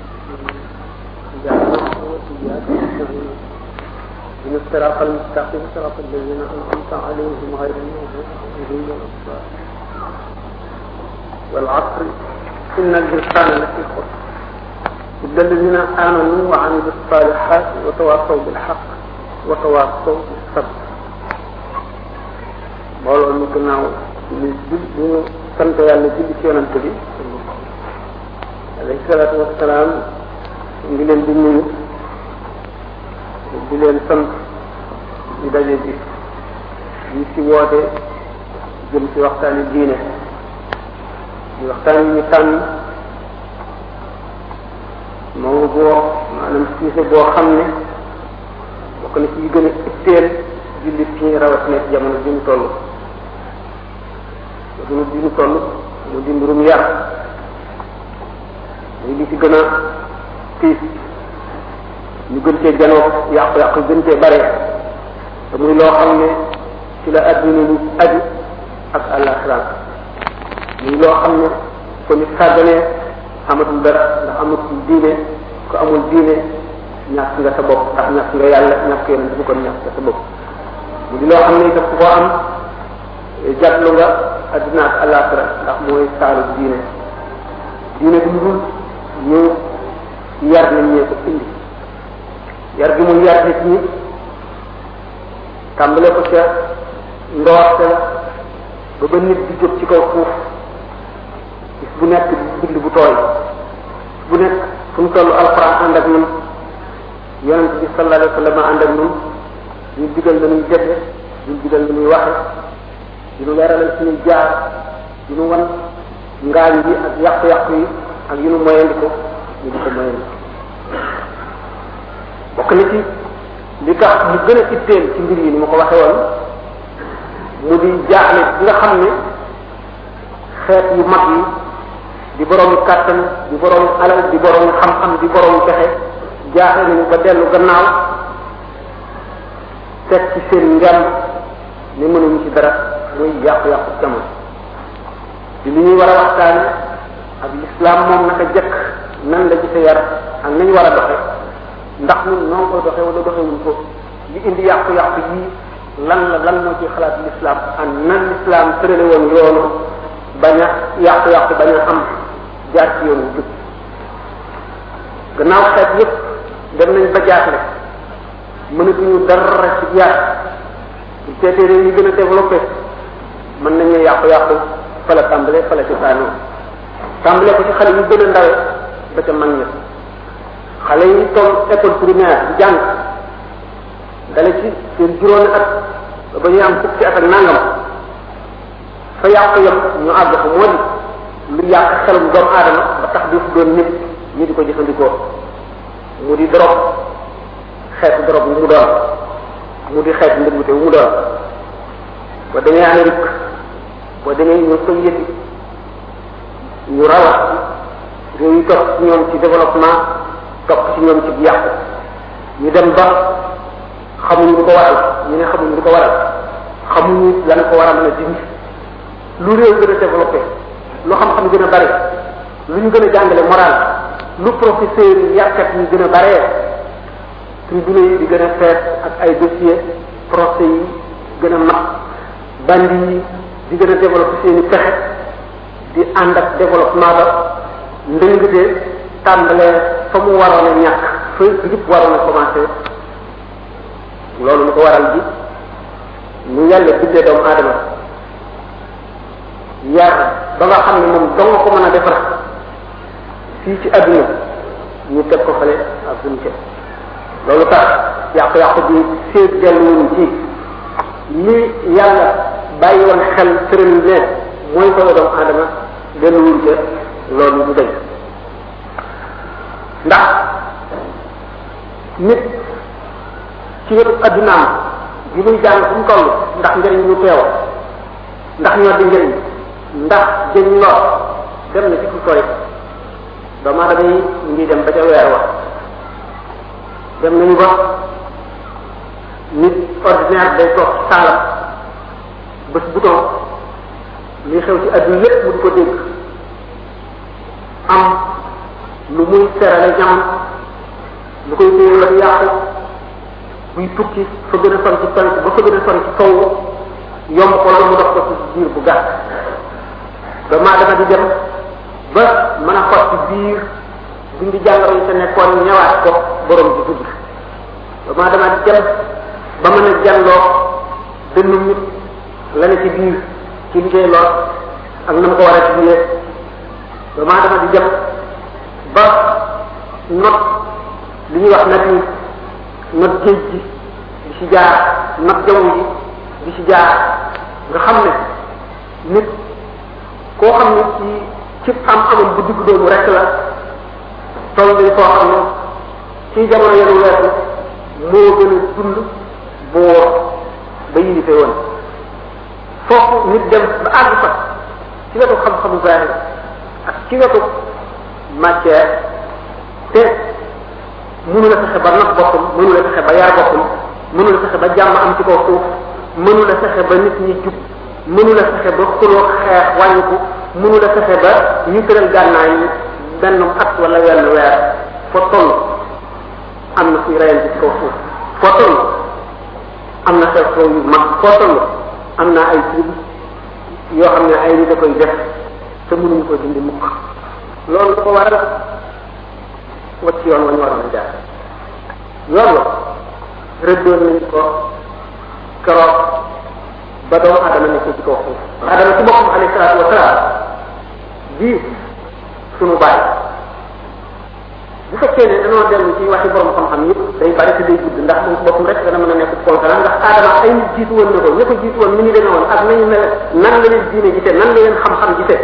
إياك نعبد وإياك نستعين إن الصراط المستقيم صراط الذين أنعمت عليهم غير المغضوب عليهم ولا الضالين والعصر إن الإنسان لفي خسر إلا الذين آمنوا وعملوا الصالحات وتواصوا بالحق وتواصوا بالصبر mbooloo mi gannaaw ñu jul ñu sant yàlla julli ci yonante bi alayhi salaatu wasalaam ngi leen di nuyu di leen sant di daje bi ñu ci woote jëm ci waxtaani diine di waxtaan yi ñu tànn moo boo maanaam siise boo xam ne bokk na ci yi gën a itteel jullit ñi rawatina ci jamono bi ñu toll jamono bi ñu toll mu di mbirum yar muy li ci gën a tiis ñu gën cee janoo yàqu-yàqu gën cee bare te muy loo xam ne ci la adduna lu aju ak àllaxira muy loo xam ne ko nit sàgganee amatul dara ndax amatul diine ko amul diine ñàkk nga sa bopp ndax ñàkk nga yàlla ñàkk yonent bu kon ñàkk nga sa bopp mu di loo xam ne daf ko am jàtlu nga adduna ak àllaxira ndax mooy saalu diine diine bi dul ñu yar nañ ñee ko indi yar gi muy yar nit ñi tàmbale ko ca ndoorte la ba ba nit di jóg ci kaw suuf bis bu nekk bind bu tooy bu nekk fu mu toll alxuraan ànd ak ñun yonent bi sallallahu alayhi wa sallam ànd ak ñun ñu digal la ñuy defe ñu digal la ñuy waxe di ñu leeralal suñuy jaar di ñu wan ngaañ yi ak yàqu-yàqu yi ak yu ñu moyandi ko ñu di ko moyandi bokk na ci li tax mu gën a itteel ci mbir yi ni ma ko waxe woon mu di jaaxle bi nga xam ne xeet yu mag yi di boroomi kàttan di boroomi alal di boroomi xam-xam di boroomi pexe jaaxle nañu ba dellu gannaaw teg ci seen ngem ne mënuñu ci dara muy yàqu-yàqu jamono di li ñuy war a waxtaane ak lislaam moom naka jëkk nan la gise yar ak nañ war a doxe ndax ñun noo koy doxe wala doxewuñ ko li indi yàqu-yàqu yii lan la lan moo ci xalaat lislaam ak nan lislaam tërale woon yoonu bañ a yàqu-yàqu bañ a am jaar ci yoonu jub gannaaw xeet yépp dem nañ ba jaaxle mënatuñu dara ci yar bu seetee réew yi gën a développé mën nañu yàqu-yàqu fa la tàmbale fa la ci saanoo tàmbale ko ci xale yu gën a ndawe ba ca mag ña xale yi toll école primaire di jàng dale ci seen juróomi at ba ñuy am fukki at ak nangam fa yàqu yam ñu àgg fa moo di lu yàq xelum doomu aadama ba tax bi fu doon nit ñi di ko jëfandikoo mu di drogue xeetu drogue bu mu doon mu di xeetu ndëgute bu mu doon ba demee Amérique boo demee ñu soviet ñu rawat réew yi topp ci ñoom ci développement topp ci ñoom ci yàqu ñu dem ba xamuñu lu ko waral ñu ne xamuñu lu ko waral xamuñu lan ko war a mën a dindi lu réew gën a développé lu xam-xam gën a bari lu ñu gën a jàngale moral lu professeur yi yarkat yi gën a baree tribunaux yi di gën a fees ak ay dossier procès yi gën a mag bandi yi di gën a développé seeni pexe di ànd ak développement ba ndëngte tàmbalee fa mu waroon a ñàkk fa yëpp waroon a commencé loolu lu ko waral bi ñu yàlla bindee doomu aadama yar ba nga xam ne moom dong ko mën a defar fii ci adduna ñu teg ko fale ak buñ ca loolu tax yàqu-yàqu bi seet delluwuñ ci li yàlla bàyyi woon xel tëral ne mooy solo doomu aadama delluwuñ ca loolu du dëgg ndax nit ci wetu addunaam bi muy jàng fu mu toll ndax njëriñ lu teew ndax ñoo di njëriñ ndax jëñ lor dem na ci fu sori doomu aadama yi ngi dem ba ca weer wa dem nañu ba nit ordinaire day toog saalam bés bouton li xew ci adduna lépp mu di ko dégg am lu muy serale ñamam lu koy téye la yàqu buy tukki fa gën a sori ci penk ba fa gën a sori ci kaw yomb ko la mu dox ko ci biir bu gàtt doomu aadama di dem ba mën a xot ci biir dindi jàngoro yi sa nekkoon ñëwaat ko borom di dugg doomu aadama di dem ba mën a jàlloo dënnu nit la ne ci biir ci liggéey lool ak na mu ko war a diglee doomu aadama di dem ba not li ñuy wax nag ni not géej gi di ci jaar not jaww ji di ci jaar nga xam ne nit koo xam ne ci ci am amam bu digg doomu rek la toll nañ foo xam ne ci jamono yenu weesu moo gën a dund boo ba yilife woon foofu nit dem ba àgg fa ci wetu xam-xamu zahir ak ci wetu matière te mënu la fexe ba nag boppam mënu la fexe ba yar boppam mënu la fexe ba jàmm am ci kaw suuf mënu la fexe ba nit ñi jub mënu la fexe ba xuloo xeex wàññiku mënu la fexe ba ñu tëral gànnaay yi benn at wala wenn weer foo toll am na kuy reyante ci kaw suuf foo toll am na xew xew yu mag foo toll am na ay tribu yoo xam ne ay nit da koy def te mënuñu ko dindi mukk loolu da ko waral wacc yoon wa ñu waroon a jaar yoon wa rëddoon nañ ko keroog ba doomu adama nekk ci kaw suuf adama ci boppam alayhi salaatu wa salaam bii sunu bàyyi bu fekkee ne dañoo dellu ci waxi borom xam-xam yëpp day bari te day gudd ndax moom ci boppam rek dana mën a nekk conférence ndax adama ay nit jiitu woon na ko ña ko jiitu woon ni ñu demee woon ak nañu mel nan la leen diine gisee nan la leen xam-xam gisee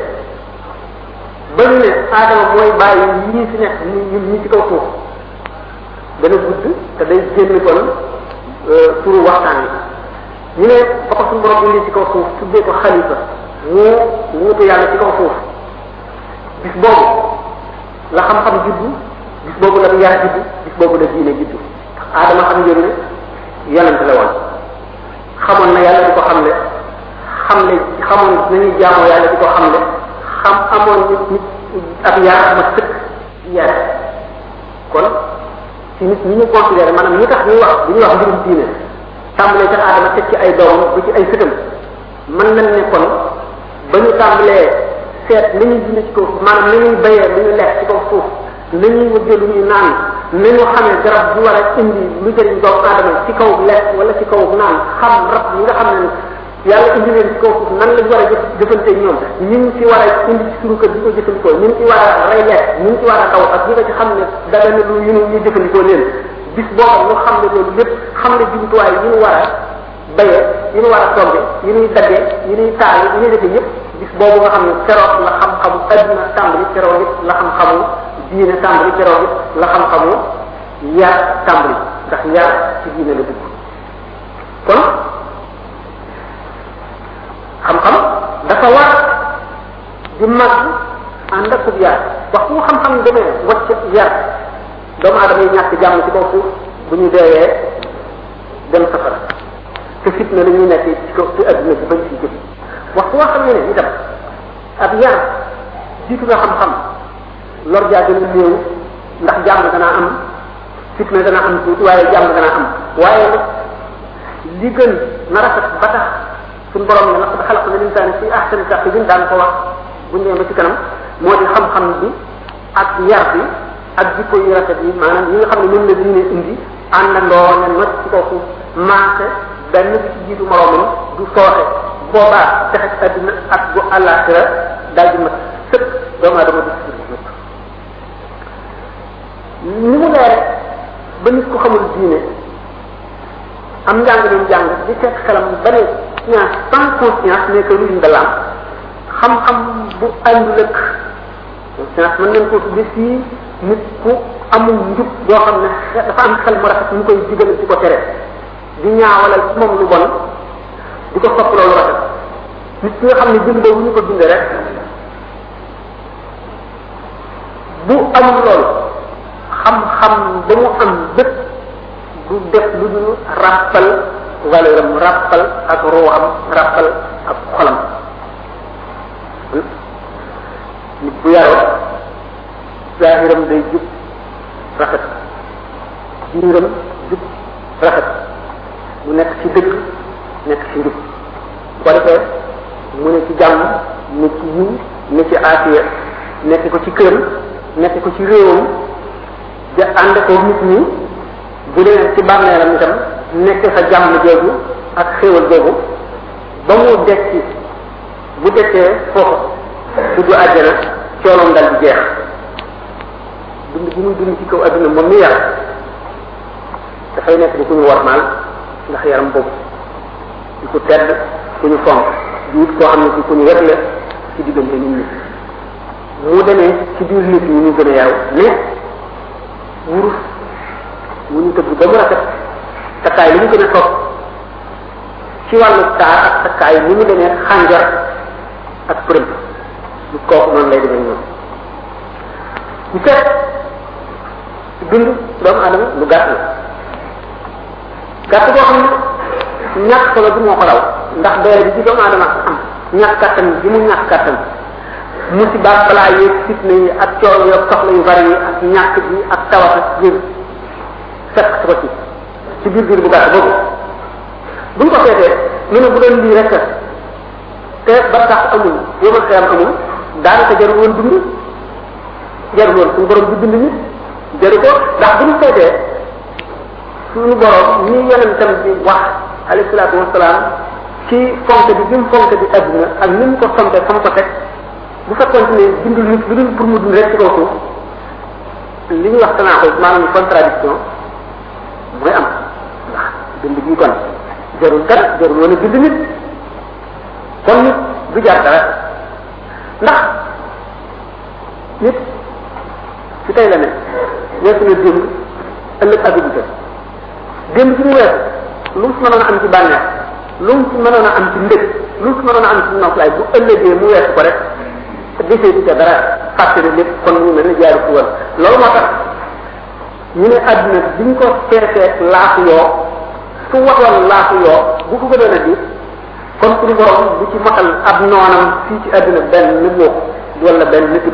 ba ñu ne adama mooy bàyyi ñii fi nekk ñun ñi ci kaw suuf dana gudd te day génn kon turu waxtaan yi ñu ne ba ko suñu borom indi ci kaw suuf tuddee ko xalifa mu wuutu yàlla ci kaw suuf bis boobu la xam-xam juddu bis boobu la yar juddu bis boobu la diine juddu aadama xam ngeen ne yonent la woon xamoon na yàlla di ko xamle xam ne xamoon nañuy jaamoo yàlla di ko xamle xam amoon nit nit ab yar ma sëkk yar kon ci nit ñi ñu considéré maanaam ñi tax ñuy wax bu ñuy wax mbirum diine tàmbalee ca aadama teg ci ay doom ba ci ay sëtam mën nañ ne kon ba ñu tàmbalee seet li ñuy dund ci kaw suuf maanaam li ñuy bayee lu ñu lekk ci kaw suuf li ñuy wëggee lu ñuy naan ni ñu xamee garab bu war a indi lu jëriñ doomu aadama ci kaw lekk wala ci kaw naan xam rab yi nga xam ne yàlla indi leen ci kaw suuf nan lañ war a jëf jëfante ñoom ñu ngi ci war a indi ci suñu kër di ko jëfandikoo ñu ngi ci war a rey lekk ñu ngi ci war a daw ak ñi nga ci xam ne daga na lu ñu ñu jëfandikoo leen bis boobu ñu xam ne loolu lépp xam ne jumtuwaay yi ñu war a bayee yi ñu war a togge yi ñuy daggee yi ñuy taal yi ñuy defee yëpp bis boobu nga xam ne keroog la xam-xamu adduna tàmbali keroog it la xam-xamu diine tàmbali keroog it la xam-xamu yar tàmbali ndax yar ci diine la dugg kon xam-xam dafa war di mag ànd ak yar waxtu mu xam-xam demee wacc yar doomu aadama yi ñàkk jàmm ci kaw suuf bu ñu deewee dem safara te fitna la ñuy nekk ci kaw ci adduna bi bañ ci jëf waxtu woo xam ne ne itam ab yar jiitu nga xam-xam lor jaa gën a néew ndax jàmm dana am fitna dana am tuuti waaye jàmm dana am waaye nag li gën na rafet ba tax suñ borom ne laqad xalaqna linsaana fi ahsani taqwim daan ko wax buñ demee ba ci kanam moo di xam-xam bi ak yar bi ak jikko yu rafet yi maanaam yi nga xam ne ñun la diine indi àndandoo ne not ci kaw suuf maase benn bi ci jiitu moroomam du sooxe boobaa texe adduna ak bu àllaaxira daal di mat sëkk doomu aadama du ci nit ni mu leere ba nit ko xamul diine am njàng leen jàng di fekk xelam ba ne science sans conscience ne que ruine de l'âme xam-xam bu àndul ak science mën nañ ko tudde fii nit ku amul njub boo xam ne dafa am xel mu rafet mu koy digal ci ko tere di ñaawalal ci moom lu bon di ko sopp loolu rafet nit ki nga xam ne bindee wu ñu ko bindee rek bu amul loolu xam-xam ba mu am bépp du def lu dul ràppal valeur am ràppal ak ruuxam ràppal ak xolam nit bu yaroo zahiram day jub rafet biiram jub rafet mu nekk ci dëgg nekk ci njub bu ko defee mu ne ci jàmm ne ci yiw ne ci aafiya nekk ko ci kër nekk ko ci réewam ja ànd ko nit ñi bu dee ci bàmmeelam itam nekk sa jàmm jooju ak xéewal googu ba mu dekki bu dekkee foofu dugg àjjana cooloom dal di jeex dund bi muy dund ci kaw adduna moom mi yar dafay nekk di ku ñu warmaal ndax yaram boobu di ko tedd ku ñu fonk di wut koo xam ne ci ku ñu wetle ci diggante nit ñi mu demee ci biir nit ñi ñu gën a yaru mais wurus wu ñu tëgg ba mu rafet takkaay li mu gën a toog ci wàllu taar ak takkaay ni mu demee xànjar ak përëm lu kooku noonu lay demee ñoom ñu seet dund doomu adama lu gàtt la gàtt boo xam ne ñàkk solo bi moo ko raw ndax doole bi ci doomu adama am ñàkk kattan bi mu ñàkk kattan musiba balaa yeeg fitna yi ak coono yi ak soxla yu bari yi ak ñàkk bi ak tawat ak biir fekk ko ci ci biir biir bu gàtt boobu buñ ko seetee ñu ne bu doon lii rek te ba tax amul yoma xeyam amul daanaka jarul woon dund jarul woon suñu borom bi dund nit jaru ko ndax bu ñu seetee suñu borom ñi yonentam bi wax alayhi salaatu wasalaam ci fonk bi bi mu fonk bi adduna ak ni mu ko fonke fa mu ko teg bu fekkoon ne dundul nit lu dul pour mu dund rek ci kaw suuf li ñuy wax tanaa ko maanaam contradiction mooy am ndax dund gi kon jarul dara jarul woon a bind nit kon nit du jar dara ndax nit ci tey la ne weesu na démb ëllëg abidu te démb ci mu weesu lu mu si mënoon a am ci bànneex lu mu si mënoon a am ci ndëg lu mu si mënoon a am ci noflaay bu ëllëgee mu weesu ko rek desee ci ca dara fàttali lépp kon mu mel ne jaaru fu woon loolu moo tax ñu ne àdduna biñ ko seetee laafu yoo su waxoon laafu yoo bu ko gënoon a diis kon suñu borom bu ci matal ab noonam fii ci àdduna benn nit woo wala benn nit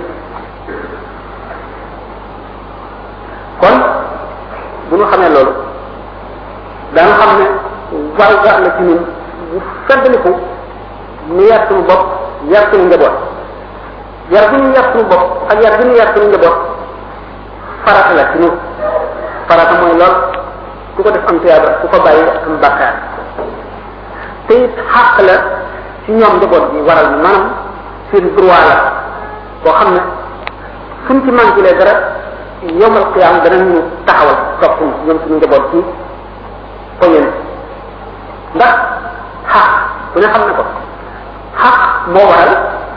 kon bu ñu xamee loolu danga xam ne war war la ci ñun bu feddaliku ñu yar suñu bopp yar suñu njaboot yar bu ñu yar suñu bopp ak yar bu ñu yar suñu njaboot farata la ci ñun farata mooy lool ku ko def am tuyaaba ku ko bàyyi am bàkkaar te it xàq la ci ñoom njaboot bi waral maanaam seen droit la boo xam ne suñ ci manqué dara yomal qiyaam danañu taxawal topp ñoom suñu njaboot ci poñen ndax xaq ku ne xam ne ko xaq moo waral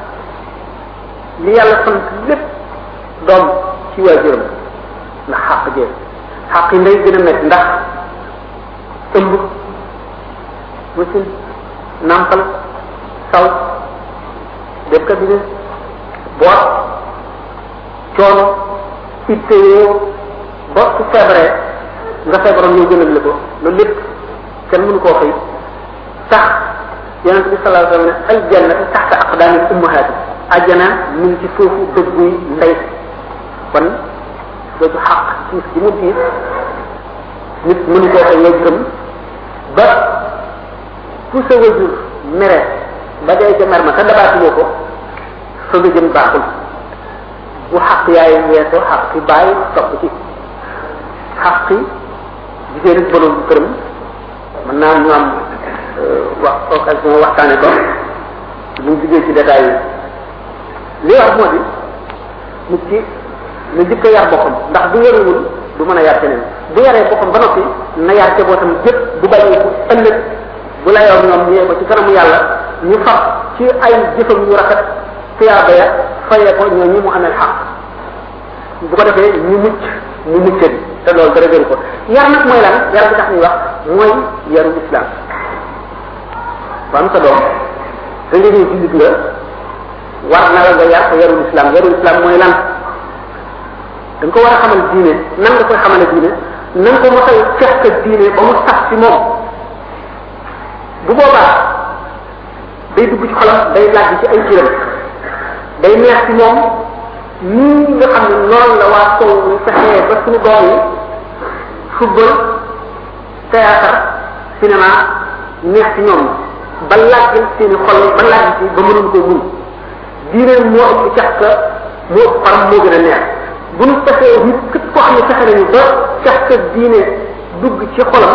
li yàlla sant lépp doom ci waajuram ndax xaq jee xaq yi ndey gën a métti ndax ëmb wasin nampal saw def cabinet boot coono itte yoo ba su feebaree nga feebaroon ñoo gënal la ko loolu lépp kenn mënu koo fay tax yonent bi sallallahu alayhi wa sallam ne aljanna taxta aqdaami ummahaati ajjana mu ngi ci suufu dëgguy ndey kon dootu xaq tiis gi mu tiis nit mënu koo fay wajuram ba fu sa wajur mere ba dee ca mer ma te dabaatuloo ko fa nga jëm baaxul bu xaq yaay weesoo xaq ki bàyyi topp ci xaq jigéen ak borom këram mën naa ñu am wax occasion waxtaane ko bu ñu jigéen ci détails yi li wax moo di nit ki na jëkk a yar boppam ndax bu yarewul du mën a yar keneen bu yaree boppam ba noppi na yar ca bootam jëpp bu bàyyee ko ëllëg bu la yor ñoom ñëwee ko ci kanamu yàlla ñu fab ci ay jëfam yu rafet tuyaaba ya fayee ko ñoo ñi mu amee xaq bu ko defee ñu mucc mu mucce bi te loolu dara gënu ko yar nag mooy lan yar bi tax ñuy wax mooy yaru islam ba am sa doom da nga ñëw jullit nga war na la nga yar ko yaru islam yaru islam mooy lan da nga ko war a xamal diine nan nga koy xamale diine nan ko mos a fekk diine ba mu sax ci moom bu boobaa day dugg ci xolam day laaj ci ay ciram day neex ci moom nii nga xam ne noonu la waa sow ñu fexee ba suñu doom yi football théâtre cinéma neex ci ñoom ba laaj seen i xol ba laaj ci ba mënuñ ko muñ diine moo ëpp cax ka moo ëpp faram moo gën a neex bu ñu fexee nit képp koo xam ne fexe nañu ba cax ka diine dugg ci xolam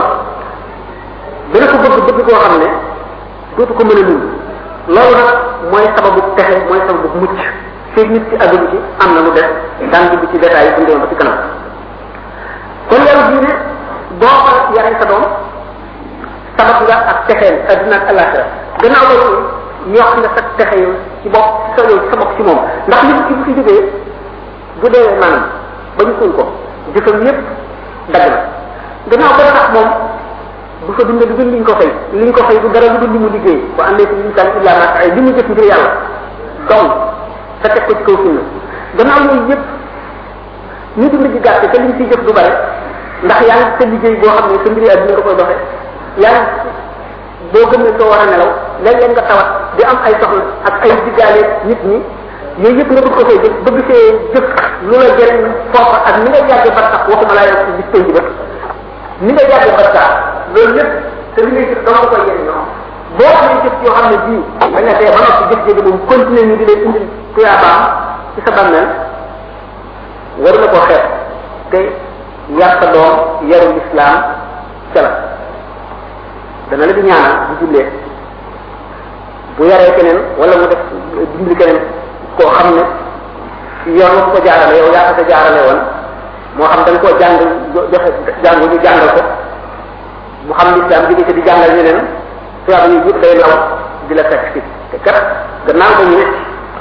dana ko bëgg bëgg koo xam ne dootu ko mën a muñ loolu nag mooy sababu texe mooy sababu mucc feeg nit ci àdduna ci am na lu def daan dugg ci détails yi bu ñu demee ba ci kanam kon yàlla diine boo ko yaree sa doom sabab nga ak texeel adduna ak alaxira gannaaw loolu yokk nga sa texe yow ci bopp sa yow sa bopp ci moom ndax nit ki bu fi jógee bu dee maanaam ba ñu suul ko jëfam yépp dagg na gannaaw ba tax moom bu fa dundee lu dul liñ ko fay liñ ko fay du dara lu dul li mu liggéey ba àndee ci insaan illa ma ay li mu jëf ngir yàlla donc sa teg ko ci kaw sunna gannaaw yooyu yépp ñu dund gi gàtt te liñ ciy jëf du bare ndax yaa ngi sa liggéey boo xam ne sa mbiri àdduna nga koy doxee yaa ngi boo gëm ne soo war a nelaw léeg-léeg nga tawat di am ay soxla ak ay diggaale nit ñi yooyu yëpp nga bëgg ko fay jëf bëgg fee jëf lu la jëriñ foofa ak ni nga yàggee ba tax waxuma laa yor bis penc ba ni nga yàggee ba tax loolu lépp te li ngay jëf dama ko koy jëriñoo boo amee jëf yoo xam ne bii da nga dee ba noppi jëf jëf moom continuer ñu di leen indil tuyaabaam ci sa bàmmeel war na koo xeeb te yar sa doom yaru lislaam ca la dana la di ñaanal bu jullee bu yaree keneen wala mu def dimbali keneen koo xam ne yoon nga ko jaarale yow yaa ko sa jaarale woon moo xam da nga koo jàng joxe jàngu ñu jàngal ko mu xam lislaam jóge ci di jàngal ñeneen tubaab yi yëpp day law di la fekk si te kat gannaaw ba ñu ne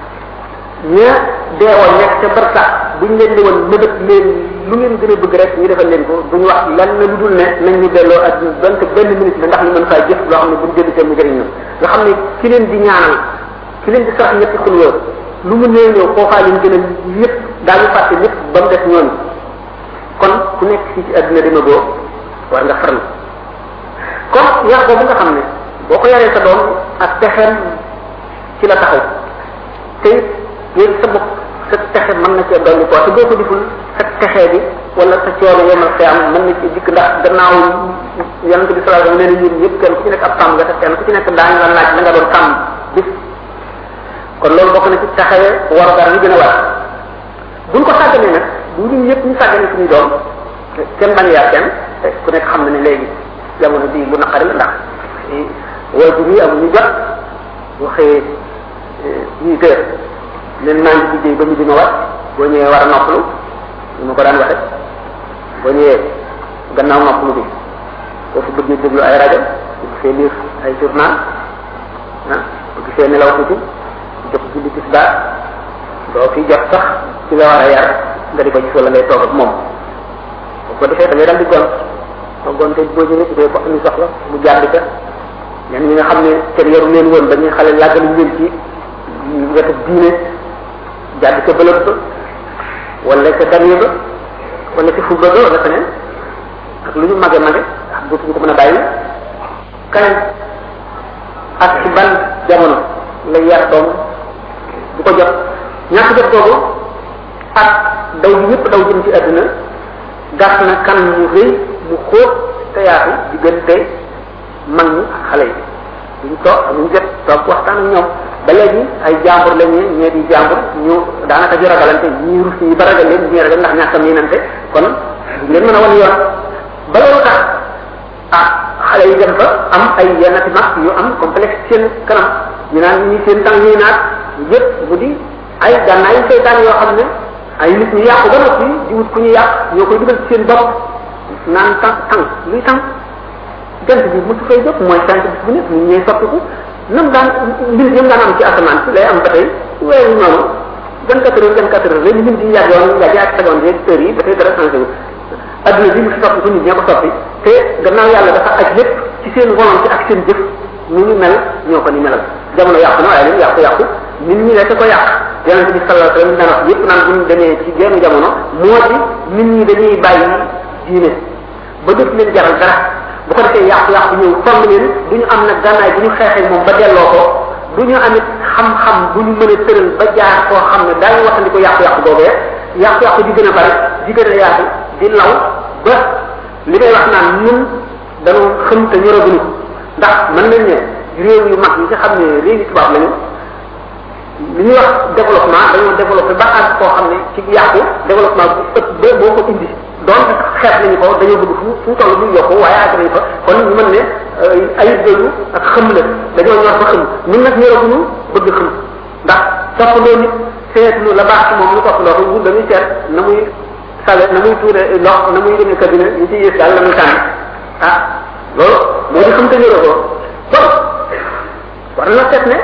ña deewoon nekk ca barsax buñ leen di woon mëbët leen lu ngeen gën a bëgg rek ñu defal leen ko duñu wax lan na lu dul ne nañ ñu delloo ak donte benn minute la ndax ñu mën faa jëf loo xam ne buñ jënd seen mu jëriñ na nga xam ne ki leen di ñaanal ki leen di sax ñetti xulwoo lu mu néew ñëw foofaa leen gën a lépp daañu fàtte lépp ba mu def ñooñu kon ku nekk fii ci àdduna dima boo war nga farlu kon yar boobu nga xam ne boo ko yaree sa doom ak texeem ci la taxaw te yéen sa bopp sa texe mën na cee dolli ko te boo ko deful sa texe bi wala sa coono yomal xiyam mën na ci dikk ndax gannaaw yonent bi sallallahu alayhi wasallam nee na yéen ñëpp kenn ku ci nekk ab sàmm nga te kenn ku ci nekk daañu la laaj la nga doon sàmm bis kon loolu bokk na ci taxawee warugar yi gën a war buñ ko sàgganee nag bu ñun ñëpp ñu sàggane suñu doom kenn bañ yar kenn ku nekk xam na ne léegi jamono bii lu naqari la ndax waajur yi amuñu jot waxee huit heures leen maa ngi liggéey ba mu dina war boo ñëwee war a noppalu ñu ma ko daan waxe boo ñëwee gannaaw noppalu bi boo fi bëggee déglu ay rajo bu gisee lire ay journal ah bu gisee nelaw tuuti jox julli tisbaar doo fi jot sax ci la war a yar nga di ko gis wala ngay toog ak moom bu ko defee da ngay dal di gont soo gonte boo ñëwee bu dee ko am soxla mu jàdd ca ñenn ñi nga xam ne kenn yaru leen woon ba ñuy xale làggalu leen ci wetu diine jàdd ca bëlëb ba wala ca damier ba wala ca fubba ba wala feneen ak lu ñu mage mage ak dootuñu ko mën a bàyyi keneen ak ci ban jamono la yar doom du ko jot ñàkk jot googu ak daw bi ñëpp daw jëm ci àdduna gas na kan mu rëy mu xóot te yaatu diggante mag ñi ak xale yi duñ toog amuñ jot toog waxtaan ak ñoom ba léegi ay jàmbur lañ ñee ñee di jàmbur ñu daanaka di ragalante ñii rus ñi ba ragal leen ñii ragal ndax ñàkk a miinante kon duñ leen mën a wan yoon ba loolu tax ah xale yi dem fa am ay yenn ci mag yu am complexe seen kanam ñu naan ñi seen tàng ñuy naat yëpp mu di ay gànnaay seytaan yoo xam ne ay nit ñu yàqu ba noppi di wut ku ñu yàq ñoo koy dugal ci seen bopp naan tàng tàng luy tàng jant bi musu fay jóg mooy sant bis bu nekk nit ñee soppiku nam daan mbir yëm daan am ci asamaan si lay am ba tey weeru noonu vingt quatre heures vingt quatre heures léegi lim di yàggoon yàgg ak seconde yeeg heures yi dafay dara changé wu adduna bi mu fi soppiku nit ñee ko soppi te gannaaw yàlla dafa aj lépp ci seen volonté ak seen jëf ñu ñu mel ñoo ko ni melal jamono yàqu na waaye leen yàqu yàqu nit ñi rek ko yàq yonent bi sallallahu alayhi wasallam daan wax yépp naan bu ñu demee ci genn jamono moo di nit ñi dañuy bàyyi diine ba def leen jaral dara bu ko defee yàqu yàqu ñëw fomb leen du ñu am nag gànnaay bu ñu xeexee moom ba delloo ko du ñu amit xam-xam bu ñu mën a tëral ba jaar koo xam ne daañu waxandi ko yàqu-yàqu boobee yàqu-yàqu di gën a bari di gën a yaatu di law ba li may wax naan ñun dañoo xam te ñoraguñu ndax mën nañ ne réew yu mag yi nga xam ne réew yu tubaab lañu li ñuy wax développement dañoo développé ba àgg koo xam ne ci yàqu développement bu ëpp ba boo ko indi donc xeet nañu ko dañoo bëgg fu fu toll bu yokku waaye àgg nañu fa kon ñu mën ne ayib doyu ak xëm la dañoo ñor fa xëm ñun nag ñoraguñu bëgg xëm ndax toppaloo nit seetlu la baax ci moom ñu toppaloo ko ñun dañuy seet na muy sale na muy tuure ndox na muy demee cabine ñu ci yées daal la muy tànn ah loolu moo di xam te ñoroo ko kon war na seet ne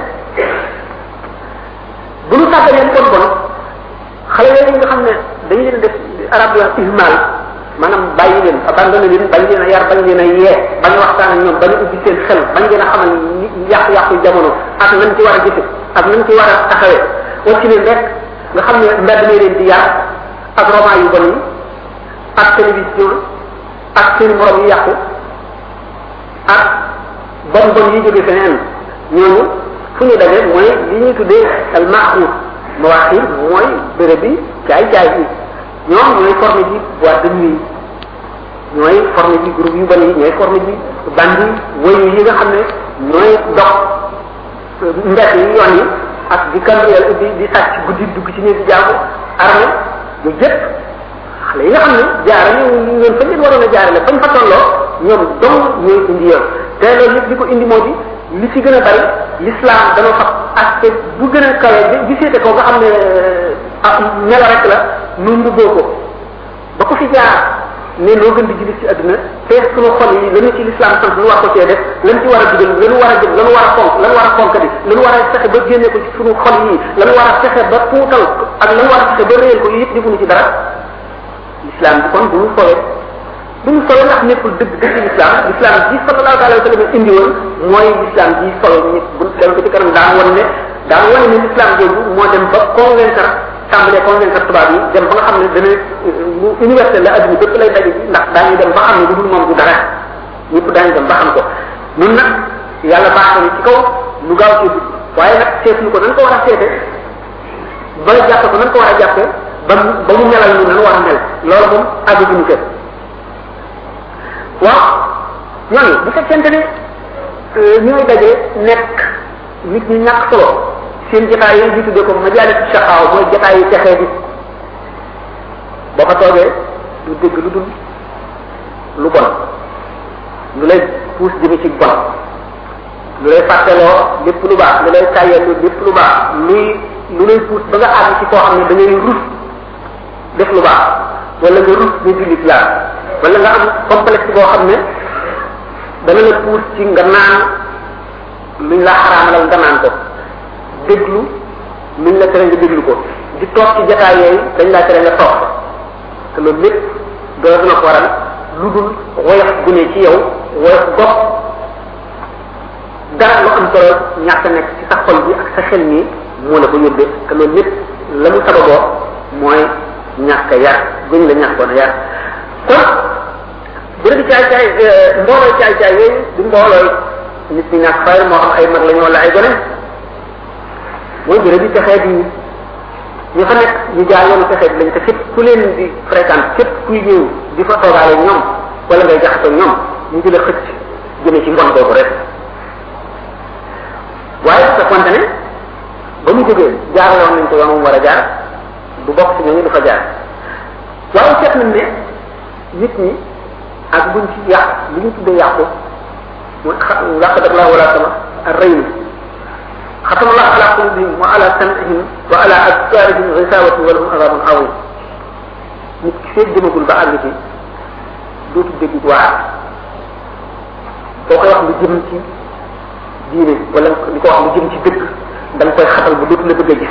bu ñu sàgganee bon bon xale yooyu nga xam ne dañu leen def arab yi wax ihmal maanaam bàyyi leen abandonné leen bañ leen a yar bañ leen a yee bañ a waxtaan ak ñoom bañ a ubbi seen xel bañ leen a xamal yàqu-yàqu jamono ak nañ ci war a jëfe ak nañ ci war a taxawee wacc leen rek nga xam ne mbedd mi leen di yar ak roman yu bon yi ak télévision ak seen morom yu yàqu ak bon bon yi jóge feneen ñooñu fu ñu daje mooy li ñuy tuddee al maaxuur mawaaxir mooy béréb bi caay caay bi ñoom ñooy formé ji boîte de nuit ñooy formé ji groupe yu bari ñooy formé ji bandi woyu yi nga xam ne ñooy dox mbett yi yoon yi ak di cambriel di di sàcc guddi dugg ci ñeenti jaamu armé yu jëpp xale yi nga xam ne jaarale ñu leen fañ leen waroon a jaarale fañ fa tolloo ñoom dong ñooy indi yoon te loolu yëpp li ko indi moo di li ci gën a bari l'islam dana fab aspect bu gën a kawe bi seete ko nga xam ne ah melo rek la nu mbubboo ko ba ko fi jaar ne noo gën di jullit ci àdduna te sunu xol yi lanu ci l'islam sant lu war ko cee def lan ci war a dugal lanu war a jëm lanu war a fonk lanu war a fonk di lanu war a fexe ba génne ko ci sunu xol yi lanu war a fexe ba tuutal ak lanu war a fexe ba réyal ko yëpp defuñu ci dara l'islam bi kon bu ñu fowee bu ñu solo ndax nekkul dëgg dëgg l'islam l'islam ji sallallahu alayhi wa sallam indi woon mooy l'islam ji solo ñi bu dem ko ci kanam daan wan ne daan wane ne l'islam jooju moo dem ba convaincre tàmbalee convaincre tubaab yi dem ba nga xam ne dana lu universel la adduna bépp lay daje ndax daañu dem ba xam ne lu dul moom du dara ñëpp daañu dem ba xam ko ñun nag yàlla baax na ci kaw lu gaaw ci dugg waaye nag seetuñu ko nan ko war a seete ba jàppe ko nan ko war a jàppe ba mu ba mu melal ñu nan war a mel loolu moom àgguñu kër waaw ñooñu bu fekkente ne ñooy daje nekk nit ñi ñàkk solo seen jotaay yooyu ñu tuddee ko majalis shaqaaw mooy jotaay yu texee bi boo fa toogee du dégg lu dul lu bon lu lay puus jëme ci bon lu lay fàtteloo lépp lu baax lu lay tàyyelu lépp lu baax luy lu lay puus ba nga àgg ci koo xam ne da ngay rus def lu baax wala nga rus ne jullit laa wala nga am complexe boo xam ne dana la puus ci nga naan luñ la xaraamalal nga naan ko déglu luñ la tere nga déglu ko di toog ci jataay yooyu dañ laa tere nga toog te loolu lépp doo dina ko waral lu dul woyof gu ne ci yow woyof gox dara lu am solo ñàkk nekk ci sa xol bi ak sa xel nii moo la ko yóbbee te loolu lépp la mu sababoo mooy ñàkk yar guñ la ñàkkoon a yar kon bërëb caay caay mbooloo caay caay yooyu du mbooloo nit ñi ñàkk fayal moo xam ay mag lañu wala ay gone mooy bërëb bi texee di ñu fa nekk ñu jaar yoonu texee bi lañ te képp ku leen di fréquente képp kuy ñëw di fa toogaale ñoom wala ngay jaxasoo ñoom ñu di la xëcc jëme ci mbon boobu rek waaye sa konte ne ba mu jógee jaaraloon nañ ko yoon mu war a jaar du bokk ci ñooñu du fa jaar waaye seet nañ ne nit ñi ak buñ ci yàq li ñu tuddee yàqu mooy làq daf laa wala sama ak rëy mi xatama allah ala qulubihim wa ala sam'ihim wa ala absarihim gisawatu wa lahum adabun awim nit ki feeg jëmagul ba àgg ci dootu dégg waar boo koy wax lu jëm ci diine wala di ko wax lu jëm ci dëgg da nga koy xatal ba dootu la bëgg a gis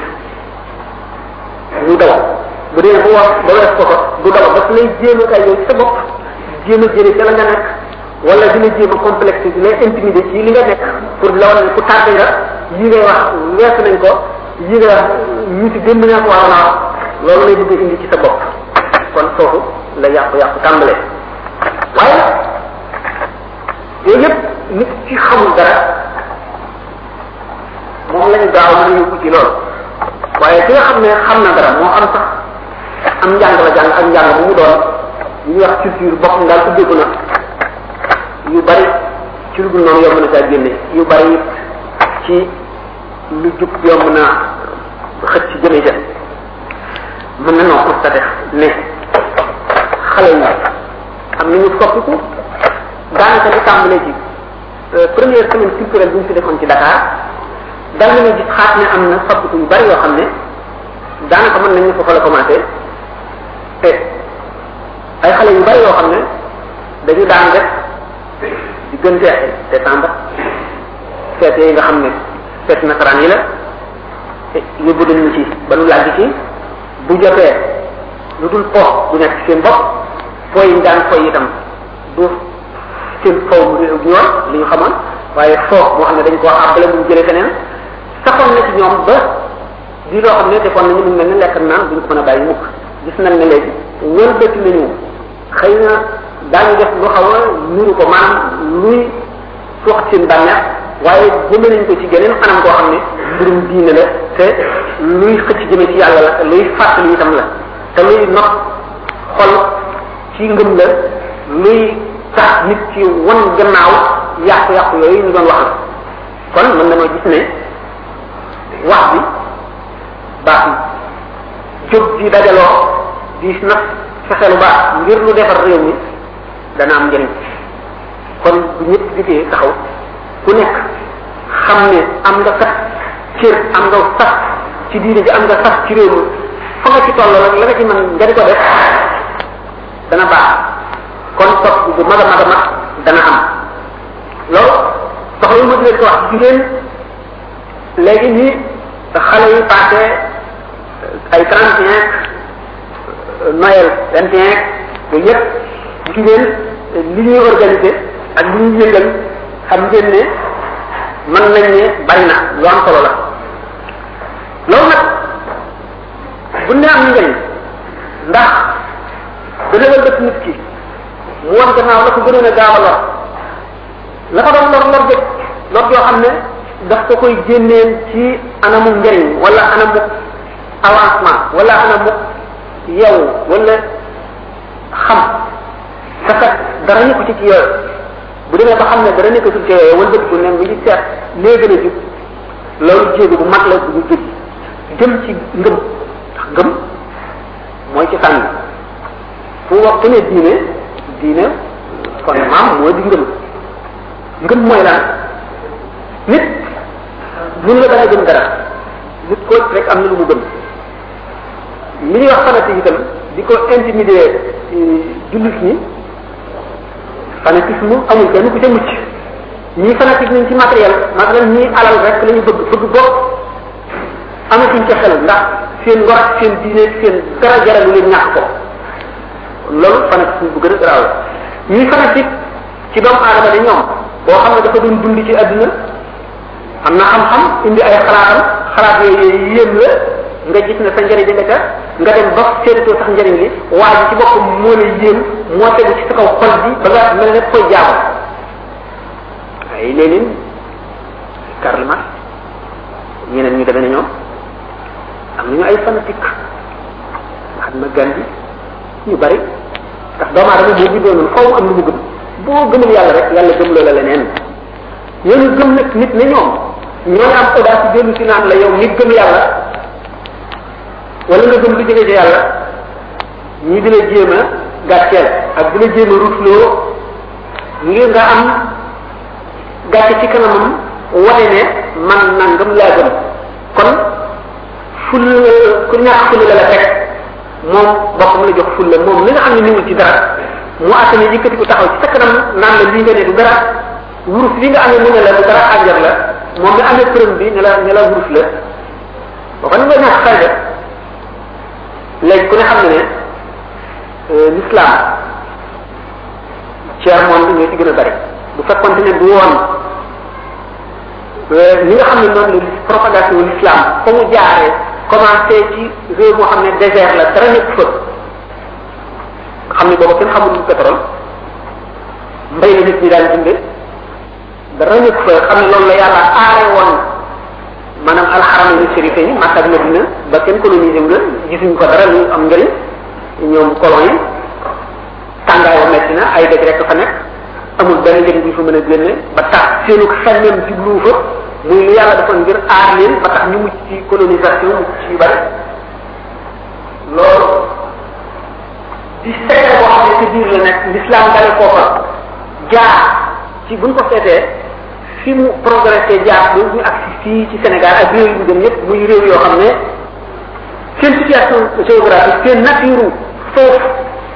ñu daw bu dee bu wax ba wees ko ko du daw daf lay jéem a kay yow ci sa bopp jéem a jëlee ca la nga nekk wala dina jéem a complexe di lay intimider ci li nga nekk pour la wane ku tardé nga yi ngay wax weesu nañ ko yi ngay wax ñu ci démb ñaa ko waaw naa loolu lay bëgg a indi ci sa bopp kon foofu la yàqu-yàqu tàmbalee waaye yooyu yëpp nit ci xamul dara moom lañu gaaw mën a yóbbu ci loolu waaye ki nga xam ne xam na dara moo xam sax am njàng la jàng ak njàng bu mu doon li ñuy wax culture bopp daal ubbeeku na yu bari ci lu dul noonu yomb na saa génne yu bari it ci lu jub yomb na xëcc ci jëme ja mën na noo constaté ne xale yi am nañu soppiku daanaka li tàmbalee ci première semaine culturelle bi ñu fi defoon ci Dakar dal nañu gis xaat ne am na soppiku yu bari yoo xam ne daanaka mën nañu foofa la commencé te ay xale yu bari yoo xam ne dañu daan def diggante décembre feet yi nga xam ne feet nasaraan yi la yóbbu nañu ci ba nu làgg ci bu jotee lu dul po bu nekk seen bopp po yi daan foy itam du seen faw mu ñoom li ñu xamoon waaye foo moo xam ne dañ koo àbbale mu jëlee feneen saxoon na ci ñoom ba di loo xam ne defoon nañu mu mel ne lekk naan duñ ko mën a bàyyi mukk gis nañ ne léegi ñoom bëtt nañu xëy na daañu def lu xaw a nuru ko maanaam luy sox seen bànneex waaye jëme nañ ko ci geneen anam koo xam ne mbirum diine la te luy xëcc jëme ci yàlla la te luy fàttali itam la te luy not xol ci ngëm la luy tax nit ci wan gannaaw yàqu-yàqu yooyu ñu doon wax la kon mën na ma gis ne wax bi baax na jóg di dajaloo di nag fexe lu baax ngir lu defar réew mi dana am njëriñ kon bu ñëpp di taxaw ku nekk xam ne am nga sax cër am nga sax ci diine ji am nga sax ci réew mi fa nga ci toll rek la nga ci mën nga di ko def dana baax kon topp bu mag a mag a mag dana am loolu soxla yu ma di leen ko wax jigéen léegi nii xale yi passé ay trente et un Noël vingt et un yooyu yëpp jigéen li ñuy organisé ak li ñuy yëngal xam ngeen ne mën nañ ne bari na lu am solo la loolu nag bu ne am njëriñ ndax dana wëlbati nit ki mu wan gannaaw la ko gënoon a gaaw a lor la ko doon lor lor jëkk lor joo xam ne daf ko koy génneel ci anamu njëriñ wala anamu avancement wala anamu yow wala xam dafa dara nekku ci ci yooyu bu demee ba xam ne dara nekkatul ci yooyu wala bëgg ne mi ngi seet lee gën a jub loolu jéego bu mag la bu ñu jub jëm ci ngëm ndax ngëm mooy ci sànni fu wax ku ne diine diine kon maam moo di ngëm ngëm mooy lan nit mun la dana gëm dara nit ko rek am na lu mu gëm li ñuy wax fanatique itam di ko intimider jullit ñi fanatisme amul kenn ku ca mucc ñii fanatique nañ ci matériel masalan ñii alal rek la ñu bëgg bëgg bopp amatuñ ca xel ndax seen ngor ak seen diine seen dara jaralu leen ñàkk ko loolu fanatisme bu gën a garaaw la ñii fanatique ci doomu aadama de ñoom boo xam ne dafa doon dund ci àdduna am na xam-xam indi ay xalaatam xalaat yooyu yéem la nga gis ne sa njëriñ nga ca nga dem ba seetutoo sax njëriñ li waa ji ci boppam moo la yéem moo tegu ci sa kaw xol bi ba nga mel ne koy jaamu ay Lénine Karl Marx ñeneen ñu demee ne ñoom am nañu ay fanatique Mahatma Gandhi ñu bari ndax doomu aadama boo bindoo noonu faw am lu mu gëm boo gëmul yàlla rek yàlla gëm loola leneen ñooñu gëm nag nit ne ñoom ñooy am audace dellu si naan la yow nit gëm yàlla wala nga gëm lu jóge ci yàlla ñii di la jéem a gàcceel ak di la jéem a rutloo ngir nga am gàcce ci kanamam wane ne man nangam laa gëm kon ful ku ñàkk ful la la teg moom boppam la jox ful la moom li nga xam ne niwul ci dara mu attane yëkkati ko taxaw ci sa kanam naan la lii nga ne du dara wurus li nga amee mu ne la du dara ànjar la moom mi amee përëm bi ne la ne la wurus la boo xam ne nga ñàkk fayda léegi ku ne xam ne ne l'islam tiers monde ñoo ci gën a bari bu fekkonte ne du woon ni nga xam ne noonu la propagation l'islam fa mu jaaree commencé ci réew moo xam ne désert la dara nekk fa nga xam ne booba kenn xamul lu pétrole mbay la nit ñi daan dunde dara nekk fa xam ne loolu la yàlla aare woon maanaam alxaram shérife yi Makka ak Medina ba kenn colonisé nga gisuñu ko dara lu am njëriñ ñoom colon yi tàngaay wa metti na ay dëkk rek fa nekk amul benn njëriñ bu fa mën a génne ba tax seenu xelmeem jublu fa muy lu yàlla defoon ngir aar leen ba tax ñu mucc ci colonisation mucc ci yu bari loolu di secret boo xam ne ci biir la nekk l'islam dale foofa jaar ci buñ ko seetee fi mu progressé jaar ba ñu agsi fii ci Sénégal ak réew yu dem yépp muy réew yoo xam ne seen situation géographique seen nature foofu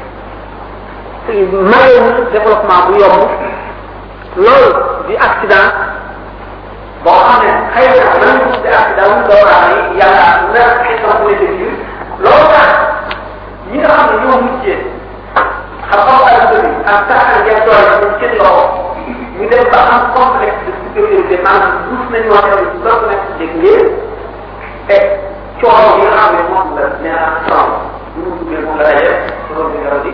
mayewul développement bu yomb loolu di accident boo xam ne xëy na mën nañu tudde accident wu doomu aadama yi yàlla na xeetam bu nekk biir loolu tax ñi nga xam ne ñoo mujjee xam-xam àdduna bi ak taxal ngeen doole ñu seen loxo ñu dem ba am complexe de supériorité maanaam duuf nañu wax ne loolu nekk dégg ngeen te coono yi nga xam ne moom la nee naa coono bu mu duggee moom la daje loolu bi nga di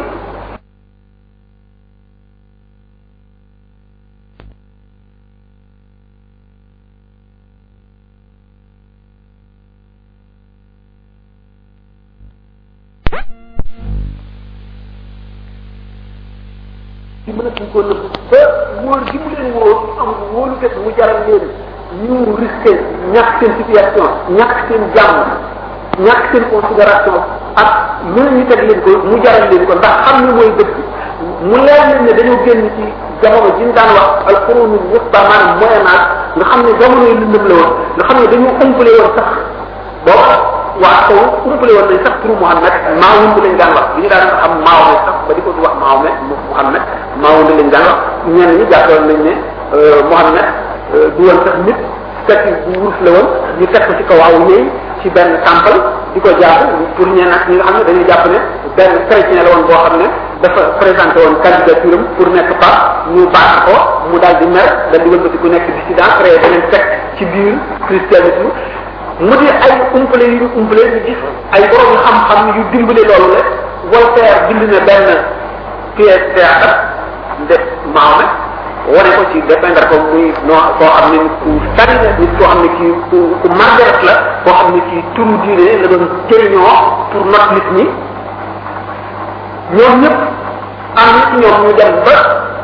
ci mën a tuñ ko nëbb ba wóor gi mu leen wóor am wóolu fekk mu jaral leen ñu risqué ñàkk seen situation ñàkk seen jàmm ñàkk seen considération ak lu ñu teg leen ko mu jaral leen ko ndax xam ni mooy dëgg mu leer leen ne dañoo génn ci jamono ji ñu daan wax al qurunul wusta maanaam moyen âge nga xam ne jamono yi lëndëm la woon nga xam ne dañoo umpale woon sax boo waa taw umpale woon nañ sax turu Muhammad maawum lañ daan wax bi ñu daan xam maawme sax ba di ko wax maawme Muhammad maawum lañ daan wax ñenn ñi jàppoon nañ ne Muhammad du woon sax nit fekk bu wurus la woon ñu teg ko ci kaw waaw yéey ci benn temple di ko jàpp pour ñenn ak ñi nga xam ne dañuy jàpp ne benn chrétien la woon boo xam ne dafa présenté woon candidature am pour nekk pape ñu baax ko mu daal di mer daal di wëlbati ku nekk dissident créé beneen secte ci biir christianisme mu di ay umpale yu ñu umpale ñu gis ay borom yu xam-xam yu dimbale loolu la Voltaire bind na benn pièce théâtre def Mahomet wane ko ci dépeindre ko muy noo koo xam ne ku tari la nit koo xam ne kii ku ku margaret la koo xam ne kii turu diine la doon jëriñoo pour not nit ñi ñoom ñëpp am na ci ñoom ñu dem ba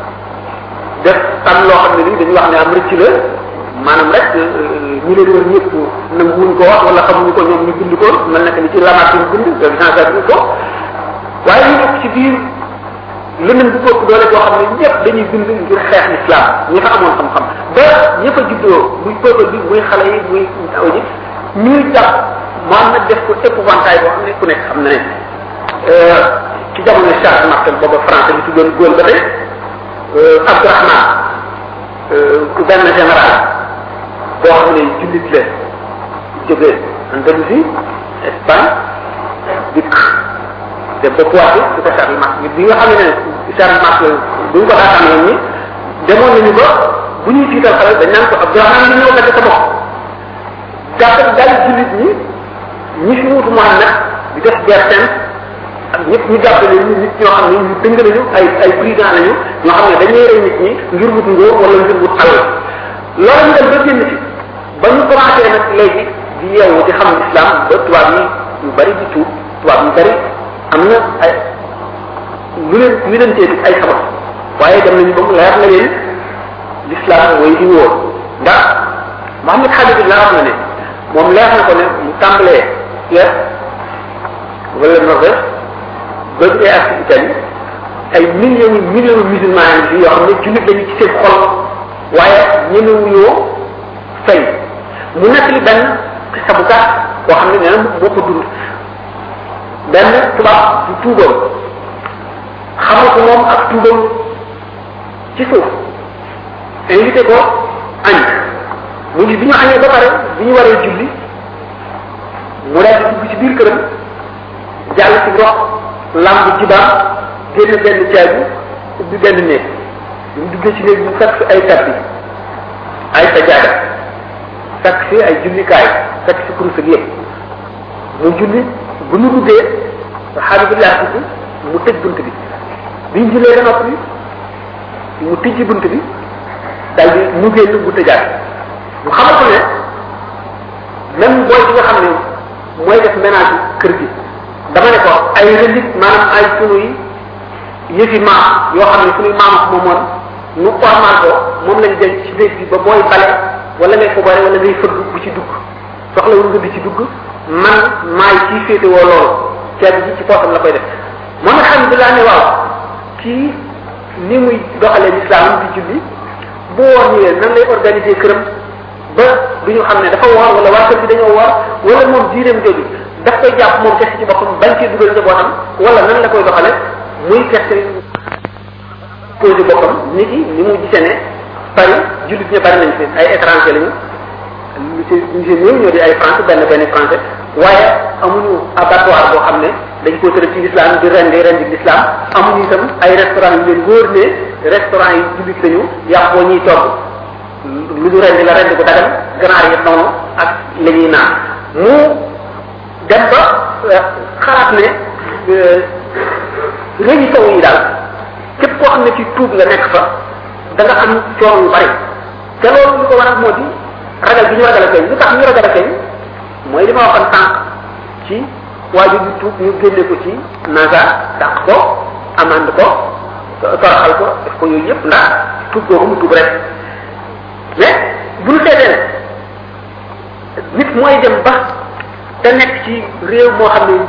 def tam loo xam ne nii dañuy wax ne am rëcc la maanaam rek ñu leen wër ñëpp nangu wuñ ko wax wala xamuñu ko ñoom ñu bind ko mel naka ni ci Lamartine bind Jean-Jacques ko waaye ñu nekk ci biir leneen bu bokk doole boo xam ne ñëpp dañuy bind ngir xeex l'islam ñi fa amoon xam-xam ba ña fa juddoo muy peuple bi muy xale yi muy aw ji ñuy jàpp Mohamed def ko épouvantail boo xam ne ku nekk xam na ne ci jamono Charles Martel booba français bi tuddoon góol ba tey Abdourahman benn général boo xam ne jullit la jógee Andalousie Espagne dikk dem ba Poitiers di ko Charles Martel bi nga xam ne Charles Martel bu ñu ko daataan woon ñi demoon nañu ko bu ñuy tiital xale dañ naan ko Abdourahman li ñëw dagg sa bopp gàttal dal jullit ñi ñi fi wutu Mohamed di def guerre sainte ak ñëpp ñu jàppale ñu nit ñoo xam ne ñu dëng nañu ay ay président lañu ñoo xam ne dañuy rey nit ñi ngir wut ngóor wala ngir wut alal loolu ñu dem ba génn ci ba ñu commencé nag léegi di yeewu di xam islam ba tubaab yi yu bari di tuub tubaab yu bari am na ay lu leen lu leen teeti ay sabab waaye dem nañu ba mu leer na leen l'islam mooy di wóor ndax Mohamed Khalid la wax na ne moom leer na ko ne mu tàmbalee Suède wala Norvège ba bu ak Italie ay millions yi millions musulmans yi yoo xam ne jullit lañu ci seen xol waaye ñemewuñoo fay mu nekk li benn xisa bu gàtt boo xam ne nee na moo ko dund benn tubaab bu tuuboon xamal ko moom ak tuubam ci suuf invité ko añ mu ngi bi ñu añee ba pare bi ñu waree julli mu daal di dugg ci biir këram jàll ci ndox lamb ci baam génn benn caabi ubbi benn néeg bi mu duggee ci néeg bi mu fekk fi ay tappi ay sajaada fekk fi ay jullikaay fekk fi kurus ak yëpp mu julli bu ñu duggee xabibillah tudd mu tëj bunt bi biñ jullee ba noppi mu tijji bunt bi dal di mu génn bu tëjaat mu xamal ko ne même booy bi nga xam ne mooy def ménage kër gi dama ne ko ay relique maanaam ay sunuy yëfi maam yoo xam ne sunuy maam ak moomoon nu ormal ko moom lañ denc ci néeg bi ba booy bale wala ngay ko bare wala ngay fëgg bu ci dugg soxla wu nga di ci dugg man maay kii féete woo loolu ceeb ji ci poosam la koy def moom alhamdulilah ne waaw kii ni muy doxalee l'islam di julli bu woor ñëwee nan lay organiser këram ba du ñu xam ne dafa woor wala waa kër bi dañoo woor wala moom diineem jooju daf koy jàpp moom kese ci boppam bañ cee dugal njabootam wala nan la koy doxale muy kese posé boppam nit ki ni mu gisee ne Paris jullit ña bari nañ fi ay étranger lañu lu ci ñu si néew ñoo di ay français benn benn français waaye amuñu abattoir boo xam ne dañ ko tëral ci l'islam di rendi rendi l'islam amuñu itam ay restaurant yu leen wóor ne restaurant yi jullit lañu yàpp boo ñuy togg lu ñu rendi la rendi ko dagal ganaar yi noonu ak la ñuy naan mu dem ba xalaat ne réew sow yi daal képp koo xam ne ci tuub nga nekk fa da nga am coono yu bari te loolu li ko waral moo di ragal bi ñu ragal a feeñ lu tax ñu ragal a feeñ mooy li ma waxoon sànq ci waajur bi tuub ñu génne ko ci naga dàq ko amande ko toroxal ko def ko yooyu yëpp ndax tuub googu mu tuub rek mais bu ñu seetee nit mooy dem ba te nekk ci réew moo xam ne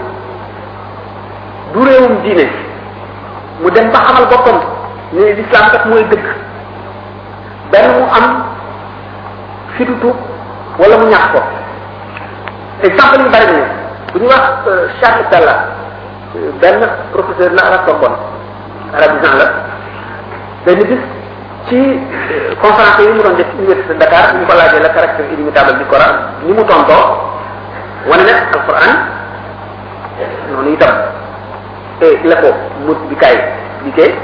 du réewum diine mu dem ba xamal boppam ne l'islam kat mooy dëgg benn mu am fitu tuub wala mu ñàkk ko exemple yu bari nañu bu ñu wax Charles Talla benn professeur la arab Sorbonne arabisant la benn bis ci conférence yi mu doon def université Dakar ñu ko laajee le caractère illimitable du Coran ni mu tontoo wane ne alquran noonu itam te la ko mut bi kaay liggéey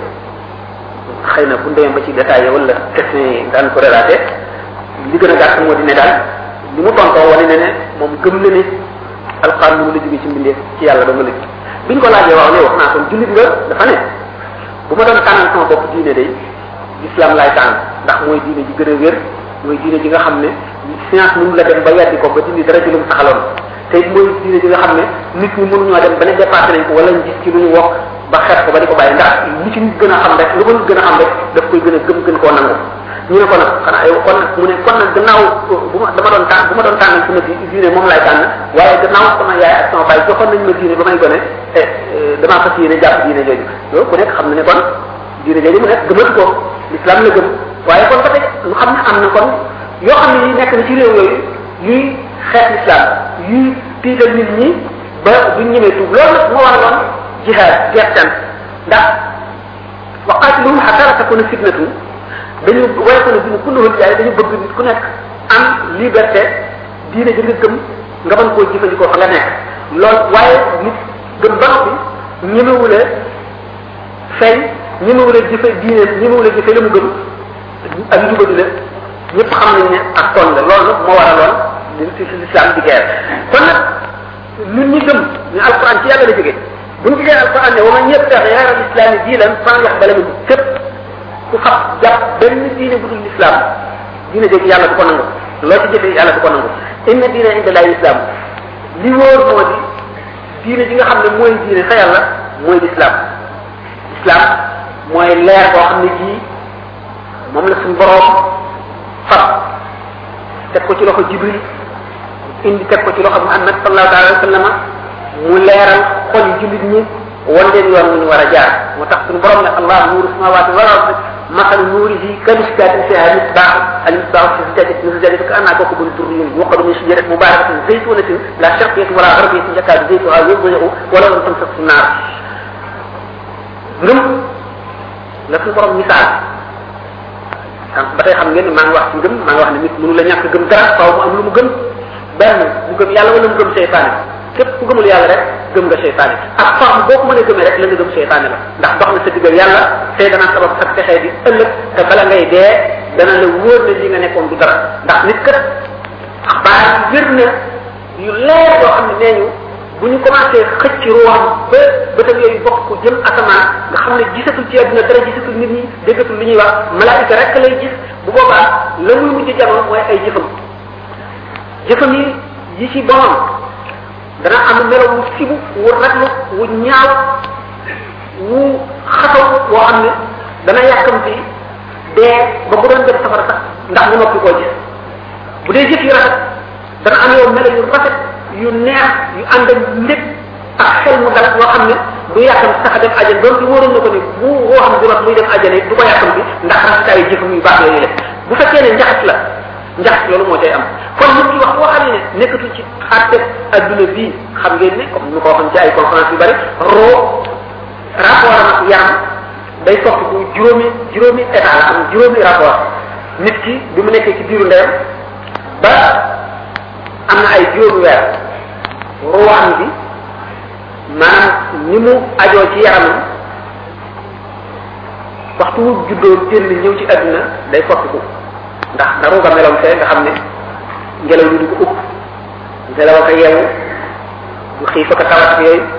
xëy na bu demee ba ci détaillé wala question yi daan ko relaté li gën a gàtt moo di ne daal li mu tontoo wane ne ne moom gëm na ne alquran mu la jógee ci mbindeef ci yàlla ba nga lëg biñ ko laajee waaw ne wax naa kon jullit nga dafa ne bu ma doon tànnal sama bopp diine day l'islam laay tànn ndax mooy diine ji gën a wér mooy diine ji nga xam ne science mënu la dem ba weddi ko ba dindi dara ci lu mu saxaloon te it mooy diine ji nga xam ne nit ñi mënuñoo dem ba ne dépassé nañ ko wala ñu gis ci lu ñu wokk ba xeet ko ba di ko bàyyi ndax li ci nit gën a xam rek lu ko nit gën a xam rek daf koy gën a gëm gën koo nangu ñu ne ko nag xanaa yow kon nag mu ne kon nag gannaaw bu ma dama doon tànn bu ma doon tànn sama di diine moom laay tànn waaye gannaaw sama yaay ak sama baay joxoon nañ ma diine ba may gone te damaa fas yéene jàpp diine jooju loolu ku nekk xam na ne kon diine jooju mu nekk gëmatu ko l'islam la gëm waaye kon ba tey ñu xam ne am na kon yoo xam ne yi nekk na ci réew yooyu yuy xeet l'islam yuy tiital nit ñi ba duñ ñemee tuub loolu nag moo waraloon jihaad gertan ndax waqaatiluhum hatta la takuna fitnatu dañu waaye ko ne bi ñu kulluhul jaay dañu bëgg nit ku nekk am liberté diine ji nga gëm nga mën koo jëfandikoo fa nga nekk lool waaye nit gëm ba noppi ñemewule feeñ ñemewule jëfe diine ñemewule jëfe la mu gëm ak njubadi la ñëpp xam nañ ne ak toon la loolu nag moo waraloon li ci l'islam di guerre kon nag ñun ñi gëm ñu alquran ci yàlla la jóge bu ñu gisee alquran ne wa man yabtaxi ghayra al-islami diinan falan yaqbala minhu képp ku xam jàpp benn diine bu dul l'islam diine jëg yàlla du ko nangu loo ci jëfee yàlla du ko nangu inna diine inda lahi islam li wóor moo di diine ji nga xam ne mooy diine fa yàlla mooy l'islam islam mooy leer boo xam ne jii moom la suñu boroom fab teg ko ci loxo jibril indi teg ko ci loxo muhammad sallallahu alayhi wa sallam mu leeral xol yi jullit ñi wan leen yoon ñu war a jaar moo tax suñu borom ne allah nuuru samawati wal ard مثل نوره كمشكاة فيها مصباح المصباح في زجاجة من زجاجة كأنها كوكب دري يوقد من شجرة مباركة زيتونة لا شرقية ولا غربية يكاد زيتها يضيء ولو لم تمسك في النار ngëm la suñu borom misaal ba tey xam ngeen ni maa ngi wax ci ngëm maa ngi wax ne nit mënu la ñàkk gëm dara faaw mu am lu mu gëm benn mu gëm yàlla wala mu gëm seytaane képp ku gëmul yàlla rek gëm nga seytaane ak forme boo ko mënee gëmee rek la nga gëm seytaane la ndax dox na sa diggal yàlla tey dana sabab ak texee di ëllëg te bala ngay dee dana la wóor ne li nga nekkoon du dara ndax nit kat xabaar yi wér na yu leer yoo xam ne nee ñu bu ñu commencé xëcc ruwaam ba bëtam yooyu bokk ko jëm asamaan nga xam ne gisatul ci àdduna dara gisatul nit ñi déggatul li ñuy wax malaayika rek lay gis bu boobaa la muy mujj jamono mooy ay jëfam jëfam yi yi ci borom dana am melo wu sibu wu raglu wu ñaaw wu xataw woo xam ne dana yàkkamti dee ba bu doon dem safara sax ndax mu noppi koo gis bu dee jëf yu rafet dana am yow melo yu rafet yu neex yu ànd ak ndég ak xel mu dal yoo xam ne du yàkkam sax a dem ajjan doon ci wóoroon na ko ni bu woo xam ne muy dem ajjana du ko yàkkam bi ndax rafetaayu jëfam yu baax yooyu la bu fekkee ne njaxas la njaxas loolu moo cay am kon nit ki wax boo xam ne nekkatul ci àtte adduna bii xam ngeen ne comme nu ko waxoon ci ay conférence yu bari roo rapport am ak yaram day soppi bu juróomi juróomi état la am juróomi rapport nit ki bi mu nekkee ci biiru ndeyam ba am na ay juróomi weer ruwaam bi maanaam ni mu ajoo ci yaramam waxtu wu juddoo génn ñëw ci àdduna day soppiku ndax na ruuga meloom fee nga xam ne ngelaw li du ko upp ngelaw ak a yeewu du xiif ak a tawat ak yooyu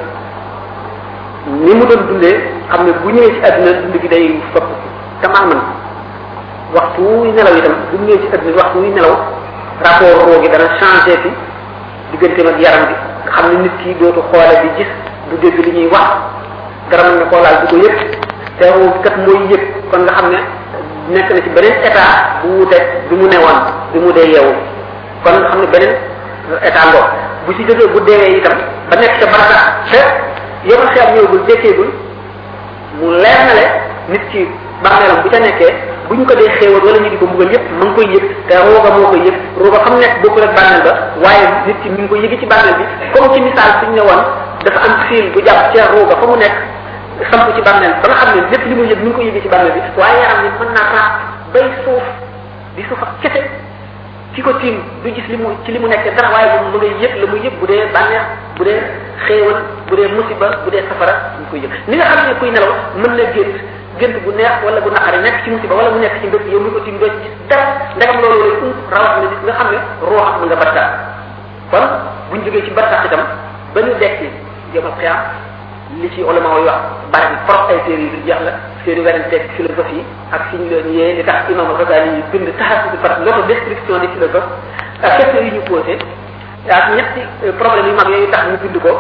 ni mu doon dundee xam ne bu ñëwee ci àdduna dund gi day soppiku tamaaman waxtu wuy nelaw itam bu ñëwee ci àdduna waxtu wuy nelaw rapport roo gi dana changé fi digganteem ak yaram bi nga xam ne nit ki dootu xoole di gis du dégg li ñuy wax dara mën na koo laal du ko yëg te roo kat mooy yëg kon nga xam ne nekk na ci beneen état bu wuteeg bi mu newoon bi mu dee yeewu kon nga xam ne beneen état ngoo bu ci jógee bu deewee itam ba nekk ca barata te yomal xeet ñëwagul dekkeegul mu leer na le nit ki bàmmeelam bu ca nekkee bu ñu ko dee xéewal wala ñu di ko mbugal yépp ma ngi koy yëg te rooga moo koy yëg rooga xam nekk bokkul ak bàmmeel ba waaye nit ki mi ngi koy yëgi ci bàmmeel bi comme ci misaal suñ ne woon dafa am fiil bu jàpp ca rooga fa mu nekk samp ci bàmmeel ba nga xam ne lépp li muy yëg mi ngi ko yëgi ci bàmmeel bi waaye yaram ni mën naa raaf bay suuf di suuf ak kese ki ko tiim du gis li mu ci li mu nekk dara waaye moom mu ngay yëg la muy yëg bu dee bànneex bu dee xéewal bu dee musiba bu dee safara ñu koy yëg ni nga xam ne kuy nelaw mën na gént gént bu neex wala bu naqari nekk ci musiba wala mu nekk ci mbëpp yow mi ko tiim doo ci gis dara ndegam loolu lay um rawat na nit nga xam ne rooxam mu nga barsax kon buñ jógee ci barsax itam ba ñu dekki yomal xiyam li ci ulama yi wax bari bi trop ay téere yu jeex la seeni weranteeg philosophie ak fi ñu leen yee li tax imam Ghazali yi bind taxasu bi par l'auto description des philosophes ak questions yi ñu posé ak ñetti problème yu mag yooyu tax ñu bind ko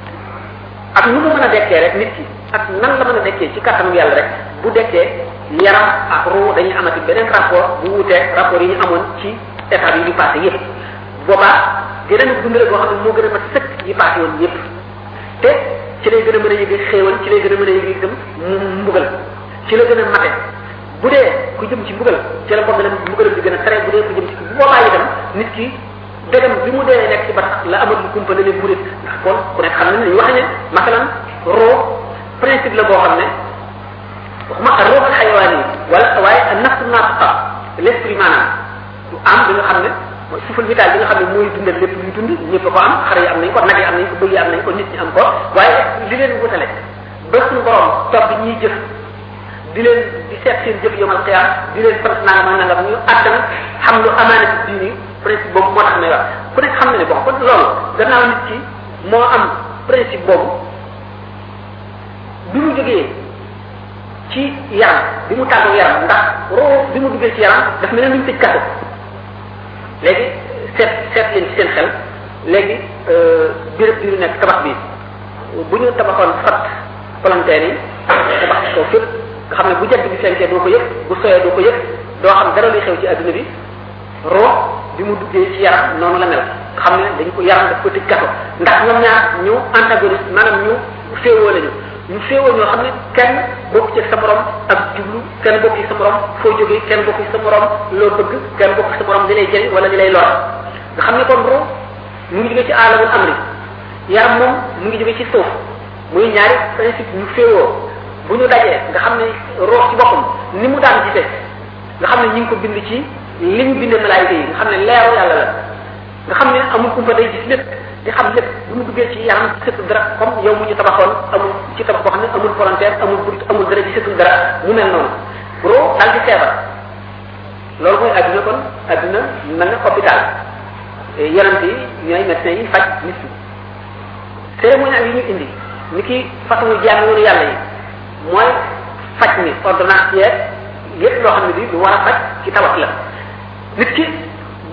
ak nu mu mën a dekkee rek nit ki ak nan la mën a dekkee ci kàttanam yàlla rek bu dekkee yaram ak ruu dañuy amati beneen rapport bu wuteeg rapport yi ñu amoon ci état yi ñu passé yépp boobaa geneen dund rek boo xam ne moo gën a mat sëkk yi passé woon yépp te ci lay gën a mën a yëge xéewal ci lay gën a mën a yëge itam mbugal ci la gën a mate bu dee ku jëm ci mbugal ci la mbugalam mbugalam di gën a tere bu dee ku jëm ci bu boobaa itam nit ki degam bi mu dee nekk ci batax la amal lu kumpa ne leen murit ndax kon ku nekk xam ne ni wax ne masalan roo principe la boo xam ne waxuma ak roo xayawaan yi wala waaye ak nafsu naataqa l'esprit maanaam du am bi nga xam ne mooy souffle vital bi nga xam ne mooy dundal lépp luy dund ñëpp a ko am xar yi am nañ ko nag yi am nañ ko bëy yi am nañ ko nit ñi am ko waaye li leen wutale ba suñu borom topp ñiy jëf di leen di seet seen jëf yomal xiyaam di leen sant nangam ak nangam ñu àttan xam lu amaana ci diini principe boobu moo tax may wax ku nekk xam na ne bon kon loolu gannaaw nit ki moo am principe boobu bi mu jógee ci yaram bi mu tàggoo yaram ndax roo bi mu duggee ci yaram daf mel ne lu ñu tëj kaso léegi seet seet leen ci seen xel léegi béréb bi ñu nekk tabax bi bu ñu tabaxoon fat volontaire yi tabax ko fépp nga xam ne bu jant bi fenkee doo ko yëg bu soyee doo ko yëg doo xam dara luy xew ci adduna bi roo bi mu duggee ci yaram noonu la mel nga xam ne dañ ko yaram daf ko tëj kaso ndax ñoom ñaar ñu antagoniste maanaam ñu féewoo lañu ñu féewoo ñoo xam ne kenn bokk ci sa morom ak jublu kenn bokk ci sa morom foo jógee kenn bokk ci sa morom loo bëgg kenn bokk ci sa morom li lay jëriñ wala li lay lor nga xam ne kon roo mu ngi jóge ci aalamul amri yaram moom mu ngi jóge ci suuf muy ñaari principe ñu féewoo bu ñu dajee nga xam ne roox ci boppam ni mu daan gisee nga xam ne ñi ngi ko bind ci li ñu bindee malaayika yi nga xam ne leeru yàlla la nga xam ne amul kumpa day gis lépp di xam lépp bu mu duggee ci yaram gisatul dara comme yow mu ñu tabaxoon amul ci tabax boo xam ne amul volontaire amul bunt amul dara gisatul dara mu mel noonu roo daal di feebar loolu mooy adduna kon adduna mel na hôpital yonent yi ñooy médecins yi faj nit ñi cérémonie yi ñu indi ni ki façon jaam yoonu yàlla yi mooy faj ni ordonnance yeeg yépp loo xam ne bi lu war a faj ci tabax la nit ki bu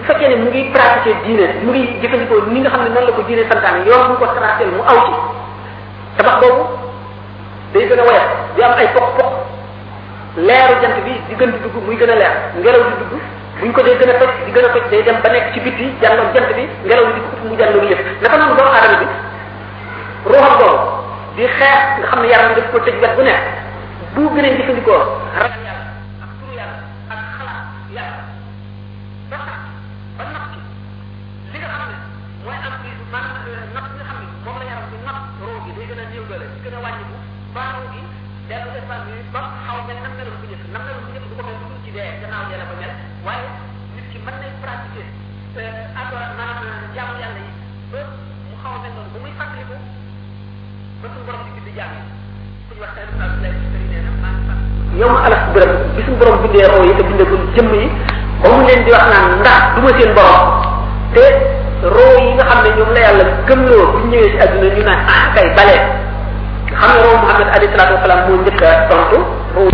fekkee ne mu ngi pratiquer diine mu ngi jëfandikoo ni nga xam ne noonu la ko diine santaane yoon bu ko tracé mu aw ci tabax boobu day gën a woyat di am ay poq poq leeru jant bi di gën di dugg muy gën a leer ngelaw di dugg buñ ko dee gën a toj di gën a toj day dem ba nekk ci bitti jàlloog jant bi ngelaw li di ko mu jàlloog yëpp naka noonu doomu aadama bi ruuxam boobu di xeex nga xam ne yaram bi daf ko tëj wet bu nekk bu gën a jëfandikoo ragal yàlla ak turu yàlla ak xalaat yàlla ba tax ba nax ci li nga xam ne mooy am bi man nax nga xam ne moom la yaram bi nax roo gi day gën a néew doole di gën a wàññiku ba roo gi dellu espace bi ba xaw mel nam meloon bu njëkk nam meloon bu njëkk du ko mel du ci dee gannaaw dee la ko mel waaye nit ki mën nay pratiquer adora maanaam jaamu yàlla yi ba mu xaw a mel noonu ba muy fàttaliku ba suñu borom di bind jaam yi suñu wax seen abdoulaye sëriñ nee na maa ngi fàttaliku yow ma alas bërëb bi suñu borom bindee roo yi te bindagul jëmm yi ba mu leen di wax naan ndax du ma seen borom te roo yi nga xam ne ñoom la yàlla gëmloo bu ñëwee si àdduna ñu naan ah kay balee xam nga roo Muhammad alayhi salaatu wasalaam moo njëkk a tontu roo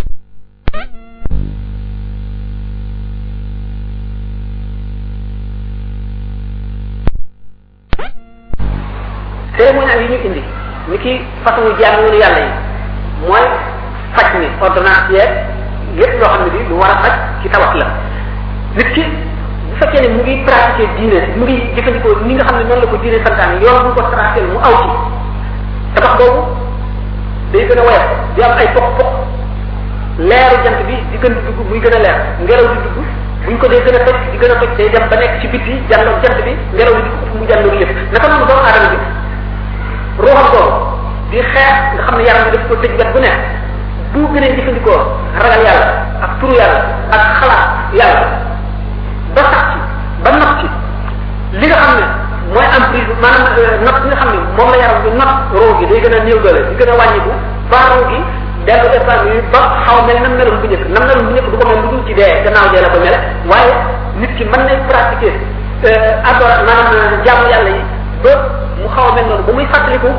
cérémonial yi ñu indi ni ki façon jaamu yàlla yi mooy faj mi ordonnance yeeg lépp loo xam ne bi lu war a faj ci tawat la nit ki bu fekkee ne mu ngi pratiquer diine mu ngi jëfandikoo ni nga xam ne noonu la ko diine santaane yoon bu ko tracé mu aw ci tabax boobu day gën a woyat di am ay poq poq leeru jant bi di gën di dugg muy gën a leer ngelaw di dugg buñ ko dee gën a toj di gën a toj day dem ba nekk ci bitti jàlloog jant bi ngelaw li di ko mu jàlloog yëpp naka noonu doomu aadama bi ruuxam boobu di xeex nga xam ne yaram bi daf ko tëj wet bu nekk bu gën a jëfandikoo ragal yàlla ak turu yàlla ak xalaat yàlla ba sax ci ba nax ci li nga xam ne mooy emprise maanaam not bi nga xam ne moom la yaram bi not roo gi day gën a néew doole di gën a wàññiku ba roo gi dellu espace bi ba xaw mel nam meloon bu njëkk nam meloon bu njëkk du ko mel lu dul ci dee gannaaw dee la ko mel waaye nit ki mën nay pratiquer adora maanaam jaamu yàlla yi ba mu xaw a mel noonu ba muy fàttaliku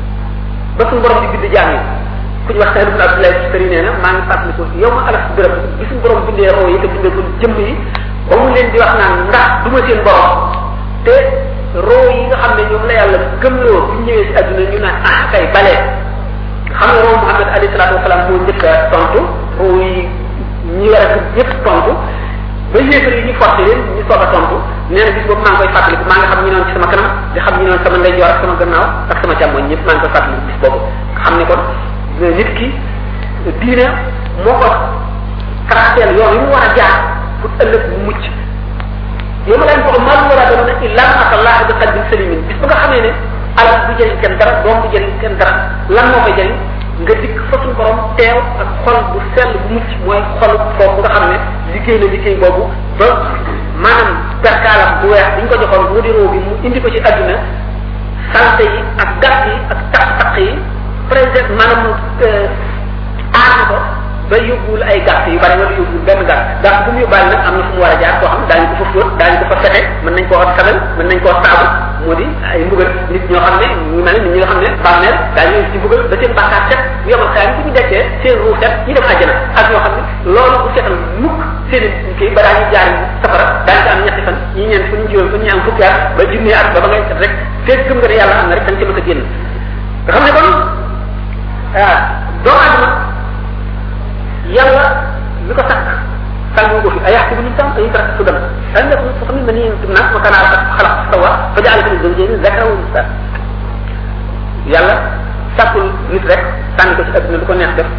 ba suñu borom di bind jaam yi ku ñu wax Saïd ibn Abdoulaye Sëri nee na maa ngi fàttaliku yow ma alas bërëb bi suñu borom bindee roo yi te bindagul jëmm yi ba mu leen di wax naan ndax du ma seen borom te roo yi nga xam ne ñoom la yàlla gëmloo bu ñëwee si àdduna ñu naan ah kay balee xam nga roo Muhammad alayhi salaatu wasalaam moo njëkk a tontu roo yi ñi war a gëm ñëpp tontu ba yéefar yi ñu forcé leen ñu soog a tontu nee na bis boobu maa ngi koy fàttaliku maa ngi xam ñu noon ci sama kanam di xam ñu noon sama ndeyjoor ak sama gannaaw ak sama càmmoñ ñëpp maa ngi koy fàttaliku bis boobu xam ne kon nit ki diine moo ko traceel yoon yi mu war a jaar pour ëllëg mu mucc yow ma leen ko mal war a doon ne illa atallah bi qalbin salimin bis ba nga xamee ne alal du jëriñ kenn dara doom du jëriñ kenn dara lan moo koy jëriñ nga dikk fa suñu borom teew ak xol bu sell bu mucc mooy xol foofu nga xam ne liggéey na liggéey boobu ba maanaam perkaalam bu weex bi ñu ko joxoon mu di roo bi mu indi ko ci àdduna salte yi ak gàtt yi ak taq-taq yi président maanaam aar ko ba yóbbul ay gàtt yu bari wala yóbbul benn gàtt gàtt bu mu yóbbaale nag am na fu mu war a jaar koo xam daañu ko fa fóot daañu ko fa fete mën nañ koo sabal mën nañ koo saabu moo di ay mbugal nit ñoo xam ne ñu mel nit ñi nga xam ne bàmmeel daañu ci mbugal ba seen bàkkaar set bu yemal xaar bu ñu dekkee seen ruu set ñu dem àjjana ak ñoo xam ne loolu bu setal mukk seen kii ba daañu jaar safara daañu ci am ñetti fan ñi ñeent fu ñu juróom fu ñu am fukki at ba junne at ba ba ngay set rek fekk gëm nga ne yàlla am na rek dañ ci mën a génn nga xam ne kon ah doomu adama yàlla li ko sàkk sànni ko fi ay yaxtu bu ñu tam ay tarak su dem dañ def su xam ne ma nii tum naa ma kana ak xalaq sawa fa jaale ko zawjayni zakara wa unsa yàlla sàkkul nit rek sànni ko ci adduna lu ko neex def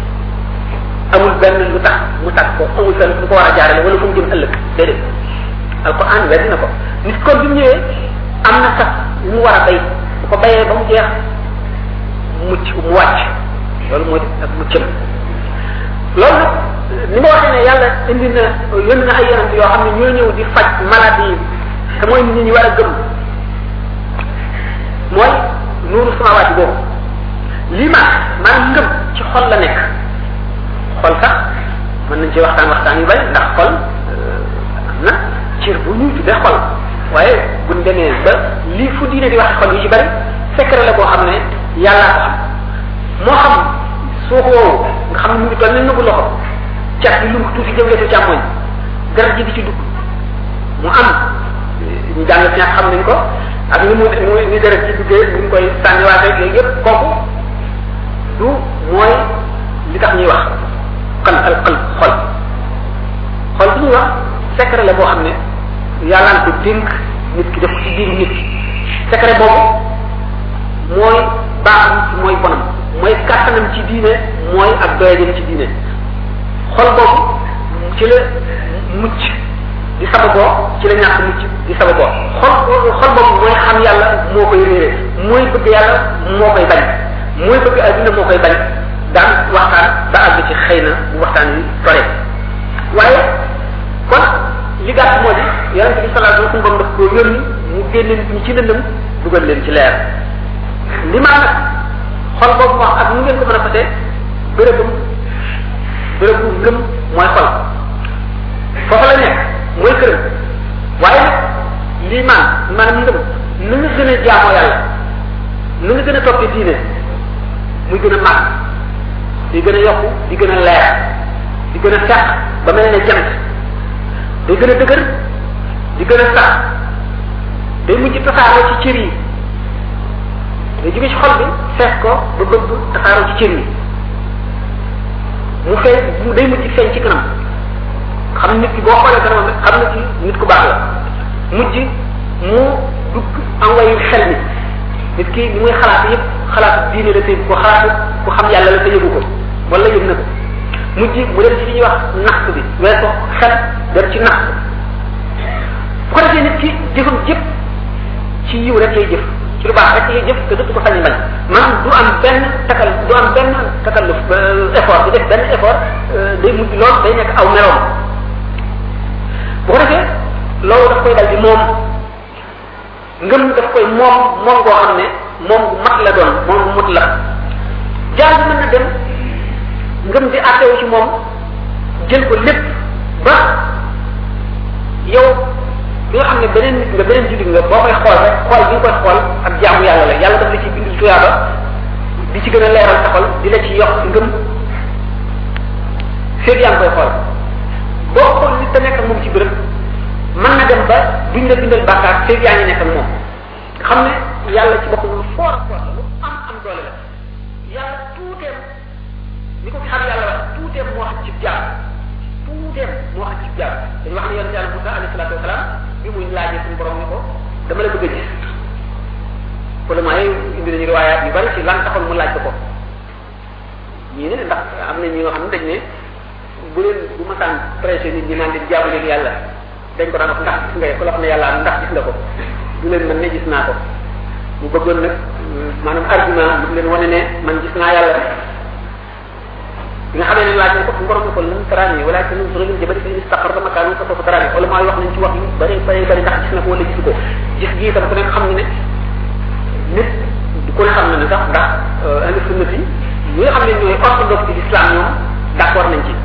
amul benn lu tax mu sàkk ko amul fenn fu ko war a jaarale wala fu mu jëm ëllëg déedéet alquran weddi na ko nit kon bi mu ñëwee am na sax lu mu war a bay bu ko bayee ba mu jeex mucc mu wàcc loolu moo di ak muccam loolu nag ni ma waxee ne yàlla indi na yónni na ay yonent yoo xam ne ñoo ñëw di faj maladie yi te mooy nit ñi war a gëm mooy nuuru samawaati boobu lii ma maanaam ngëm ci xol la nekk xol sax mën nañ ci waxtaan waxtaan yu bari ndax xol am na cër bu ñuy tuddee xol waaye buñ demee ba lii fu diine di waxe xol yi ci bari secret la boo xam ne yàllaa ko xam moo xam suuf woowu nga xam ne mu ngi toll ne nëbbu loxo cat bi lu mu tuuti jëmle ko càmmoñ garab ji di ci dugg mu am ñu jàng fi xam nañ ko ak ni mu ni deret ci duggee ni mu koy sànniwaatee yooyu yëpp kooku du mooy li tax ñuy wax xal al xal xol xol bi ñuy wax secret la boo xam ne yàllaan ko dénk nit ki def ko ci biiru nit ki secret boobu mooy baaxam ci mooy bonam mooy kàttanam ci diine mooy ak doyajam ci diine xol boobu ci la mucc di sababoo ci la ñàkk mucc di sababoo xol xol boobu mooy xam yàlla moo koy réere mooy bëgg yàlla moo koy bañ mooy bëgg adduna moo koy bañ daan waxtaan ba àgg ci xëy na bu waxtaan wi tore waaye kon li gàtt moo di yonente bi sallallahu alayhi wasallam suñu borom daf koo yónni mu génne nit ñi ci lëndëm dugal leen ci leer li maa nag xol boobu wax ak nu ngeen ko mën a fatee bërëbam bërëbu ngëm mooy xol foofu la nekk mooy këram waaye nag lii maan maanaam ngëm nu nga gën a jaamoo yàlla nu nga gën a toppee diine muy gën a màgg di gën a yokku di gën a leer di gën a sax ba mel ne jant day gën a dëgër di gën a sax day mujj tasaaroo ci cër yi day jóge ci xol bi fees ko ba bëgg tasaaroo ci cër yi mu feeñ mu day mujj feeñ ci kanam xam nit ki boo xoolee kanamam rek xam na ci nit ku baax la mujj mu dugg envoyé xel mi nit ki li muy xalaat yëpp xalaat diine la te ko xalaat ku xam yàlla la te yëgu ko wala yëg na ko mujj mu dem ci li ñuy wax naxt bi weesu xel dem ci naxt bu ko defee nit ki jëfam jëpp ci yiw rek lay jëf ci lu baax rek lay jëf te dootu ko sañ bañ man du am benn takal du am benn takalluf effort du def benn effort day mujj lool day nekk aw meloom bu ko defee loolu daf koy dal di moom ngëm daf koy moom moom goo xam ne moom bu mat la doon moom bu mut la jaar bi mën na dem ngëm di àttewu ci moom jël ko lépp ba yow bi nga xam ne beneen nit nga beneen jullit nga boo koy xool rek xool bi nga koy xool ak jaamu yàlla la yàlla daf la ci bindul tuyaaba di ci gën a leeral sa xol di la ci yokk ngëm féeg yaa ngi koy xool boo xool nit te nekk ak moom ci bërëb mën na dem ba duñ la bindal bàkkaar féeg yaa ngi nekk ak moom xam ne yàlla ci boppam lu foor a foor la lu am am doole la yàlla tuuteem ni ko fi xam yàlla wax tuuteem moo xam ci jaam tuuteem moo xam ci jaam dañu wax ne yonente yàlla Musa alayhi salaatu wasalaam bi muy laajee suñu borom ni ko dama la bëgg a gis problème yi indi nañu riwaayaat yu bari ci lan taxoon mu laaj ko ko ñii ne ndax am na ñi nga xam ne dañ ne bu leen bu ma saan pressé nit ñi naan leen jaamu leen yàlla dañ ko daan wax ndax gis nga ko la wax ne yàlla am ndax gis nga ko du leen mën ne gis naa ko mu bëggoon nag maanaam argument mu leen wane ne man gis naa yàlla bi nga xamee ne laaj na ko fu borom ne ko lan taraani wala te nun suragin jabari fi istaqar dama kaanu fa soofa taraani wala maa wax nañ ci wax yu bari bari bari ndax gis na ko wala gisu ko gis gi itam ku nekk xam ne ne nit ku ne xam na ne sax ndax ahlu sunnati ñi nga xam ne ñooy orthodoxe ci l'islam ñoom d'accord nañ ci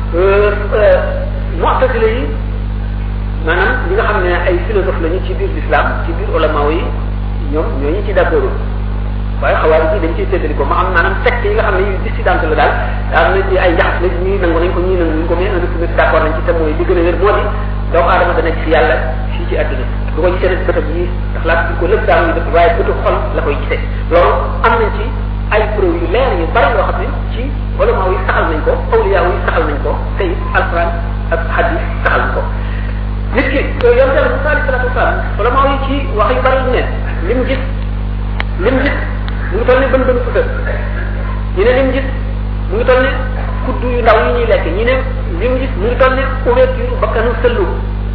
mu'tazila yi maanaam ñi nga xam ne ay philosophe lañu ci biir l'islam ci biir ulama yi ñoom ñooñu ci d'accord waaye xawaari yi dañ ciy séddali ko ma am maanaam secte yi nga xam ne yu dissidente la daal am na ci ay njaxas la ñii nangu nañ ko ñii nangu nañ ko mais indi suñu d'accord nañ ci te mooy li gën a wér moo di doomu aadama dana gis yàlla fii ci àdduna du ko gisee nag bëtam yi ndax laa tudd ko lépp daal def waaye bëtu xol la koy gisee loolu am nañ ci ay preuve yu leer yu bari yoo xam ne ci ulama yi saxal nañ ko awliya yi saxal nañ ko tey alquran ak hadis saxal nañ ko nit ki yonte la Musa alayhi salatu wasalam ulama yi ci wax yu bari ne lim gis lim gis mu ngi toll ne bën bën futa ñu ne lim gis mu ngi toll ne kuddu yu ndaw yi ñuy lekk ñu ne lim gis mu ngi toll ne ouverture bakkanu sëllu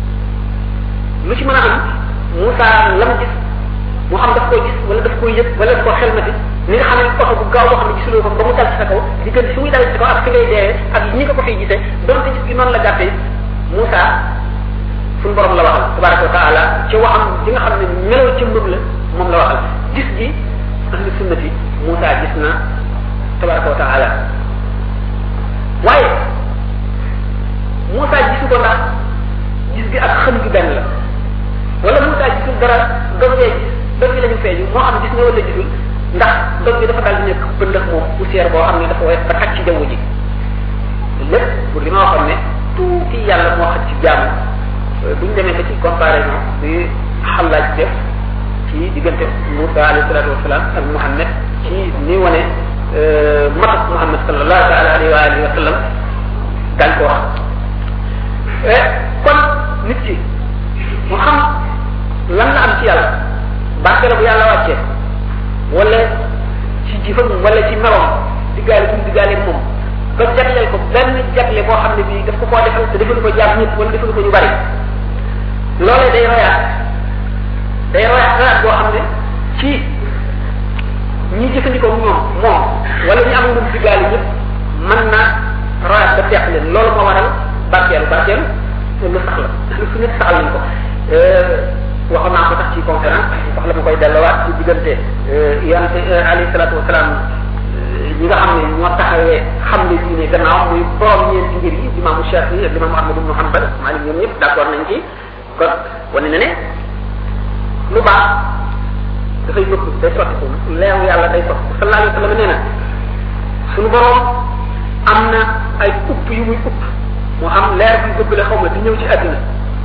lu ci mën a am Moussa lam gis mu xam daf koy gis wala daf koy yëg wala daf ko xelmati ni nga xam ne oto bu gaaw boo xam ne gisuloo ko ba mu dal ci sa kaw diggante fi muy dal ci sa kaw ak fi ngay deewee ak ñi nga ko fiy gisee donte gis gi noonu la gàttee Moussa suñu borom la waxal tabaraka wa taala ci waxam di nga xam ne meloo ci mbëb la moom la waxal gis gi ahli sunnati Moussa gis na tabaraka wa taala waaye Moussa gisu ko ndax gis gi ak xam gi benn la wala Moussa gisul dara dog gee gis dog gi la ñu feeñu moo xam gis nga wala gisul ndax dog gi dafa daal di nekk bëndëx moom poussière boo xam ne dafa wees ba xaj ci jaww ji lépp pour li ma waxoon ne tuuti yàlla moo xaj ci jaamu buñ demee ba ci comparaison bi xallaaj def ci diggante Moussa alayhi salatu wasalaam ak Muhammad ci ni wane matuk Muhammad sallallahu taala alayhi wa alihi wa sallam daañ ko wax kon nit ki mu xam lan la am ci yàlla barke la bu yàlla wàccee wala ci jëfam wala ci meloom diggaale bu mu diggaale moom ba jagleel ko benn jagle boo xam ne bii daf ko koo defal te defalu ko jaam ñëpp wala defalu ko ñu bari loolee day royaat day royaat royaat boo xam ne ci ñi jëfandikoo ñoom moom wala ñu am moom diggaale ñëpp mën na royaat ba teq leen loolu moo waral barkeelu barkeelu lu sax la lu su nekk saxal nañ ko waxoon naa ko tax ci conférence wax la ma koy delluwaat ci diggante yonente alayhi salatu wasalaam ñi nga xam ne ñoo taxawee xam ne diine gannaaw muy borom ñeenti ngir yi imaamu Shafi ak imaamu Ahmad ibnu Hanbal Malik ñoom ñëpp d'accord nañ ci kon wane na ne lu baax dafay nëpp day sotti ko leeru yàlla day sotti ko sallallahu alayhi wa sallam nee na suñu borom am na ay upp yu muy upp moo xam leer bi bëgg la xaw ma di ñëw ci àddina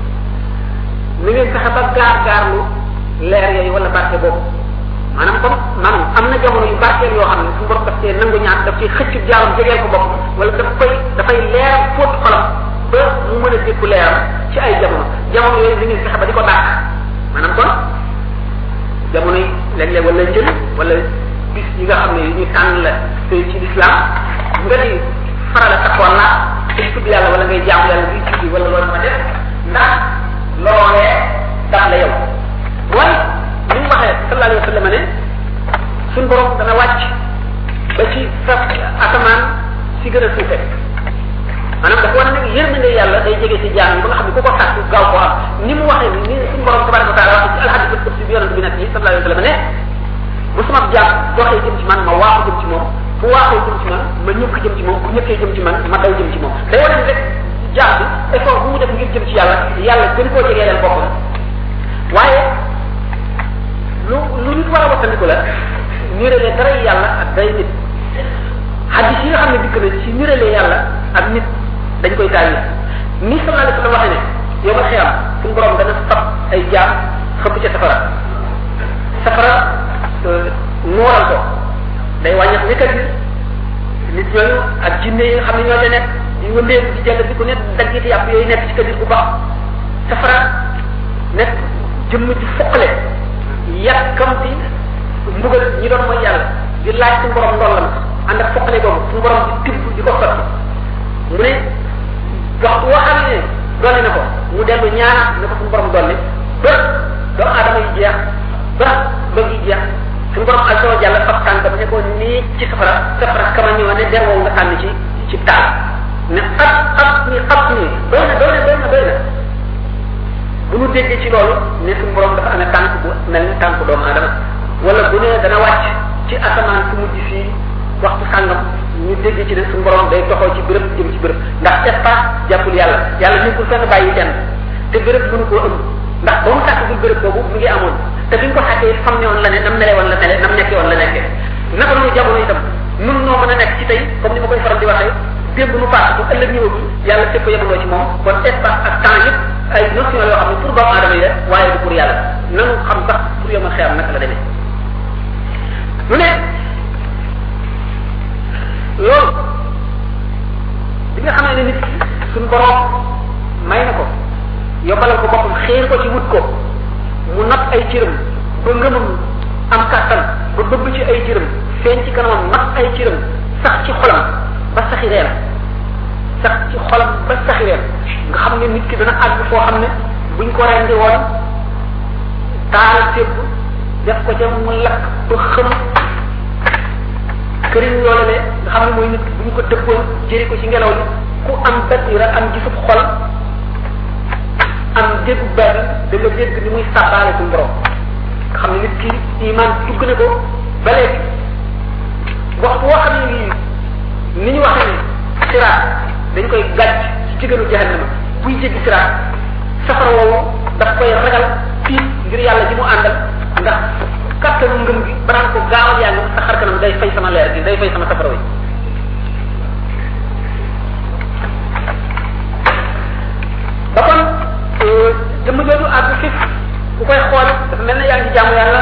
ni ngeen fexe ba gaar gaarlu leer yooyu wala barke boobu maanaam comme maanaam am na jamono yu barkeel yoo xam ne suñu borom daf cee nangu ñaan daf ciy xëcc jaaram jegeel ko bopp wala daf koy dafay leer fóot xolam ba mu mën a dékku leeram ci ay jamono jamono yooyu ni ngeen fexe ba di ko dàq maanaam kon jamono yi léeg-léeg wala njël wala bis yi nga xam ne yu ñu tànn la te ci l'islam nga di farala taxoon la te tudd yàlla wala ngay jaamu yàlla bi tuddi wala loolu ma def ndax loolee daf la yow waaye ni mu waxee sallallahu alayhi wa sallam ne suñ borom dana wàcc ba ci sa asamaan si gën a suufe maanaam dafa war a nekk yërmande yàlla day jege ci jaam yi ba nga xam ne ku ko sàkk gaaw koo am ni mu waxee ni suñ borom tabaraka wa taala wax ci alhadis qudsi bi yonente bi nag yi sallallahu alayhi wa sallam ne bu sama jaam doxee jëm ci man ma waaxu jëm ci moom fu waaxoo jëm ci man ma ñëkk jëm ci moom bu ñëkkee jëm ci man ma daw jëm ci moom day wane rek jaam bi effort bu mu def ngir jëm ci yàlla yàlla gën koo jegee leen boppam waaye lu lu nit war a wattandiku la nirale dara yàlla ak day nit hadis yi nga xam ne dikk na ci nirale yàlla ak nit dañ koy taal ni sallallahu alayhi wa sallam waxee ne yow ma xiyam suñu borom dana fab ay jaam xëpp ca safara safara nooral ko day wàññeex nekkat bi nit ñooñu ak jinne yi nga xam ne ñoo ca nekk di wëndeeku di jàng di ko nekk daggiti yàpp yooyu nekk ci kadir bu baax safara nekk jëmm ci foqale yàkkamti mbugal ñi doon mooy yàlla di laaj suñu borom ndollam ànd ak foqale boobu suñu borom di tibb di ko sotti mu ne waxtu woo xam ne dolli na ko mu dellu ñaanaat ne ko suñu borom dolli ba doomu aadama yi jeex ba bëgg yi jeex suñu borom ak sama jàll fab tànkam ne ko nii ci safara safara kama ñëw ne der woowu nga sànni ci ci taal ne xat xat ni xat ni doy na doy na doy na doy na bu ñu déggee ci loolu ne suñu borom dafa amee tànk bu mel ni tànk doomu aadama wala bu ne dana wàcc ci asamaan su mujj fii waxtu sàngam ñu dégg ci ne suñu borom day toxoo ci béréb jëm ci béréb ndax espace jàppul yàlla yàlla nekkul fenn bàyyi kenn te béréb mënu koo ëmb ndax ba mu sàkkagul béréb boobu mu ngi amoon te bi ñu ko sàkkee xam ne woon la ne nam mele woon la mele nam nekkee woon la nekkee naka noonu jamono itam nun noo mën a nekk ci tey comme ni ma koy faral di waxee démb nu paase bu ëllëg ñëwagul yàlla fépp yemandoo ci moom kon espace ak temps yëpp ay notion yoo xam ne pour doomu aadama yi la waaye du pour yàlla nanu xam sax pour yomal xeer naka la demee mu ne loolu bi nga xamee ne nit suñ borom may na ko yombalal ko boppam xéer ko ci wut ko mu not ay cëram ba ngëmam am kàttan ba bëgg ci ay cëram feeñ ci kanamam not ay cëram sax ci xolam ba saxi reer sax ci xolam ba saxi reer nga xam ne nit ki dana àgg foo xam ne buñ ko rendi woon taal sébb def ko ca mu lakk ba xëm këriñ loolu le nga xam ne mooy nit bu ñu ko dëppoon jëri ko ci ngelaw li ku am basira am gisub xol am déggu benn da nga dégg ni muy sàbbaale suñu borom nga xam ne nit ki iman dugg na ko ba léegi waxtu woo xam ne nii ni ñu waxee ne siraat dañ koy gàcc ci jigéenu jahannama buy jéggi siraat safara woowu daf koy ragal tiit ngir yàlla ji mu àndal ndax kattanu ngëm gi banaan ko gaawal yaa ngi sa xar kanam day fay sama leer gi day fay sama safara wi ba kon jaamu yàlla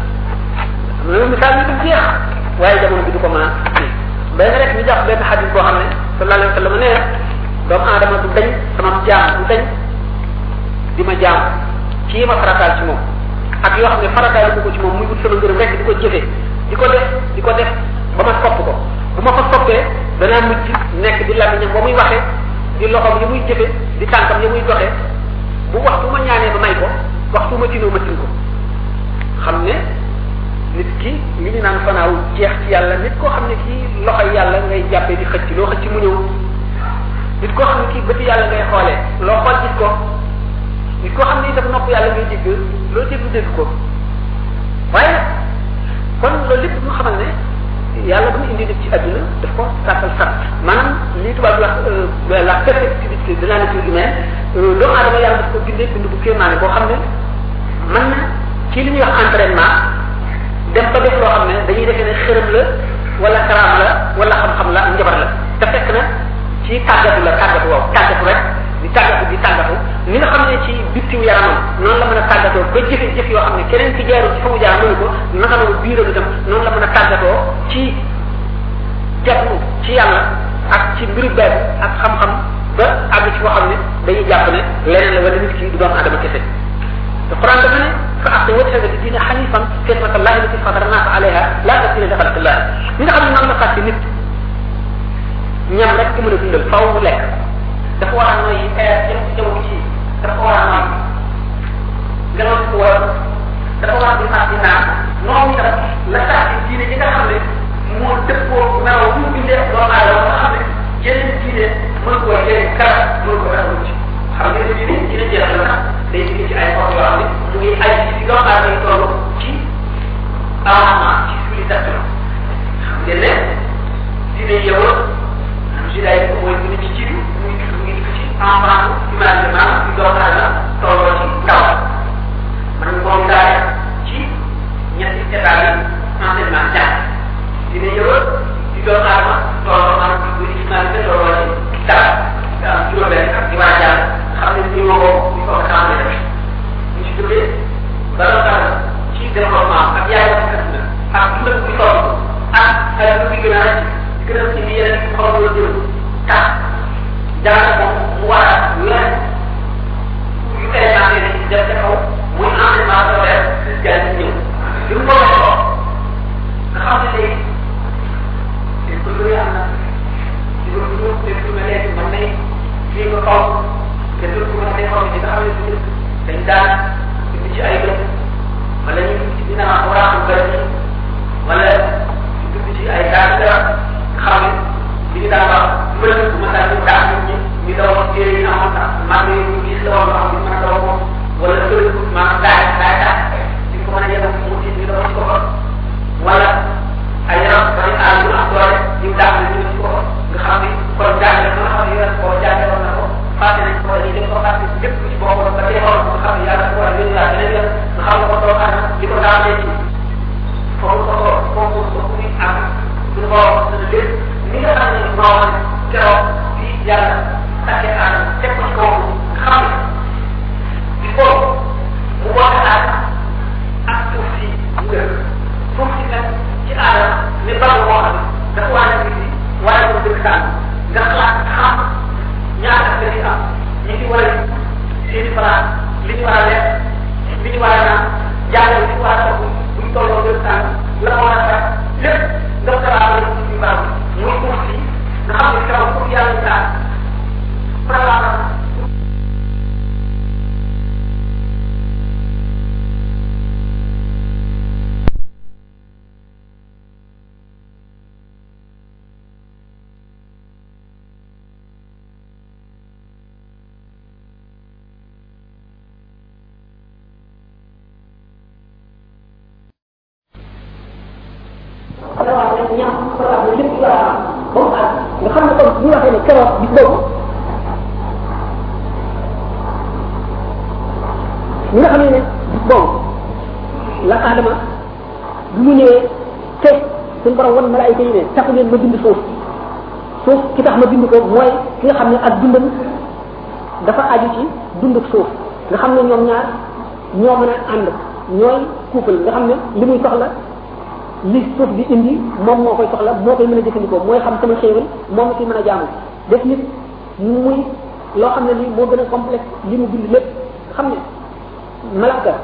am na misaal yu du jeex waaye jamono bi du ko mën a benn rek ñu jàpp benn xadis boo xam ne sallallahu alayhi wa sallam nee doomu aadama du dañ sama jaam du dañ di ma jaam kii ma farataal ci moom ak yoo xam ne farataal ko ci moom muy wut sama ngërëm rek di ko jëfee di ko def di ko def ba ma sopp ko bu ma ko soppee danaa mujj nekk di lamiñam ba muy waxee di loxoom yi muy jëfe di tànkam yi muy doxee bu waxtu ma ñaanee ma may ko waxtu ma tinoo ma tin ko xam ne nit ki li ñu naan fanaaw jeex ci yàlla nit koo xam ne kii loxoy yàlla ngay jàppee di xëcc loo xëcc mu ñëw nit koo xam ne kii bëti yàlla ngay xoolee loo xool gis ko nit koo xam ne itam nopp yàlla ngay dégg loo déglu dégg ko waaye kon loolu lépp ñu xamal ne yàlla bu mu indi nit ci àdduna daf ko sàkkal sàkk maanaam li tubaab di wax la perfectibilité de la nature humaine doomu aadama yàlla daf ko bindee bind bu kéemaane boo xam ne mën na ci li ñuy wax entraînement dem ba def loo xam ne dañuy defee ne xërëm la wala karaam la wala xam-xam la ak njabar la te fekk na ci tàggatu la tàggatu waaw tàggatu rek di tàggatu di tàggatu ni nga xam ne ci bittiw yaramam noonu la mën a tàggatoo ba jëfe jëf yoo xam ne keneen ci jaarul ci fa mu jaar mënu ko naka noonu biiram itam noonu la mën a tàggatoo ci jàppu ci yàlla ak ci mbiru benn ak xam-xam ba àgg ci koo xam ne dañuy jàpp ne leneen la wala nit ki du doomu adama kese te Quran dafa ne fa aqi wajhaka li diine xanifan fitrata allahi lati fatara naasa alayha la tabdila li xalqillah ñi nga xam ne noonu la fàtte nit ñam rek ku mën a dundal faw mu lekk dafa war a nooy air jëm ci jaww ci dafa war a nooy ngelaw ci war dafa war a di fàtte naan noonu itam la fàtte diine ji nga xam ne moo dëppoo melaw bu mu bindee doomu aadama nga xam ne yeneen diine mën ko yeneen kara mën ko dara ci xam nga ne diine diine jeex la sax day digg ci ay xor yoo xam ne mu ngi ay ci doomu aadama yi toll ci avancement ci civilisation xam ngeen ne diine yow judaï ko mooy bu ci jiitu mu ngi mu ngi ci enfant humanitairement ci doomu aadama tolloo ci ndaw man moom daal ci ñetti état yi enseignement jàng dina yow ci doomu aadama tolloo am bu ci humanité tolloo ci dara nga am juróom-benn ak di war a jàng xam ne ñu ma ko ñu ko tàmbali def ñu ci jógee bala dara ci développement ak yaay ak kat na ak dundal bi toll ak ay lu bi gën a rëcc gën a ci yeneen xaw la jëm tax daanaka moom mu war a weer yu présenté ne ci def ca kaw muy enseignement scolaire fiscal bi ñëw li mu ko waxee nga xam ne léegi te ko lu am na ci lu ñu te lu mel léegi man nay fii nga kaw te lu ko mën a xaw ci nga xam ne du dañ daan indi ci ay gëm wala ñu ci dina am waraaxu bëri wala ñu dugg ci ay daan dara xam ne li ñu daan wax mbënd bu ma daan ñu daan nit ñi ñu daw ak téere yi amoon sax mag yi ñu gis la woon loo xam ne mën a daw moom wala sëriñ maanaam daay daay daay di ko mën a yem mu ci ñu daw ci ko wala ay yaram bari aal yu am doole ñu daan ñu ci ko nga xam ne kon jàngale nga xam ne yéen koo jàngale woon na ko fàtte nañ ko dañuy dem ko fàtte lépp ci boppam ba tey xool nga xam ne yàlla ko war a yónni laa beneen yoon nga xam ne ko doo xam li ko daan leen ci foofu ko ko foofu ko muy am suñu borom dana lépp ni nga xam ne moo keroog bi yàlla takkee aadama teg ko ci kaw xam ne il faut mu woote aadama ak suuf si mu gën suuf si nag ci aadama ne bal moo xam ne dafa waa nekk si waaye ko dëkk saan nga xalaat xam ñaata nga di am ñi ci war a seen i place li ñu war a lekk li ñu war a naan jàngal li ñu war a togg buñ tolloo dëkk saan la war a def lépp nga xalaat la ci baax muy suuf si nga xam ne keroog pour yàlla daal prévoir ñam programme lépp yu war a am ba mu àgg nga xam ne kon bu ñu waxee ne keroog bis boobu ñi nga xam ne ne bis boobu la aadama bu mu ñëwee te suñu borom wan malaayika yi ne taxu leen ma bind suuf suuf ki tax ma bind ko mooy ki nga xam ne ak dundam dafa aju ci dunduk suuf nga xam ne ñoom ñaar ñoo mën a ànd ñooy couple nga xam ne li muy soxla li suuf di indi moom moo koy soxla moo koy mën a jëfandikoo mooy xam sama xéewal moom la fi mën a jaamu def nit muy loo xam ne lii moo gën a complexe li mu bind lépp xam ne malaaka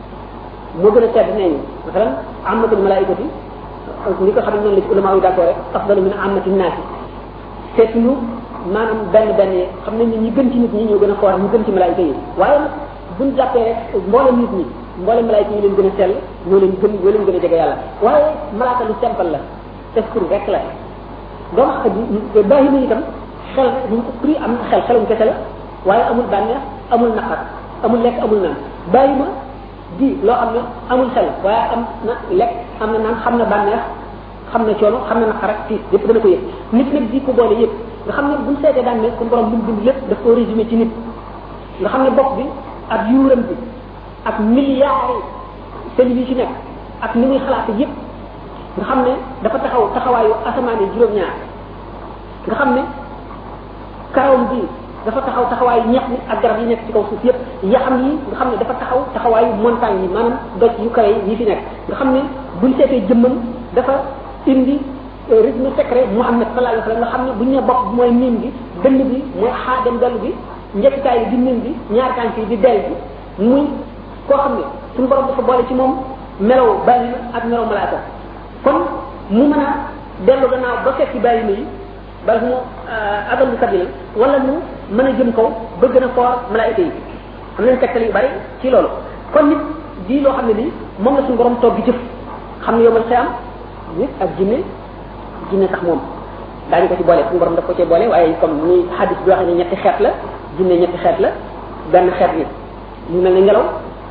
moo gën a tedd nee ñu masalan amatul malaikati ni ko xam ne noonu la ci ulama yi d'accord rek afdalu min amati naasi seet ñu maanaam benn benn yi xam nañ ne ñi gën ci nit ñi ñoo gën a foor ñu gën ci malaayika yi waaye nag buñ jàppee rek mboolem nit ñi mboolem malaayika yi leen gën a sell ñoo leen gën ñoo leen gën a jege yàlla waaye malaaka lu simple la esprit rek la doomu ak baaxi na itam xel prix am xel xelum kese la waaye amul bànneex amul naqar amul lekk amul naan bàyyi ma di loo xam ne amul xel waaye am na lekk am na naan xam na bànneex xam na coono xam na naqar ak tiis yëpp dana ko yëg nit nag di ko boole yëpp nga xam ne buñ seetee daan ne suñu borom lu mu bind lépp daf koo résumé ci nit nga xam ne bopp bi ak yuuram bi ak milliards cellules yi ci nekk ak ni muy xalaate yëpp nga xam ne dafa taxaw taxawaayu asamaan yi juróom-ñaar nga xam ne karawam bi dafa taxaw taxawaayu ñex mi ak garab yi nekk ci kaw suuf yëpp yaxam yi nga xam ne dafa taxaw taxawaayu montagne yi maanaam doj yu kawe yi fi nekk nga xam ne buñ seetee jëmmam dafa indi rythme secret Muhammad sallallahu alayhi wa sallam nga xam ne bu ñu nee bopp bi mooy miim bi dënn bi mooy xaa dem dellu bi njëkkitaay bi di miim bi ñaar tànk yi di del bi muy koo xam ne suñu borom dafa boole ci moom melaw bàyyi ak melaw malaaka kon mu mën a dellu gannaaw ba fekk bàyyi ma yi bal mu adal bu sabila wala mu mën a jëm kaw ba gën a foor malaayika yi am nañ tegtal yu bari ci loolu kon nit di loo xam ne lii moom la suñu borom toog gi jëf xam ne yomal xiyam nit ak jinne jinne sax moom daañu ko ci boole suñu borom daf ko ci boole waaye comme ni hadis bi waxee ne ñetti xeet la jinne ñetti xeet la benn xeet bi ñu mel ne ngelaw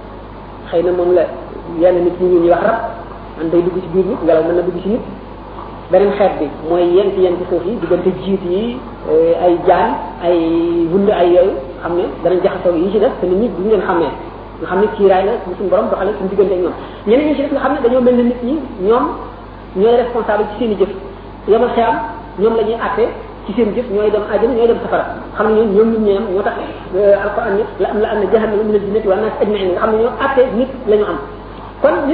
xëy na moom la yenn nit ñi ñuy wax rab man day dugg ci biir nit ngelaw mën na dugg ci nit beneen xeet bi mooy yent yent suuf yi diggante jiit yi ay jaan ay wund ay yooyu xam ne danañ jaxasoo yi ci def te nit ñi duñ leen xamee nga xam ne kiiraay la bu suñu borom doxale suñu diggante ak ñoom ñeneen ñi ci def nga xam ne dañoo mel ne nit ñi ñoom ñooy responsable ci seen i jëf yamal xiyam ñoom la ñuy àtte ci seen jëf ñooy dem àjjana ñooy dem safara xam ne ñoom ñoom nit ñi am ñoo tax alquran ni la am la am na jahannama min al-jinnati wa nas ajma'in nga xam ne ñoo àtte nit la ñu am kon nit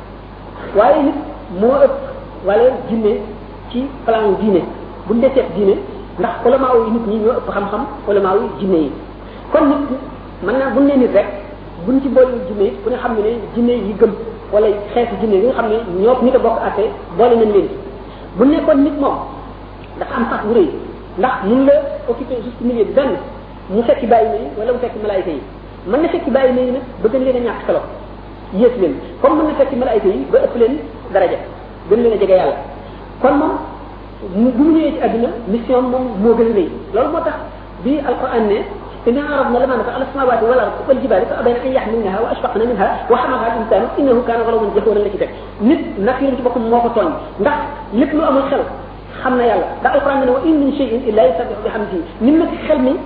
waaye nit moo ëpp wala jinne ci plan diine buñ dee seet diine ndax ulama yi nit ñi ñoo ëpp xam-xam ulama yi jinne yi kon nit mën naa buñ nee nit rek buñ ci boole jinne yi ku ne xam ne ne jinne yi gëm wala xeetu jinne yi nga xam ne ñoo nit a bokk àtte boole nañ leen bu nekkoon nit moom dafa am sax bu rëy ndax mun la occupé juste milieu bi benn mu fekki bàyyi ma yi wala mu fekki malaayika yi mën na fekki bàyyi ma yi nag ba gën leen a ñàkk solo yées leen comme mën na fekki malaayika yi ba ëpp leen daraja gën leen a jege yàlla kon moom mu bu mu ñëwee ci àdduna mission moom moo gën a rëy loolu moo tax bi alquran ne إنا عرضنا الأمانة على السماوات والأرض والجبال فأبين أن يحملنها وأشفقن منها وحملها الإنسان إنه كان ظلوما جهولا la ci teg nit nag yéen ci boppam moo ko tooñ ndax lépp lu amul xel xam na yàlla ndax alquran ne wa in min shay'in illa yusabbihu bihamdihi nit nag xel mi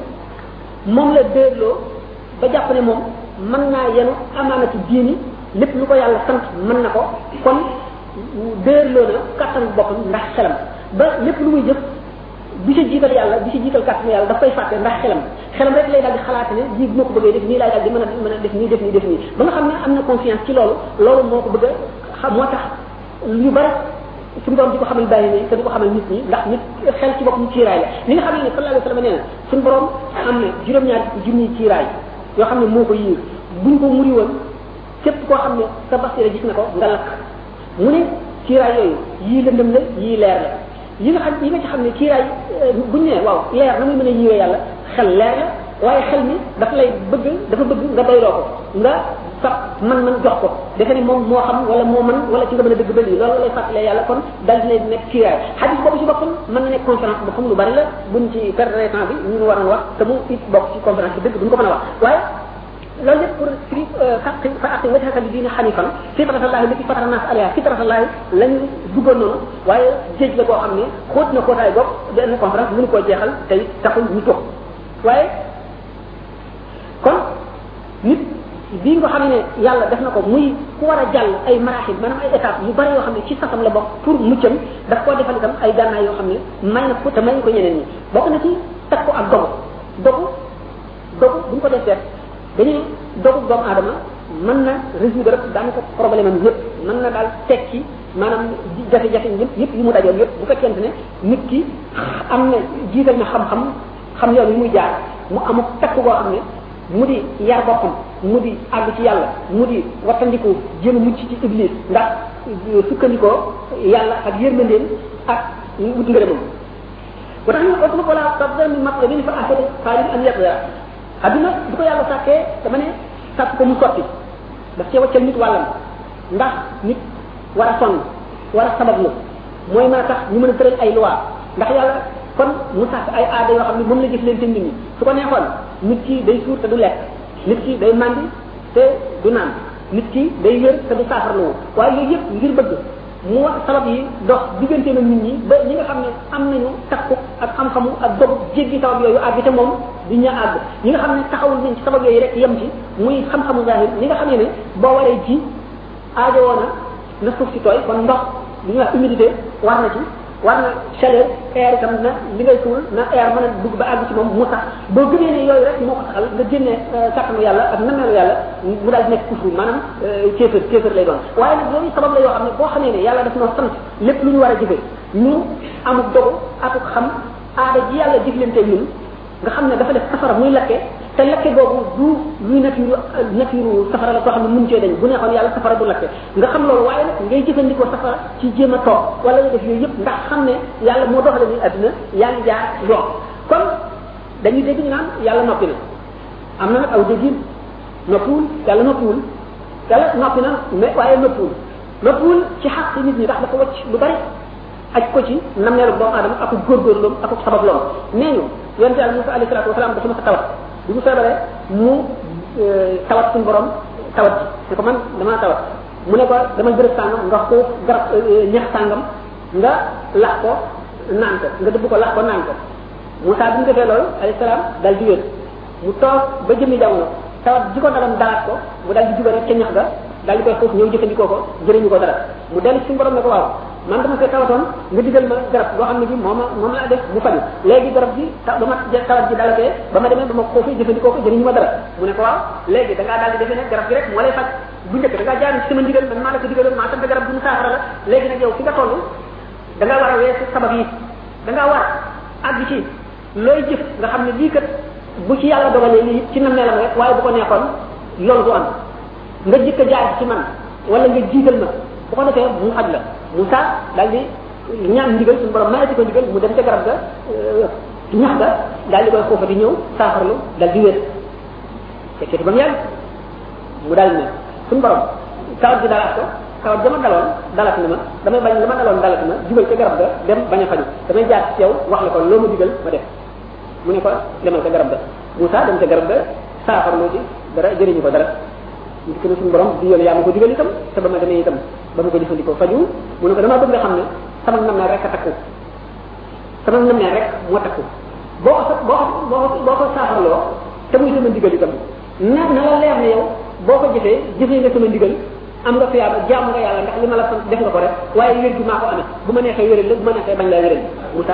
moom la déerloo ba jàpp ne moom mën naa yenu amaanatu diini lépp lu ko yàlla sant mën na ko kon déerloo na kattan boppam ndax xelam ba lépp lu muy jëf bi ci jiital yàlla bi ci jiital kàttanu yàlla daf koy fàtte ndax xelam xelam rek lay daal di xalaat ne lii bu ma ko bëggee def nii laay daal di mën a mën a def nii def nii def nii ba nga xam ne am na confiance ci loolu loolu moo ko bëgg a xam moo tax lu bari suñu borom di ko xamal bàyyi ne te di ko xamal nit ñi ndax nit xel ci boppam ciiraay la li nga xam ne sallallahu alayhi wa sallam nee na suñu borom am na juróom-ñaar junniy ciiraay yoo xam ne moo ko yiir buñ ko muri woon képp koo xam ne sa basira gis na ko nga lakk mu ne ciiraay yooyu yii lëndëm la yii leer la yi nga xam yi nga ci xam ne kiiraay buñ ne waaw leer na muy mën a yiwee yàlla xel leer la waaye xel mi dafa lay bëgg dafa bëgg nga doyloo ko nga sax man man jox ko defe ne moom moo xam wala moo man wala ci nga mën a dëgg ba lii loolu lay fàttalee yàlla kon dal dina nekk kiiraay xadis boobu ci boppam mën na nekk conférence bu xam lu bari la buñ ci perdre temps bi ñu waroon wax te mu it bokk ci conférence bi dëgg duñ ko mën a wax waaye loolu lépp pour firi faqi fa aqi wajhaka li diine xanifan fitratallahi lati fatara nas alayha fitratallahi lañu duggoon noonu waaye géej la boo xam ne xóot na xóotaay bopp benn conférence mënu koo jeexal tey taxul ñu toog waaye kon nit bii nga xam ne yàlla def na ko muy ku war a jàll ay maraaxil maanaam ay étapes yu bari yoo xam ne ci sasam la bokk pour muccam daf koo defal itam ay gànnaay yoo xam ne may na ko te may ko ñeneen ñi bokk na ci teg ko ak dogu dogu dogu bu ñu ko def seet dañuy dogu doomu aadama mën na résoudre daanaka problème am yëpp mën na daal tekki maanaam jafe-jafe yëpp yëpp yi mu dajoon yëpp bu fekkente ne nit ki am na jiital na xam-xam xam yoon yi muy jaar mu amuk takk goo xam ne mu di yar boppam mu di àgg ci yàlla mu di wattandiku jéem a mucc ci iblis ndax sukkandikoo yàlla ak yërmandeem ak wut ngërëmam ba tax ñu ko wala tabda min matlabin fa ahsana xaalin an yaqda adduna bu ko yàlla sàkkee dama ne sàkk ko mu sotti daf cee waccal nit wàllam ndax nit war a sonn war a sabablu mooy mën a tax ñu mën a tëral ay loi ndax yàlla kon mu sàkk ay aada yoo xam ne moom la jëf leen te nit ñi su ko neexoon nit ki day suur te du lekk nit ki day mandi te du naan nit ki day wér te du saafarloo waaye yooyu yëpp ngir bëgg mu wax sabab yi dox diggante na nit ñi ba ñi nga xam ne am nañu takku ak xam-xamu ak dog jéggi sabab yooyu àgg te moom di ña àgg ñi nga xam ne taxawul nañ ci sabab yooyu rek yem ci muy xam-xamu zahir ñi nga xam ne ne boo waree ji aajo woona na suuf si tooy kon ndox li ñuy wax humidité war na ci war na chaleur air itam na li ngay suul na air mën a dugg ba àgg ci moom mu sax boo gëmee ne yooyu rek moo ko taxal nga génnee kàttanu yàlla ak nameelu yàlla mu daal di nekk kufru maanaam kéefër kéefër lay doon waaye nag yooyu sabab la yoo xam ne boo xamee ne yàlla daf noo sant lépp lu ñu war a jëfe ñu amuk dogu akuk xam aada ji yàlla jëflante ñun nga xam ne dafa def safara muy lakke te lakke boobu du luy nature nature safara la koo xam ne mun cee dañ bu neexoon yàlla safara du lakke nga xam loolu waaye nag ngay jëfandikoo safara ci jéem a toog wala nga def yooyu yëpp ndax xam ne yàlla moo doxale ni àdduna yaa ngi jaar yoon kon dañuy dégg ñu naan yàlla noppi na am na nag aw déggin noppiwul yàlla noppiwul yàlla noppi na mais waaye noppiwul noppiwul ci xaq nit ñi ndax dafa wacc lu bari aj ko ci nammeelu doomu aadama ak góorgóorloom ak sabab loom nee ñu yonte yàlla Musa alayhi salaatu wasalaam dafa ma sa tawat bi mu feebaree mu tawat suñu borom tawat ji ne ko man damaa tawat mu ne ko dama bërëb sàngam nga ko garab ñax sàngam nga lax ko naan ko nga dëbb ko lax ko naan ko Musa bi mu defee loolu alayhi salaam dal di wér mu toog ba jëmmi jamono tawat ji ko dalam dalaat ko mu dal di juba rek ca ñax ga dal di koy foofu ñëw jëfandikoo ko jëriñu ko dara mu dellu suñu borom ne ko waaw man dama fee tawatoon nga digal ma garab boo xam ne bi moom moom laa def mu faju léegi garab gi ta ba ma tawat ji dalatee ba ma demee ba ma ko fii jëfandikoo ko jëriñu ma dara mu ne ko waaw léegi da ngaa daal di defee ne garab gi rek moo lay faj bu njëkk da ngaa jaar ci sama ndigal man maa la ko digaloon maa sant garab bu mu saafara la léegi nag yow fi nga toll da ngaa war a weesu sabab yi da ngaa war àgg ci looy jëf nga xam ne lii kat bu ci yàlla dogalee lii ci nam neelam rek waaye bu ko neexoon loolu du am nga jëkk a jaar ci man wala nga jiital ma bu ko defee mu faj la Moussa daal di ñaan ndigal suñu borom mayati ko ndigal mu dem ca garab ga ñax ga daal di koy foofa di ñëw saafarlu daal di wér fekkee ba mu yàgg mu daal ne suñu borom tawat ji dalaat ko tawat dama daloon dalat na ma damay bañ dama daloon dalat ma jubal ca garab ga dem bañ a faju damay jaar ci yow wax la ko loo ma digal ma def mu ne ko demal ca garab ga Moussa dem ca garab ga saafarlu ci dara jëriñu ko dara ñu ko suñu borom di yoon yaa ma ko digal itam te ba ma demee itam ba ma ko jëfandikoo faju mu ne ko damaa bëgg nga xam ne sama nam rek a takku sama nam rek moo takku boo ko boo ko boo ko boo ko saafarloo te muy sama ndigal itam na na la leer ne yow boo ko jëfee jëfee nga sama ndigal am nga fiyaaba jaamu nga yàlla ndax li ma la sant def nga ko rek waaye wér gi maa ko amee bu ma neexee wéral la bu ma neexee bañ laa wéral Moussa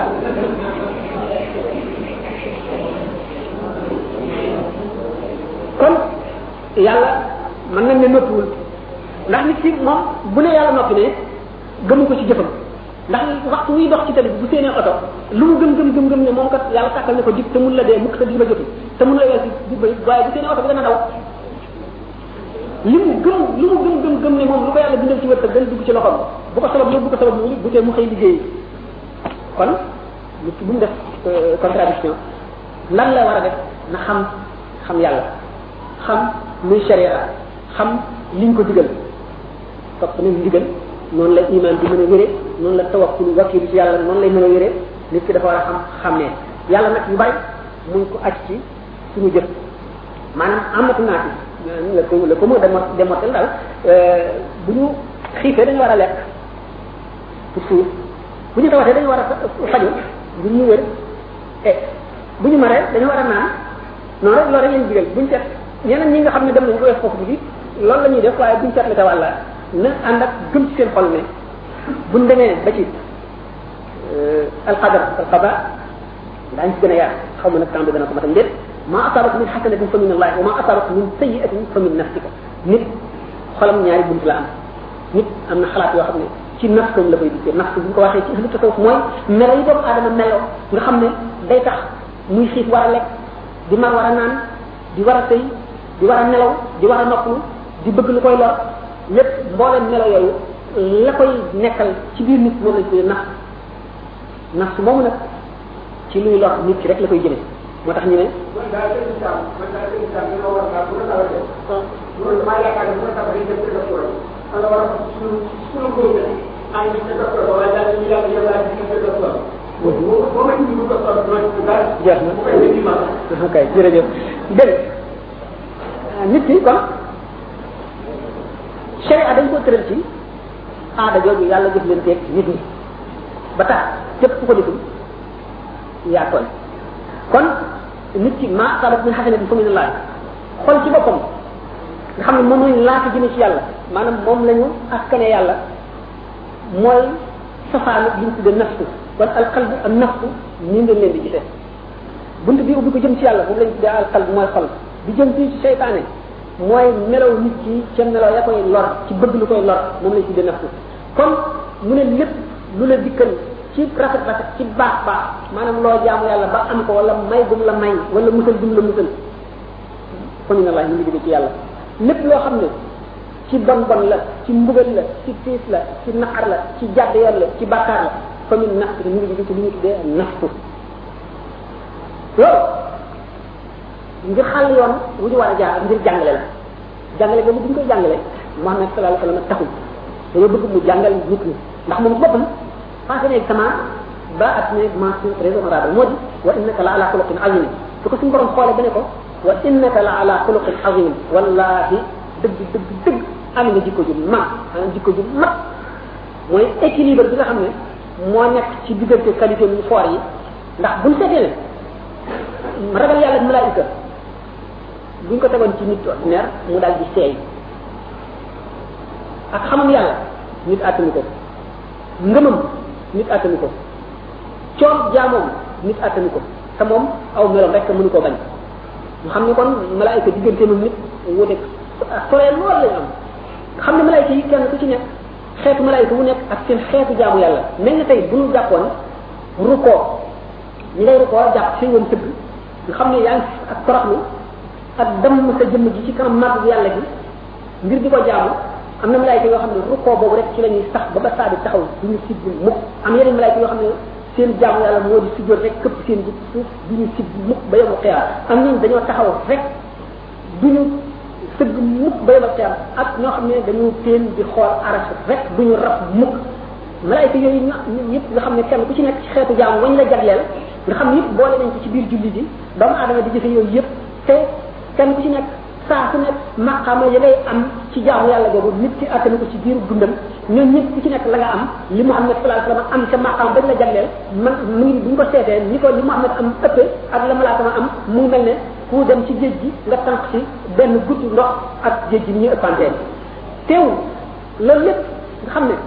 kon yàlla mën nañ ne noppiwul ndax nit ki moom bu ne yàlla noppi ne gëmu ko ci jëfam ndax waxtu wuy dox ci tali bu séenee oto lu mu gëm gëm gëm gëm ne moom kat yàlla tàkkal ne ko dig te mun la dee mukk te di ba jotu te mun la weesu di ba waaye bu séenee oto bi dana daw li mu gëm lu mu gëm gëm gëm ne moom lu ko yàlla bindal ci wërsëg dana dugg ci loxoom bu ko sabab lu bu ko sabab lu bu tee mu xëy liggéey kon nit ki bu mu def contradiction lan la war a def na xam xam yàlla xam luy sharia xam liñ ko digal topp nañ digal noonu la iman bi mën a wéree noonu la tawakkul wakkilu ci yàlla noonu lay mën a wéree nit ki dafa war a xam xam ne yàlla nag yu bari mun ko aj ci suñu jëf maanaam amatu naati la ko la ko mu demo demotel daal bu ñu xiifee dañu war a lekk pour suuf bu ñu tawatee dañu war a faju bu ñu wér e bu ñu maree dañu war a naan noonu rek loolu rek lañ digal buñ seet ñeneen ñi nga xam ne dem nañ ko wees foofu bi loolu la ñuy def waaye buñ seetle ta wàlla na ànd ak gëm ci seen xol ne buñ demee ba ci alqadar alqada daañ ci gën a yaar xaw ma nag temps bi dana ko matam déet ma asabat min xasanatin fa min allah wa ma asabat min sayiatin fa min nafsika nit xolam ñaari bunt la am nit am na xalaat yoo xam ne ci nafsam la koy dikkee nafs bu ñu ko waxee ci ahlu tasawuf mooy melo yi doomu aadama melo nga xam ne day tax muy xiif war a lekk di mar war a naan di war a sëy di war a nelaw di war a noppalu di bëgg lu koy lor lépp mbooleem melo yooyu la koy nekkal ci biir nit moom lañ tuddee nafs nafs moomu nag ci luy lor nit ki rek la koy jëlee moo tax ñu ne man daal seen islam man daal seen islam dina war naa bu la tawatee loolu maa yaakaar ne bu la tawatee dem ci docteur ala war a suñu suñu góob maa ngi ci docteur ba waaye daal ñu yàlla yow daal di ci docteur boo boo ma indi bu docteur doo ci dara jeex na bu koy indi ma ok jërëjëf dégg nit ki kon sharia dañ ko tëral ci aada jooju yàlla jëf leen teeg nit ñi ba tax képp ku ko deful yaa tooñ kon nit ki ma sabat min xasanatin fa min allah xol ci boppam nga xam ne moom lañ laata jëme ci yàlla maanaam moom lañu askane yàlla mooy safaanu li ñu tudde nafsu kon alqalbu ak nafsu nii ngeen leen di gisee bunt bi ubbi ko jëm ci yàlla moom lañ tuddee alqalbu mooy xol bi jëm ci seytaane mooy melaw nit ki ca melaw ya koy lor ci bëgg lu koy lor moom lañ tuddee nafsu kon mu ne lépp lu la dikkal ci rafet rafet ci baax baax maanaam loo jaamu yàlla ba am ko wala may gum la may wala musal gum la musal fa min allah ñu ngi jóge ci yàlla lépp loo xam ne ci bon bon la ci mbugal la ci tiis la ci naqar la ci jàdd yoon la ci bàkkaar la fa min nafs ñu ngi jóge ci li ñu tuddee nafsu loolu ngir xàll yoon wu ñu war a jaar ngir jàngale la jàngale boobu bu ñu koy jàngale Muhammad sallallahu alayhi wa sallam taxul dañoo bëgg mu jàngal nit ñi ndax moom boppam passé na examen ba at ne mention très honorable moo di wa innaka la ala xuluqin azim su ko suñu borom xoolee ba ne ko wa innaka la ala xuluqin azim wallahi dëgg dëgg dëgg am nga jikko ju mag am jikko ju mag mooy équilibre bi nga xam ne moo nekk ci diggante qualité yu foor yi ndax buñ seetee ne ragal yàlla ak malaayika buñ ko tegoon ci nit ordinaire mu daal di seey ak xamam yàlla nit attanu ko ngëmam nit attanu ko coom jaamoom nit attanu ko te moom aw meloom rek mënu koo bañ nga xam ne kon malaayika diggante moom nit wuute soree lool lañ am nga xam ne malaayika yi kenn ku ci nekk xeetu malaayika wu nekk ak seen xeetu jaamu yàlla mel na tey bu ñu jàppoon rukkoo ñi ngay rukkoo jàpp fi woon tëgg nga xam ne yaa ngi ak toroxlu ak dem sa jëmm ji ci kanam màgg yàlla gi ngir di ko jaamu am na malaayika yoo xam ne rukkoo boobu rek ci la ñuy sax ba ba saa di taxaw du ñu sigg mukk am yeneen malaayika yoo xam ne seen jaamu yàlla moo di sujjoot rek këpp seen ji suuf du ñu sigg mukk ba yomu xiyaar am nañ dañoo taxaw rek du ñu sëgg mukk ba yomu xiyaar ak ñoo xam ne dañu teen di xool aras rek du ñu raf mukk malaayika yooyu ñoo yëpp nga xam ne kenn ku ci nekk ci xeetu jaamu wañ la jagleel nga xam ne yëpp boole nañ ko ci biir julli ji doomu aadama di jëfe yooyu yëpp te kenn ku ci nekk saa su nekk maqaama ya ngay am ci jaamu yàlla boobu nit ci attanu ko ci biiru dundam ñoom ñëpp ku ci nekk la nga am li Muhammad sallallahu alayhi wasallam am ca maqaam bañ la jagleel man mu ngi bu ñu ko seetee ni ko li Muhammad am ëppee ak la malaaka ma am mu ngi mel ne ku dem ci géej gi nga tànk ci benn guddi ndox ak géej gi ni ñu ëppantee teewul loolu lépp nga xam ne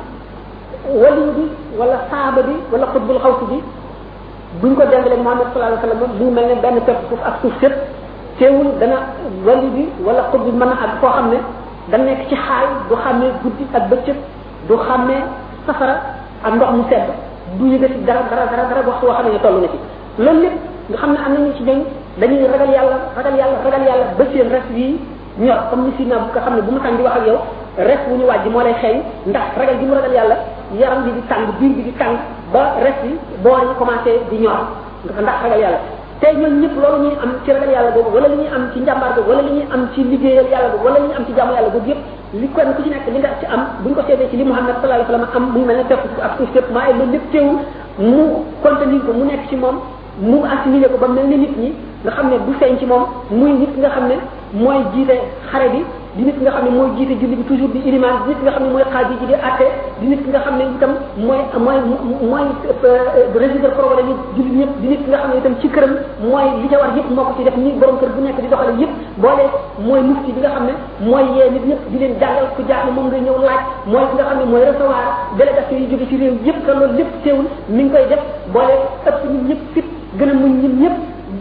waliyu bi wala saaba bi wala xutbul xawsi bi buñ ko dengalee Muhammad sallallahu alayhi wasallam mu ngi mel ne benn pepp suuf ak suuf sépp teewul dana wali bi wala xut bi mën a ak koo xam ne da nekk ci xaal du xàmmee guddi ak bëccëg du xàmmee safara ak ndox mu sedd du yëgati dara dara dara dara waxtu woo xam ne toll na ci loolu lépp nga xam ne am nañu ci ñoom dañuy ragal yàlla ragal yàlla ragal yàlla ba seen res yi ñor comme ni si na bu nga xam ne bu mu tàng di wax ak yow res wu ñu wàjji moo lay xeeñ ndax ragal gi mu ragal yàlla yaram bi di tàng biir bi di tàng ba res yi boor yi commencé di ñor ndax ragal yàlla tey ñoom ñëpp loolu ñuy am ci ragal yàlla boobu wala li ñuy am ci njàmbaar boobu wala li ñuy am ci liggéeyal yàlla boobu wala li ñuy am ci jaamu yàlla boobu yëpp li kenn ku ci nekk li nga ci am buñ ko seetee ci li Muhammad sallallahu alayhi wasallam am mu mel ne tepp ak suuf yëpp maa loolu lépp teewul mu contenir ko mu nekk ci moom mu assimilé ko ba mel ni nit ñi nga xam ne du feeñ ci moom muy nit nga xam ne mooy jiite xare bi di nit nga xam ne mooy jiite julli bi toujours di iliman di nit nga xam ne mooy xaadi ji di atte di nit nga xam ne itam mooy mooy mooy résoudre problème yi julli ñëpp di nit nga xam ne itam ci këram mooy li ca war yëpp moo ko ci def ni borom kër bu nekk di doxale yëpp boole mooy mufti bi nga xam ne mooy yee nit ñëpp di leen jàngal ku jaaxle moom nga ñëw laaj mooy ki nga xam ne mooy recevoir délégation yi jóge ci réew yëpp te loolu lépp teewul mi ngi koy def boole ëpp ñun ñëpp fit gën a muñ ñun ñëpp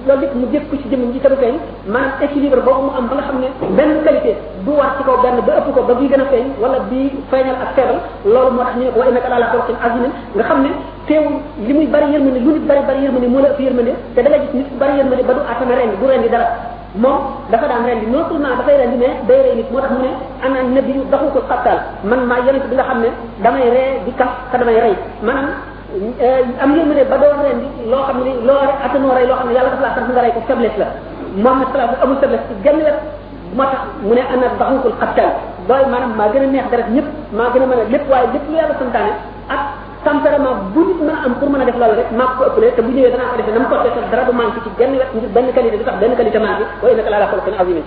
loolu lépp mu jëkk ko ci jëmm ji te du feeñ maanaam équilibre boobu mu am ba nga xam ne benn qualité du war ci kaw benn ba ëpp ko ba bii gën a feeñ wala bii feeñal ak feebal loolu moo tax ñu ne ko wa innaka ala xalqin azimin nga xam ne teewul li muy bari yërmande lu nit bari bari yërmande moo la ëpp yërmande te da nga gis nit bari yërmande ba du atana rendi du rendi dara moom dafa daan rendi non seulement dafay rendi mais day rey nit moo tax mu ne ana nabi yu daxu ko xattal man maa yonent bi nga xam ne damay ree di kaf te damay rey maanaam am yërmande ba doon rendi loo xam ne loo attanoo rey loo xam ne yàlla dafa laa sant nga rey ko faiblesse la Muhammad sallallahu amul faiblesse ci genn wet moo tax mu ne ana daxukul xattal loolu maanaam maa gën a neex deret ñëpp maa gën a mën a lépp waaye lépp lu yàlla santaane ak tempérament bu nit mën a am pour mën a def loolu rek maa ko ëppale te bu ñëwee danaa ko defee na mu ko defee dara du manqué ci genn wet ngir benn qualité du tax benn qualité manqué wa innaka la ala xuluqin azimin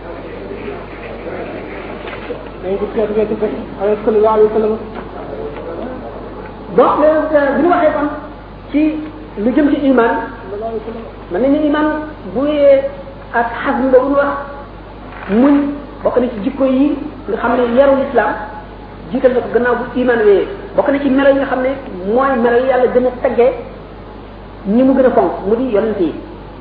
donc bi ñu waxee kon ci lu jëm ci iman mën nañu iman bu yee ak xasm boobu ñu wax muñ bokk na ci jikko yi nga xam ne yaru l'islam jiital na ko gannaaw bu iman wéyee bokk na ci melo yi nga xam ne mooy melo yi yàlla gën a taggee ñi mu gën a fonk mu di yonent yi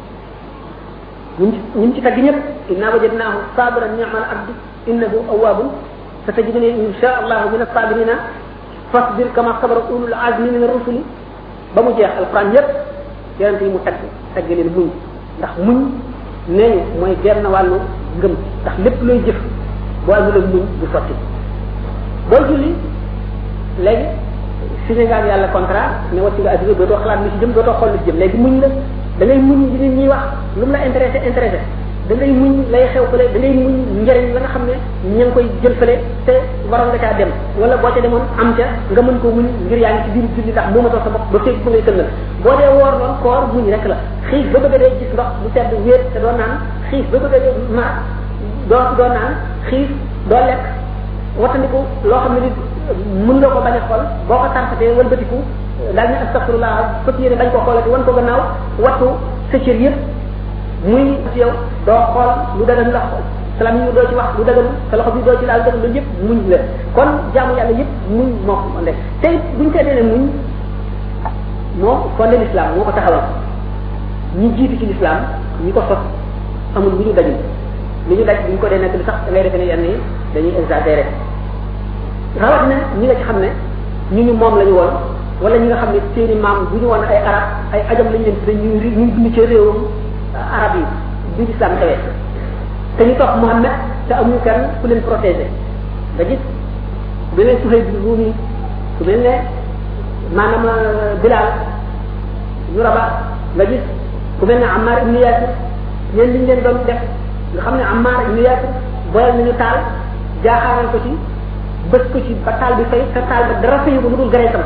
ñun ci ñun ci tagg ñëpp inna wajadnaahu sabiran ni'mal abdu innahu awwabun satajiduni insha allahu min as-sabirina fasbir kama sabara ulul azmi min ar-rusuli ba mu jeex alquran yépp yonent yi mu tagg tagg leen muñ ndax muñ nee ñu mooy genn wàllu ngëm ndax lépp looy jëf boo amul ak muñ du sotti booy julli léegi signé nga ak yàlla contrat ne wàcc nga assuré dootoo xalaat mi ci jëm dootoo xool li ci jëm léegi muñ la da ngay muñ li nit ñuy wax lu mu la intéressé intéressé da ngay muñ lay xew fële da ngay muñ njëriñ la nga xam ne ña ngi koy jël fële te waroon nga caa dem wala boo ca demoon am ca nga mën koo muñ ngir yaa ngi ci biir julli ndax moo ma sa bopp ba féeg ba ngay tënnal boo dee woor loon koor muñ rek la xiif ba bëgg a dee gis ndox bu sedd wéet te doo naan xiif ba bëgg a dee mar doo doo naan xiif doo lekk wattandiku loo xam ne nit mën nga ko bañ a xool boo ko tarfatee wëlbatiku daal ne astafirullah fëpp yéene bañ ko xoolati wan ko gannaaw wattu sa cër yëpp muy ci yow doo xool lu dagan ndax salam yi doo ci wax lu dagan sa loxo bi doo ci laal dëgg loolu yëpp muñ la kon jaamu yàlla yëpp muñ moo ko ande te buñ seetee ne muñ moo fondé l'islam moo ko taxawal ñi jiitu ci l'islam ñi ko sos amul lu ñu dajul li ñu daj buñ ko dee nekk li sax da ngay defee ne yenn yi dañuy exagéré rawat na ñi nga ci xam ne ñu ñu moom la ñu woon wala ñi nga xam ne seeni maam bu ñu woon ay arab ay ajam lañ leen tudde ñu ñu dund ci réewam arab yi bi l'islam xewee te ñu topp Muhammad te amuñu kenn ku leen protégé nga gis bu leen Suhayb bi Ruumi ku mel ne maanaam Bilal ñu raba nga gis ku mel ne Ammar ibn Yasir ñeen liñ leen doon def nga xam ne Ammar ibn Yasir boyal nañu taal jaaxaaral ko ci bës ko ci ba taal bi fay te taal ba dara fayu ko lu dul gareetam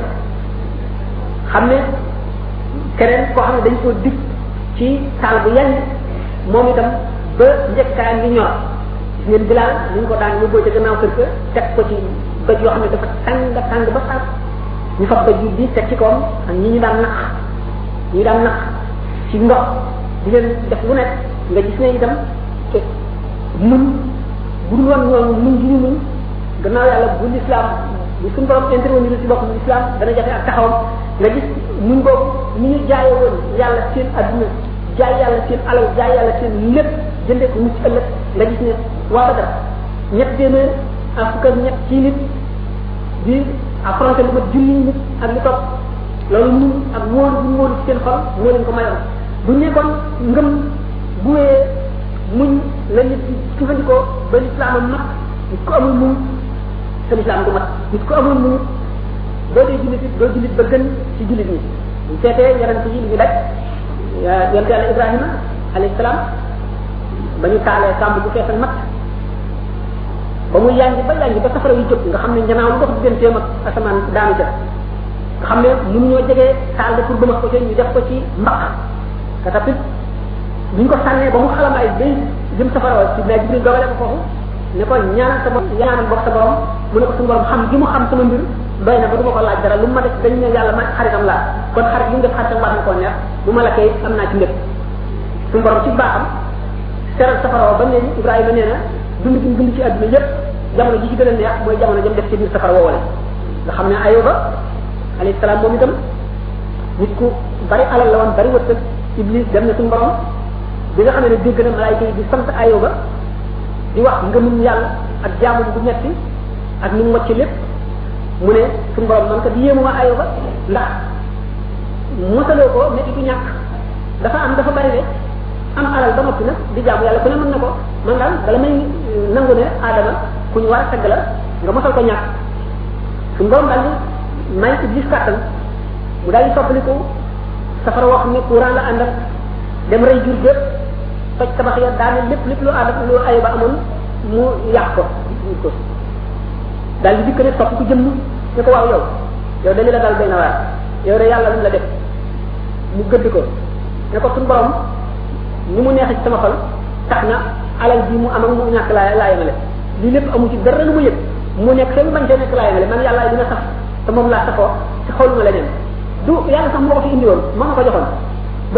xam ne keneen koo xam ne dañ koo dig ci taal bu yenn moom itam ba njëkkaa ngi ñor gis ngeen bilaal ni ñu ko daan yóbboo ca gannaaw kër ga teg ko ci bëj yoo xam ne dafa tàng tàng ba sax ñu fa bëj yu di teg ci kawam ak ñi ñu daan nax ñi daan nax ci ndox di leen def lu nekk nga gis ne itam te mun bu dul woon ñooñu mun gi ñu mun gannaaw yàlla bu l'islam bu suñu borom intervenir ci boppam l'islam dana jafe ak taxawam nga gis muñ boobu ni ñu jaaye woon yàlla seen adduna jaay yàlla seen alal jaay yàlla seen lépp jëndee ko mucc ëllëg nga gis ne waa Badar ñett téeméer ak fukk ak ñett ci nit di affronté lu mat junni nit ak lu topp loolu mun ak wóolu bu wóolu ci seen xol moo leen ko mayoon bu ñu kon ngëm bu wee muñ la nit di jëfandikoo ba l'islam am mat nit ko amul muñ sa l'islam du mat nit ko amul muñ doo dee jullit it doo jullit ba gën ci jullit ñi bu seetee yonent yi li ñu daj yonent yàlla Ibrahima alayhi salaam ba ñu taalee sàmb bu feesal mat ba muy yàngi ba yàngi ba safara yu jóg nga xam ne njanaaw lu dox digganteem ak asamaan daanu ca nga xam ne mun ñoo jegee taal ba pour bëmax ko ci ñu def ko ci mbaq ka tapit buñ ko sànnee ba mu xalam ay day jëm safara wa si naa jibril dogale ko foofu ne ko ñaanal sa borom ñaanal bokk sa borom mu ne ko suñu borom xam gi mu xam sama mbir doy na ba du ma ko laaj dara lu ma def dañ ne yàlla ma xaritam laa kon xarit lu mu def xaritam war na koo neex bu ma la kay am naa ci lépp suñu borom ci baaxam seral safara wa ba ne Ibrahima nee na dund gi dund ci àdduna yépp jamono ji ci gën a neex mooy jamono jëm def ci biir safara woowale nga xam ne Ayoba alayhi salaam moom itam nit ku bari alal la woon bari wërsëg Iblis dem na suñu borom bi nga xam ne dégg na malaayika yi di sant ayoba di wax ngëmum yàlla ak jaamu bu metti ak ni mu wàcc lépp mu ne suñu borom man ko di yéemu ma ayoba ndax mosaloo ko métti du ñàkk dafa am dafa bari de am alal ba noppi nag di jaamu yàlla ku ne mën na ko man daal bala may nangu ne aadama ku ñu war a tagg la nga mosal ko ñàkk suñu borom daal di may iblis kàttan mu daal di soppaliku safara wax ne courant la ànd ak dem rey jur gépp toj tabax ya daane lépp lépp lu aadama lu ayoba amoon mu yàq ko ko daal di dikk ne topp ko jëmm ne ko waaw yow yow dañu la dal benn waar yow de yàlla lu la def mu gëdd ko ne ko suñu borom ni mu neex ci sama xol tax na alal bi mu am ak mu ñàkk laa laa yemale lii lépp amu ci dara lu mu yëg mu nekk te mu bañ cee nekk laa yemale man yàlla dina sax te moom laa safoo te xooluma leneen du yàlla sax moo ko fi indi woon moo ma ko joxoon ba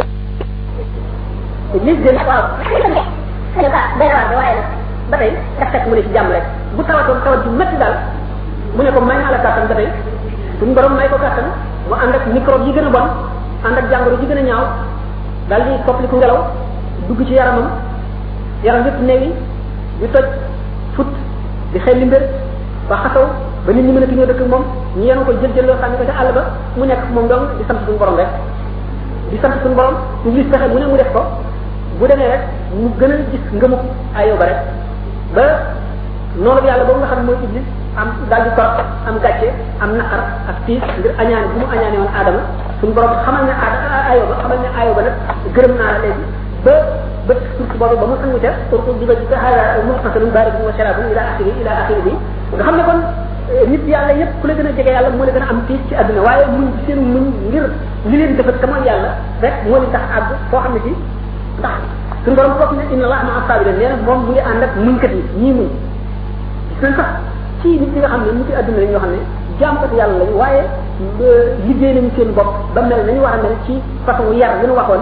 lis de waaw ne ba day waar de waaye nag ba tey daf fekk mu ne ci jàmm rek bu tawatoon tawat ju métti daal mu ne ko may naa la kàttan ba tey suñu borom may ko kàttan mu ànd ak microbe yi gën a bon ànd ak jàngoro yi gën a ñaaw daal di soppaliku ngelaw dugg ci yaramam yaram yëpp neewi di toj fut di xel li mbir ba xasaw ba nit ñi mën a ñoo dëkk moom ñu yenu ko jël jël loo sànni ko ca àll ba mu nekk moom dong di sant suñu borom rek di sant suñu borom ñu gis pexe mu ne mu def ko bu demee rek mu gën a gis ngëmu ayoba rek ba noonu yàlla boobu nga xam ne mooy iblis am daal di torop am gàcce am naqar ak tiis ngir añaane bu mu añaane woon aadama suñu borom xamal ne aada ayoba xamal ne ayoba nag gërëm naa la léegi ba ba suuf boobu ba mu sangu ca surtout di ba di hada muxtasalun baridun wa sharabun ila axiri ila axiri bi nga xam ne kon nit yàlla yépp ku la gën a jege yàlla moo la gën a am tiis ci àdduna waaye muñ seen muñ ngir li leen defal te mooy yàlla rek moo leen tax àgg foo xam ne ci ndax suñu borom foofu ne inna allah maa sabirin nee na moom mu ngi ànd ak muñkat yi ñii muñ gis nañ sax ci nit ñi nga xam ne nit yi àdduna lañ ñoo xam ne jaamkat yàlla lañ waaye liggéey nañu seen bopp ba mel nañu war a mel ci façon yar yi ñu waxoon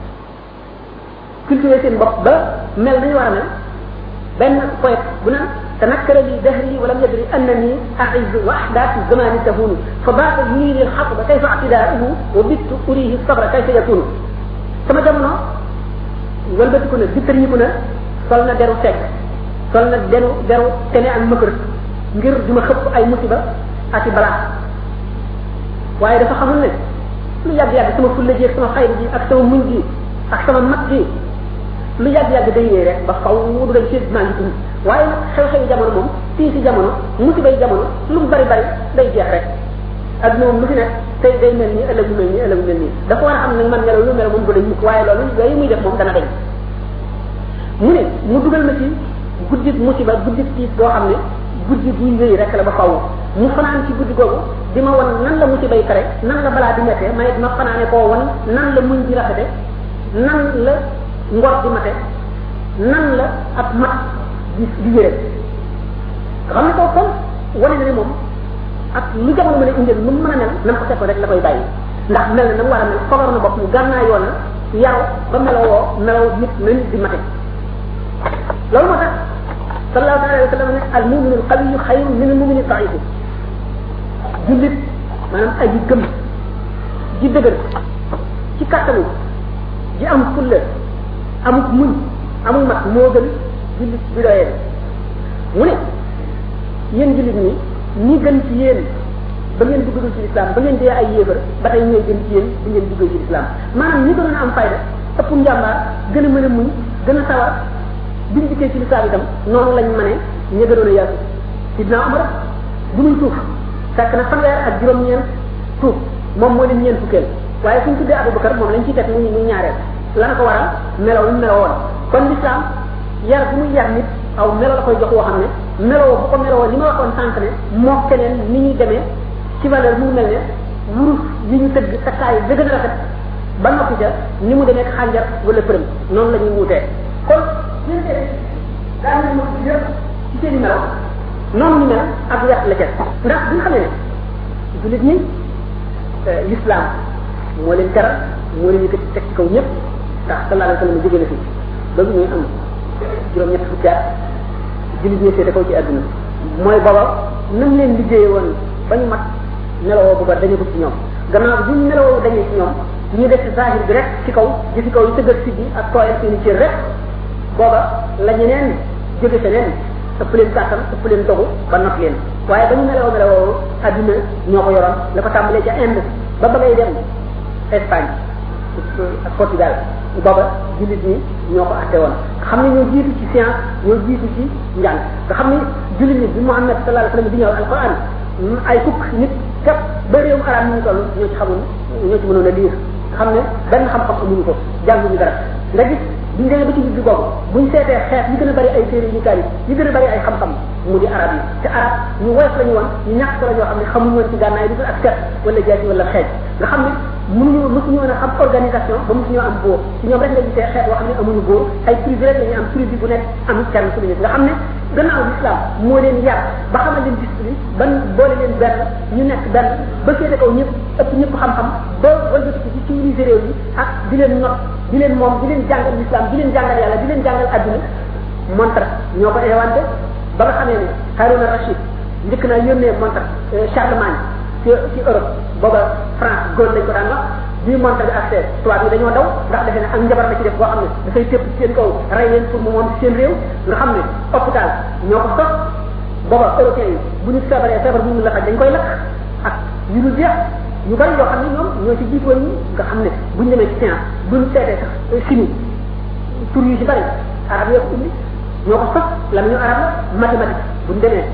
cultiver seen bopp ba mel nañu war a mel benn poète bu naan تنكر لي دهري ولم يدري انني اعز واحداث الزمان تهون فبات يريد الحطب كيف اعتداؤه وبت اريه الصبر كيف يكون sama jamono walbatiku na bittarñiku na sol na deru fekk sol na deru deru tene ak mëkër ngir duma xëpp ay musiba ak i balaa waaye dafa xamul ne lu yàgg yàgg sama fulla ji ak sama xayri ji ak sama muñ ji ak sama mat ji lu yàgg yàgg day ñëw rek ba faw du dem ci maa ngi dund waaye nag xew-xewi jamono moom fii si jamono musibay jamono lu mu bari bari day jeex rek ak moom lu fi nekk tey day mel nii ëllëg mu mel nii ëllëg mu mel nii dafa war a xam ne man melo lu mel moom du dañ mukk waaye loolu yooyu muy def moom dana dañ mu ne mu dugal ma ci guddi musiba guddi tiis boo xam ne guddi buy wéy rek la ba faw mu fanaan ci guddi googu di ma wan nan la musiba yi kare nan la balaa di mettee may ma fanaane koo wan nan la muñ di rafete nan la ngor di mate nan la ab mat di di yére nga xam ne koo kon wane na ne moom ak lu jamono mën a indil nu mu mën a mel na ko fekkoon rek la koy bàyyi ndax mel na na mu war a mel fogar na bopp mu gànnaa yoon na yaru ba meloo woo meloo nit na nit di mate loolu moo tax sallallahu alayhi wa sallam ne al muminu al qawiyu xayru min al mumini daifi jullit maanaam aji gëm ji dëgër ci kattanu ji am fulla amut muñ amul mat moo gën jullit bi doyee mu ne yéen jullit ñi ñi gën ci yéen ba ngeen duggagul ci islam ba ngeen dee ay yéefar ba tey ñooy gën ci yéen bi ngeen duggee ci islam maanaam ñi gënoon a am fayda ëpp njàmbaar gën a mën a muñ gën a sawar biñ dikkee ci lislaam itam noonu lañ mëne ña gënoon a yaatu sidna Omar bu muy tuuf fekk na fanweer ak juróom-ñeent tuuf moom moo leen ñeent fukkeel waaye suñ tuddee Abubakar moom lañ ciy teg muy muy ñaareel la na ko waral melaw lu meloo woon kon lislaam yar bu muy yar nit aw melo la koy jox woo xam ne meloo bu ko meloo li ma waxoon sànq ne moo keneen ni ñuy demee ci valeur mu mel ne wurus yi ñu tëgg takkaay ba gën a rafet ba noppi ca ni mu demee xànjar wala përëm noonu la ñuy wutee kon ñun de daa ñu ma yëpp ci seen i melo noonu ñu mel ak yàq la ca ndax bi nga xam ne jullit ñi l'islam moo leen teral moo leen yëkkati teg ci kaw ñëpp ndax sallallahu alayhi wa sallam jóge na fi ba muy am juróom-ñett fukki at jullit ñi seete kaw ci àdduna mooy booba nam leen liggéeye woon ba ñu mat nelawoo bu ba dañu ko ci ñoom gannaaw bu ñu nelawoo dañee ci ñoom ñu def zahir bi rek ci kaw jëfi kaw yi tëggal si bi ak tooyal seeni cër rek booba la ñeneen jóge feneen ëpp leen kàttan ëpp leen dogu ba not leen waaye ba ñu meloo meloo adduna ñoo ko yoroon la ko tàmbalee ca Inde ba ba ngay dem Espagne ak Portugal booba jullit ñi ñoo ko atte woon nga xam ne ñoo jiitu ci science ñoo jiitu ci njàng nga xam ne jullit ñi bi Muhammad sallallahu alayhi wasallam di ñëw alquran ay fukk nit képp ba réewum arab ñu toll ñoo ci xamul ñoo ci mënoon a liir nga xam ne benn xam-xam amuñu ko jànguñu dara nga gis biñ demee ba ci digg boobu buñ seetee xeet yi gën a bari ay téere yu kaari yi gën a bari ay xam-xam mu di arab yi te arab ñu woyof lañu woon ñu ñàkk ko la ñoo xam ne xamuñu woon ci gànnaay du ak set wala jaasi wala xeej nga xam ne mënuñu mësuñu woon a xam organisation ba mësuñoo am bóor ci ñoom rek nga gisee xeet boo xam ne amuñu bóor ay tribu rek la ñu am tribu bu nekk am kenn ku nga xam ne gannaaw l'islam moo leen yar ba xamal leen discipline ban boole leen benn ñu nekk benn ba féete kaw ñëpp ëpp ñëpp xam-xam ba wëlbati ci civiliser réew yi ak di leen not di leen moom di leen jàngal l'islam di leen jàngal yàlla di leen jàngal adduna montre ñoo ko inventé ba nga xamee ne Haruna Rachid njëkk naa yónnee montre Charlemagne ci ci Europe booba France góor lañ ko daan wax bii montre bi accès tubaab yi dañoo daw ndax defe ne ak njabar la ci def boo xam ne dafay tépp ci seen kaw rey leen pour mu moom ci seen réew nga xam ne hôpital ñoo ko sos booba européens yi bu ñu feebaree feebar bu ñu la faj dañ koy lakk ak yu dul jeex ñu bari yoo xam ne ñoom ñoo ci jiitoon ñi nga xam ne buñ demee ci science buñ seetee sax chimie tur yu ci bari arab yoo ko indi ñoo ko sos la ñu arab la mathématique buñ demee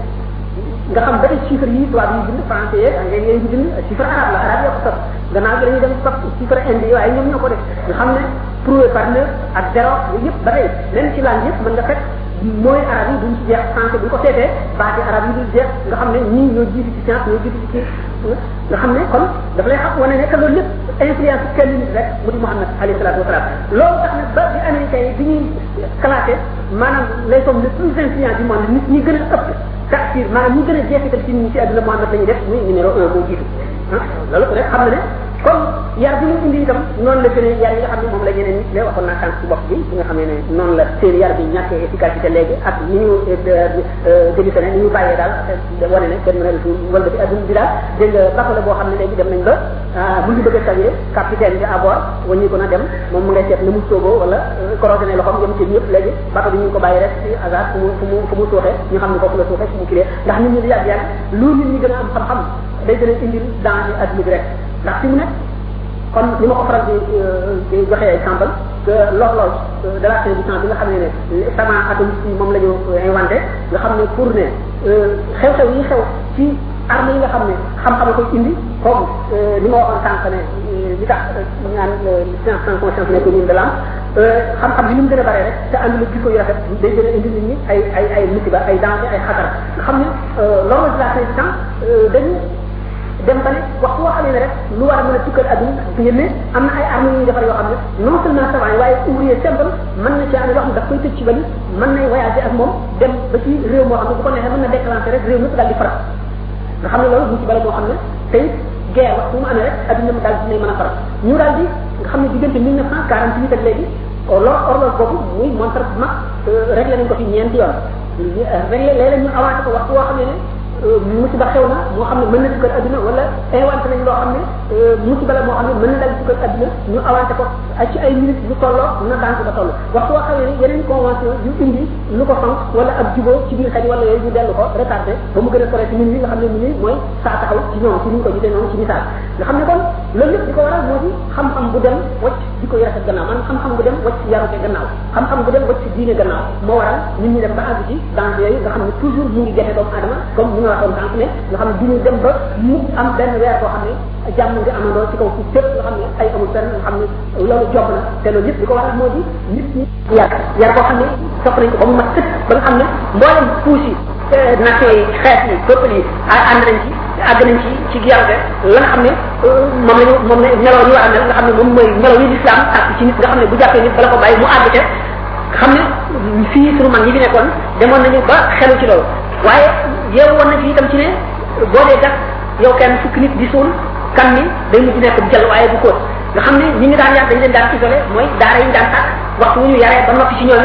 nga xam ba ay chiffres yi tubaab yi bind français yeeg anglais yi bind chiffre arabe la arabe yoo ko sos gannaaw gi dañuy dem sos chiffre indi yi waaye ñoom ñoo ko def nga xam ne prouvé par neuf ak zéro yooyu yëpp ba tey leen ci langue yëpp mën nga fekk mooy arab yi duñ ci jeex français bu ñu ko seetee baati arab yi duñ jeex nga xam ne ñii ñoo jiitu ci science ñoo jiitu ci nga xam ne kon daf lay xam wane ne que loolu lépp influence kenn nit rek mu di Muhammad alayhi salatu wasalaam loolu tax na ba bi américains yi bi ñuy classé maanaam les hommes les plus influents du monde nit ñi gën a ëpp taxir maanaam ñi gën a jeexital ci ñi ci àdduna Muhammad la ñuy def muy numéro un moo jiitu ah loolu rek xam na ne comme yar bi mu indi itam noonu la gën a yar yi nga xam ne moom la ñeneen nit la waxoon naa sànq ci bopp bi bi nga xamee ne noonu la seen yar bi ñàkkee efficacité léegi ak ni ñu démissionné ni ñu bàyyee daal wane ne kenn mën a wala bi adduna bi daal dégg nga bateau la boo xam ne léegi dem nañ ba mu ngi bëgg a saluer capitaine bi à bord waññi ko na dem moom mu ngay seet na mu sooboo wala corrodé loxoom yëm ci ñëpp léegi bateau bi ñu ngi ko bàyyi rek ci hasard fu mu fu mu fu mu suuxee ñu xam ne foofu la suuxee fu mu kilee ndax nit ñi di yàgg yàgg lu nit ñi gën a am xam-xam day gën a indil danger adduna bi rek ndax fi mu nekk kon ni ma ko faral di di joxe exemple que l'horloge de la fin du temps bi nga xam ne ne sama atomique yi moom la ñu inventé nga xam ne pour ne xew-xew yi xew ci arme yi nga xam ne xam-xam koy indi comme li ma waxoon sànq ne li tax ñu naan science sans conscience nekk mine de l'âme xam-xam bi ni mu gën a bare rek te ànd la jikko yu rafet day gën a indi nit ñi ay ay ay musiba ay danger ay xatar nga xam ne l'horloge de la fin du temps dañu dem ba ne waxtu woo xamee ne rek lu war a mën a tukkal adduna ngeen ne am na ay armes yu ñuy defar yoo xam ne non seulement savant yi waaye ouvrier simple mën na ci am loo xam ne daf koy tëj ci bali mën nay voyager ak moom dem ba ci réew moo xam ne bu ko neexee mën na déclencher rek réew mépp daal di farat nga xam ne loolu mu ci bale moo xam ne tey guerre waxtu mu amee rek adduna mu daal dinay mën a farat ñu daal di nga xam ne diggante mille neuf cent quarante huit ak léegi lor horloge boobu muy montre bu mag réglé nañ ko fi ñeenti yoon réglé léeg-léeg ñu avancé ko waxtu woo xam ne ne musiba xew na moo xam ne mën na dugal adduna wala inventé nañ loo xam ne musiba la moo xam ne mën na dal dugal adduna ñu avancé ko ci ay minutes lu tolloo na daan ko ba toll waxtu woo xamee ne yeneen convention yu indi lu ko fonk wala ab jubóo ci biir xel wala yooyu ñu dellu ko retardé ba mu gën a sore ci minutes yi nga xam ne minutes mooy saa taxaw ci ñoom ci ni ñu ko gisee noonu ci misaal nga xam ne kon loolu lépp di ko waral moo di xam-xam bu dem wacc di ko rafet gannaaw man xam-xam bu dem wacc yarute gannaaw xam-xam bu dem wacc diine gannaaw moo waral nit ñi dem ba àgg ci danger yooyu nga xam ne toujours mu ngi jafe doomu adama comme ni nga waxoon sànq ne nga xam ne duñu dem ba mu am benn weer boo xam ne jàmm nga amandoo ci kaw suuf fépp nga xam ne ay amul fenn nga xam ne loolu job na te loolu yëpp li ko waral moo di nit ñi yar yar boo xam ne sopp nañ ko ba mu mat sëkk ba nga xam ne mboolem puus yi nation yi xeet yi peuple yi ànd nañ ci àgg nañ ci ci yarute la nga xam ne moom lañu moom la meloo ñu war a mel nga xam ne moom mooy meloo yi l'islam ak ci nit nga xam ne bu jàppee nit bala ko bàyyi mu àgg ca xam ne fii sunu mag yi fi nekkoon demoon nañu ba xelu ci loolu waaye yeewu woon na fi itam ci ne boo dee gas yow kenn fukki nit di suul kan mi day mujj nekk jël waaye bu kóot nga xam ne ñi ngi daan yar dañ leen daan isolé mooy daara yi ñu daan tàkk waxtu wu ñu yaree ba noppi ci ñooñu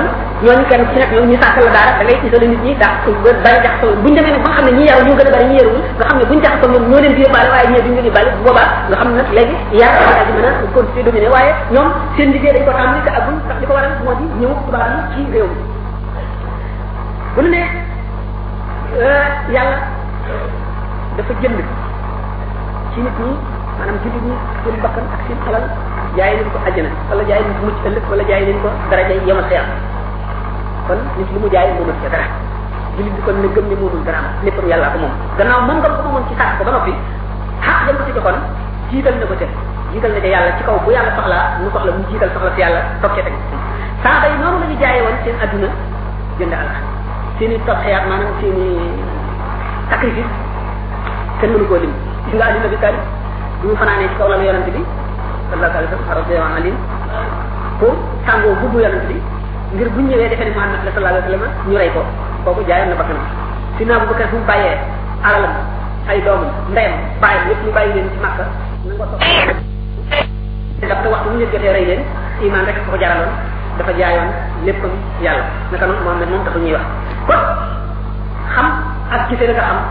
ñooñu kenn ci nekk ñoom ñu sàkkal la daara da ngay isolé nit ñi daa bari jaxasoo buñ demee nag ba nga xam ne ñi yaru ñoo gën a bari ñi yaruwul nga xam ne buñ jaxasoo ñoom ñoo leen di yóbbaale waaye ñee duñ leen yóbbaale bu boobaa nga xam ne nag léegi yar daal di mën a continuer dominer waaye ñoom seen liggéey dañ ko tàmbali te agul ndax li ko waral moo di ñëw tubaab yi ci réew mi bu ñu ne yàlla dafa jënd ci nit ñi maanaam jullit ñi seen bakkan ak seen alal jaay leen ko àjjana wala jaay leen ko mucc ëllëg wala jaay leen ko daraja yemal xeer kon nit li mu jaay moomul ca dara jullit bi kon ne gëm ne moomul dara am léppam yàlla ko moom gannaaw moom nga ko moomoon ci sàkk ko ba noppi xaq jëm ko ci joxoon jiital na ko te jiital na ca yàlla ci kaw bu yàlla soxlaa mu soxla mu jiital soxla si yàlla toog ca teg saaba yi noonu la ñu jaayee woon seen adduna jënd àlla seen i toog xeyaat maanaam seen i sacrifice kenn mënu koo lim gis nga adduna bi tali bu ñu fanaanee ci kaw la yonante bi sallallahu alayhi wa sallam radiyallahu anhu pour sàngoo bubbu yonante bi ngir buñ ñëwee defee ne Muhammad la sallallahu alayhi wa sallam ñu rey ko kooku jaayoon na bakkanam si naa bu bakkan bu mu bàyyee alalam ay doomam ndeyam bàyyam yëpp ñu bàyyi leen ci Makka na nga soxla daf te waxtu bu ñu leen jotee rey leen iman rek ko jaraloon dafa jaayoon léppam yàlla naka noonu Muhammad moom taxu ñuy wax kon xam ak gisee la nga xam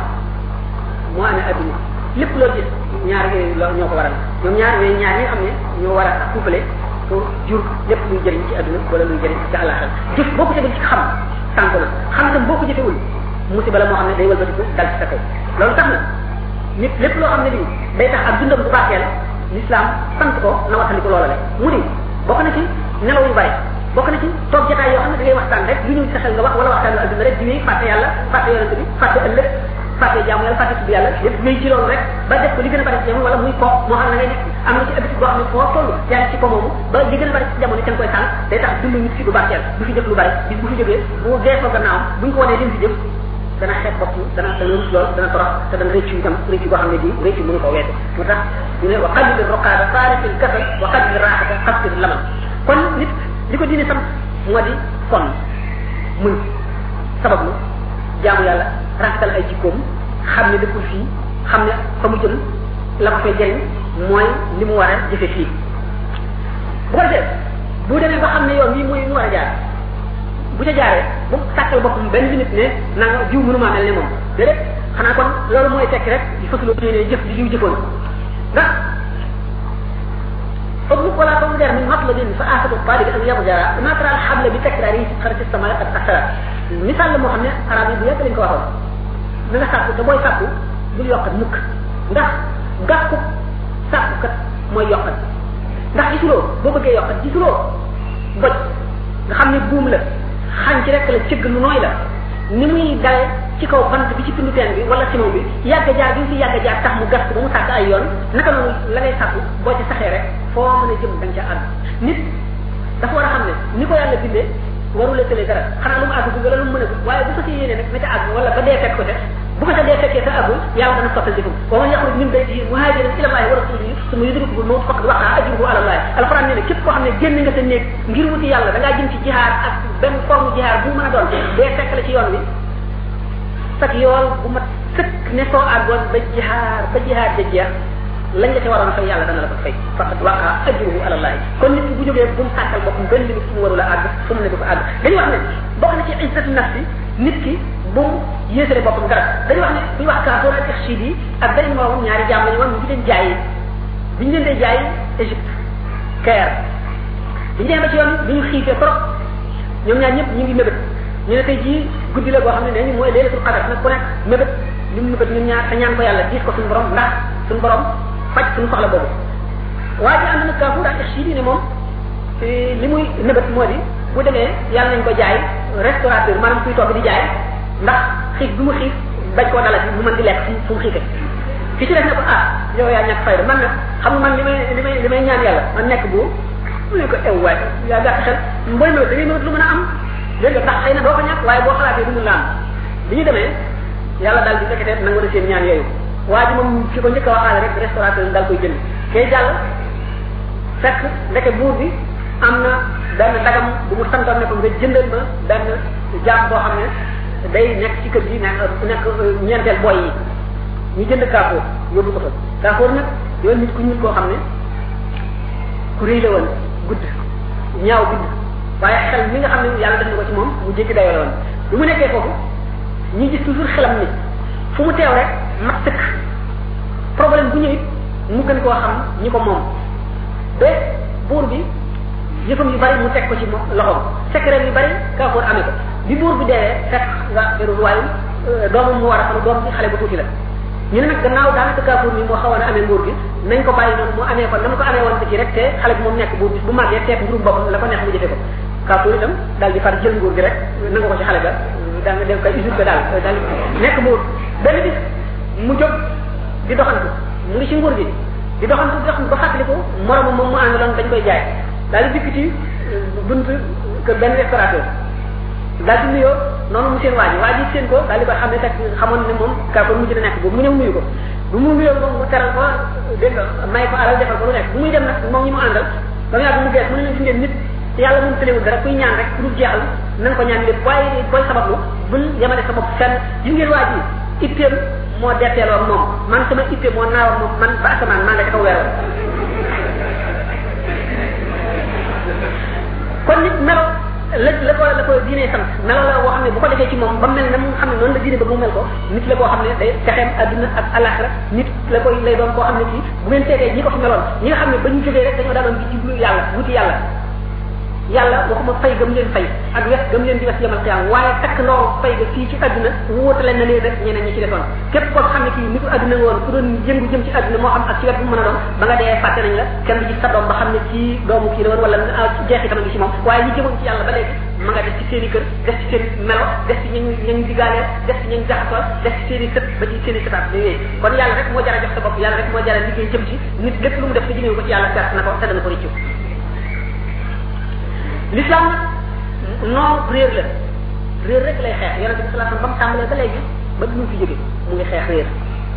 moo amee adduna lépp loo gis ñaar yooyu loo ñoo ko waral ñoom ñaar yooyu ñaar ñi nga xam ne ñoo war a couplé pour jur lépp luy jëriñ ci adduna wala luy jëriñ ci àllaxal jëf boo ko jëfee ci xam sànq na xam itam boo ko jëfewul musiba la moo xam ne day wëlbatiku dal ci sa kaw loolu tax na nit lépp loo xam ne lii day tax ak dundam bu baaxeel l'islam sant ko na waxtandiku loola le mu di bokk na ci nelaw yu bari bokk na ci toog jotaay yoo xam ne da ngay waxtaan rek lu ñëw ci sa xel nga wax wala waxtaan adduna rek di wéy fàtte yàlla fàtte yonente bi fàtte ëllëg fàtte jaamu yàlla fàtte tudd yàlla yëpp wéy ci loolu rek ba def ko li gën a bari ci jamono wala muy ko moo xam ne ngay nekk am na ci habitude boo xam ne foo toll yaa ngi ci ko moomu ba li gën a bari ci jamono ca nga koy sànq day tax dund nit fi du barkeel du fi jëf lu bari bis bu fi jógee bu geesoo gannaawam buñ ko wanee lim fi jëf dana xeeb bopp dana dana rus lool dana torox te dana rëccu itam rëccu boo xam ne bii rëccu mënu ko weesu moo tax ñu ne wa qalil roqaada faarifil kasal wa qalil raaxata xasfir lamal kon nit li ko diine sam moo di kon muñ sabablu jaamu yàlla rafetal ay jikkoom xam ne dëkkul fii xam ne fa mu jëm la ko fay jëriñ mooy li mu war a jëfe fii bu ko defee bu demee ba xam ne yoon bii mooy mu war a jaar bu ca jaaree bu sàkkal boppam benn minute ne na nga jiw mënumaa mel ne moom déedéet xanaa kon loolu mooy tekki rek di fasuloo ne jëf di jiw jëfoon ndax اطلق ولا تنظر من مطلب فآخذ الطالب أن يضجر ما ترى الحبل بتكراره في خرج السماء قد أثر مثال لما خمنا عربي بيات لنك وهو na nga sàkku te booy sàkku bul yokkat mukk ndax gàkku sàkku kat mooy yokkat ndax gisuloo boo bëggee yokkat gisuloo boj nga xam ne buum la xànc rek la cëgg lu nooy la ni muy dawe ci kaw bant bi ci tundu teen bi wala simon bi yàgg jaar bi fi yàgg jaar tax mu gas ko ba mu sàkk ay yoon naka noonu la ngay sàkku boo ci saxee rek foo mën a jëm da nga ca àgg nit dafa war a xam ne ni ko yàlla bindee warul a tëlee dara xanaa lu mu àgg wala lu mu mën a waaye bu ko ci yéene nag na ca àgg wala ba dee fekk ko te bu ko ca dee fekkee te àggul yàlla dana sottal jëfam wa man yaxruj min baytihi muhajiran ila allahi wa rasulihi summa yudrikuhu al-mawt faqad waqa ajruhu ala allah alquran nee na képp koo xam ne génn nga sa néeg ngir wuti yàlla da ngaa jëm ci jihaar ak benn forme jihaar bu mu mën a doon dee fekk la ci yoon wi sak yool bu mat sëkk ne soo àggoon ba jihaar ba jihaar ja jeex lañ la ci waroon fay yàlla dana la ko fay faqad waqa ajruhu ala allah kon nit ki bu jógee bu mu sàkkal boppam benn limite fu mu warul a àgg fu mu ne du ko àgg dañuy wax ne bokk na ci izzatu nafsi nit ki bu mu yéesale boppam dara dañuy wax ne buñu wax kaafoor ak taxsid yi ak beneen moom ñaari jaam lañu woon ñu ngi leen jaay bi ñu leen dee jaay Égypte Caire bi ñu demee ba ci yoon bi ñu xiifee trop ñoom ñaar ñëpp ñu ngi mébét ñu ne tey jii guddi la boo xam ne nee ñu mooy leelatul qadar nag ku nekk mébét li mu mébét ñun ñaar te ñaan ko yàlla diis ko suñu borom ndax suñu borom faj suñu soxla boobu waa ji ànd na kaafoor ak taxsid yi ne moom li muy mébét moo di bu demee yàlla nañ ko jaay restaurateur maanaam kuy togg di jaay ndax xiif bi mu xiif bañ koo dalati mu mën di lekk fu mu xiife ki ci def ne ko ah yow yaa ñàkk fayda man nag xam nga man li may li may li may ñaan yàlla man nekk bu mu ne ko ew waay yaa gàtt xel mboy ma da ngay mënat lu mën a am dégg nga ndax xëy na doo ko ñàkk waaye boo xalaatee du mu la am bi ñu demee yàlla daal di fekkete nangu na seen ñaan yooyu waa ji moom ki ko njëkk a waxaale rek restaurateur daal koy jënd kay jàll fekk ndeke buur bi am na benn dagam bu mu santoon ne ko nga jëndal ma benn jaam boo xam ne day nekk ci kër gi nekk nekk ñeenteel boy yi ñu jënd kaafoor yóbbu ko fa kaafoor nag yoon nit ku ñuul koo xam ne ku rëy la woon gudd ñaaw bind waaye xel mi nga xam ne yàlla def na ko ci moom mu jéggi dayoo la woon bi mu nekkee foofu ñi gis toujours xelam ni fu mu teew rek mat sëkk problème bu ñëwit mu gën koo xam ñi ko moom ba buur bi yëfam yu bari mu teg ko ci moom loxoom secret yu bari kaafoor amee ko bi buur bi deewee fekk nga feru royaume doomam mu war a xam doom bi xale bu tuuti la ñu ne nag gannaaw daanaka kaafoor mi moo xawoon a amee nguur gi nañ ko bàyyi noonu mu amee ko na mu ko amee woon ci rek te xale bi moom nekk buur bis bu màggee teeg nguurum boppam la ko neex mu jëfe ko kaafoor itam daal di far jël nguur gi rek nanga ko ci xale ba daa nga def koy usurpé daal daal nekk buur benn bis mu jóg di doxantu mu ngi ci nguur gi di doxantu di doxantu ba fàttaliku moromam moom mu àndaloon dañ koy jaay daal di dikk ci bunt kër benn restaurateur daal di nuyoo noonu mu seen waa ji waa ji seen ko daal di ko xam ne fekk xamoon ne moom kaafoor mujj na nekk boobu mu ñëw nuyu ko bu mu nuyoo moom mu teral ko dégg nga may ko alal defal ko lu nekk bu muy dem nag moom ñi mu àndal ba mu yàgg mu gees mu ne leen fi ngeen nit yàlla moom tëlewul dara kuy ñaan rek ku dul jeexal nañ ko ñaan lépp waaye booy sabablu bul yemale sa bopp fenn yi ngeen waa ji itteem moo detteeloo ak moom man sama itte moo naaw ak moom man ba asamaan maa nga ca kaw weeroon kon nit melo la la ko la ko diine sant melo la boo xam ne bu ko defee ci moom ba mel ne mu xam ne noonu la diine ba mu mel ko nit la koo xam ne day texeem adduna ak alaxira nit la koy lay doon koo xam ne kii bu ngeen seetee ñi ko fi meloon ñi nga xam ne ba ñu jógee rek dañoo daanoon di jublu yàlla wuti yàlla yàlla waxuma fay gëm leen fay ak wes gëm leen di wes yemal xiyaam waaye takk ndoo fay ga fii ci àdduna wóotale na leen rek ñeneen ñi ci defoon képp koo xam ne kii nitu àdduna nga woon ku doon yëngu jëm ci àdduna moo xam ak ci wet bu mën a doon ba nga dee fàtte nañ la kenn du gis sa doom ba xam ne kii doomu kii la woon wala jeexitam ngi ci moom waaye ñi jëmoon ci yàlla ba léegi ma nga def ci seen i kër def ci seen melo def ci ñañ ñañ digaaleel def ci ñañ jaxasoo def ci seen i sët ba ci seen i sëtaat da yooyu kon yàlla rek moo jara jox sa bopp yàlla rek moo jara liggéey jëm ci nit lépp lu mu def te jëmee ko ci yàlla perte na ko te dana ko rëccu l'islam non réer la réer rek lay xeex yonente bi sallallahu alayhi wasallam ba mu tàmbalee ba léegi ba du ñu fi jóge mu ngi xeex réer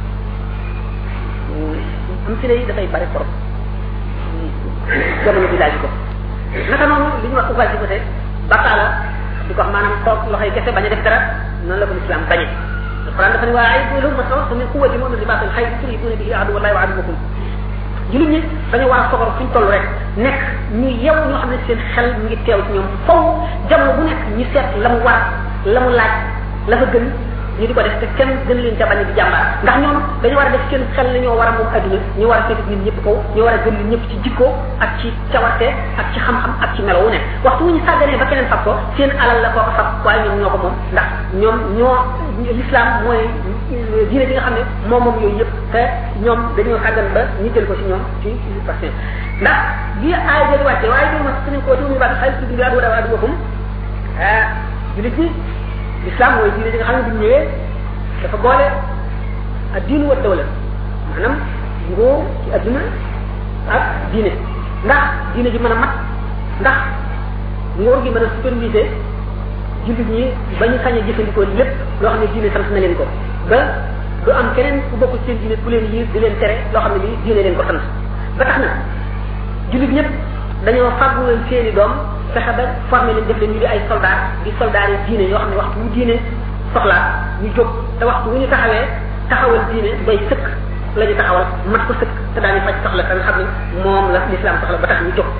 am si yi dafay bari trop jamono bi laaj ko naka noonu li ñu wax ouvrage di côté bàkkaala di ko wax maanaam toog loxoy kese bañ a def dara noonu la ko l'islam bañe alquran dafa ne waa ay lahum masaw min quwwati mu'min ribatul xayr turhibuna bihi adu wallahi wa aduwakum jullit ñi dañu war a soxor fuñ toll rek nekk ñu yew ñoo xam ne seen xel mu ngi teew ci ñoom faw jamono bu nekk ñu seet la mu war la mu laaj la fa gën ñu di ko def te kenn gën leen ca bañ di jàmbaar ndax ñoom dañu war a def seen xel ne ñoo war a moom adduna ñu war a fekk nit ñëpp kaw ñu war a gën nit ñëpp ci jikko ak ci cawarte ak ci xam-xam ak ci melo wu nekk waxtu wu ñu sàgganee ba keneen fab ko seen alal la koo ko fab waaye ñoom ñoo ko moom ndax ñoom ñoo l'islam mooy diine bi nga xam ne moom moom yooyu yëpp te ñoom dañoo sàggan ba ñu jël ko ci ñoom ci parce que ndax bi aay jëli wàcce waaye doo ma suñu ko tuumi ba xay ci bi adu adu adu bokum ah julit ñi l'islam mooy diine bi nga xam ne bu ñëwee dafa boole ak diinu wa dawla maanaam nguur ci adduna ak diine ndax diine ji mën a mat ndax nguur gi mën a superviser jullit ñi ba ñu sañ a jëfandikoo lépp loo xam ne diine sant na leen ko ba du am keneen ku bokk seen diine ku leen yiir di leen tere loo xam ne lii diine leen ko sant ba tax na jullit ñëpp dañoo fàggu leen seeni doom fexe ba formé leen def leen ñu di ay soldat di soldat yi diine yoo xam ne waxtu wu diine soxlaa ñu jóg te waxtu wu ñu taxawee taxawal diine day sëkk la ñu taxawal mat ko sëkk te daañu faj soxla te nga xam ne moom la l'islam soxla ba tax ñu jóg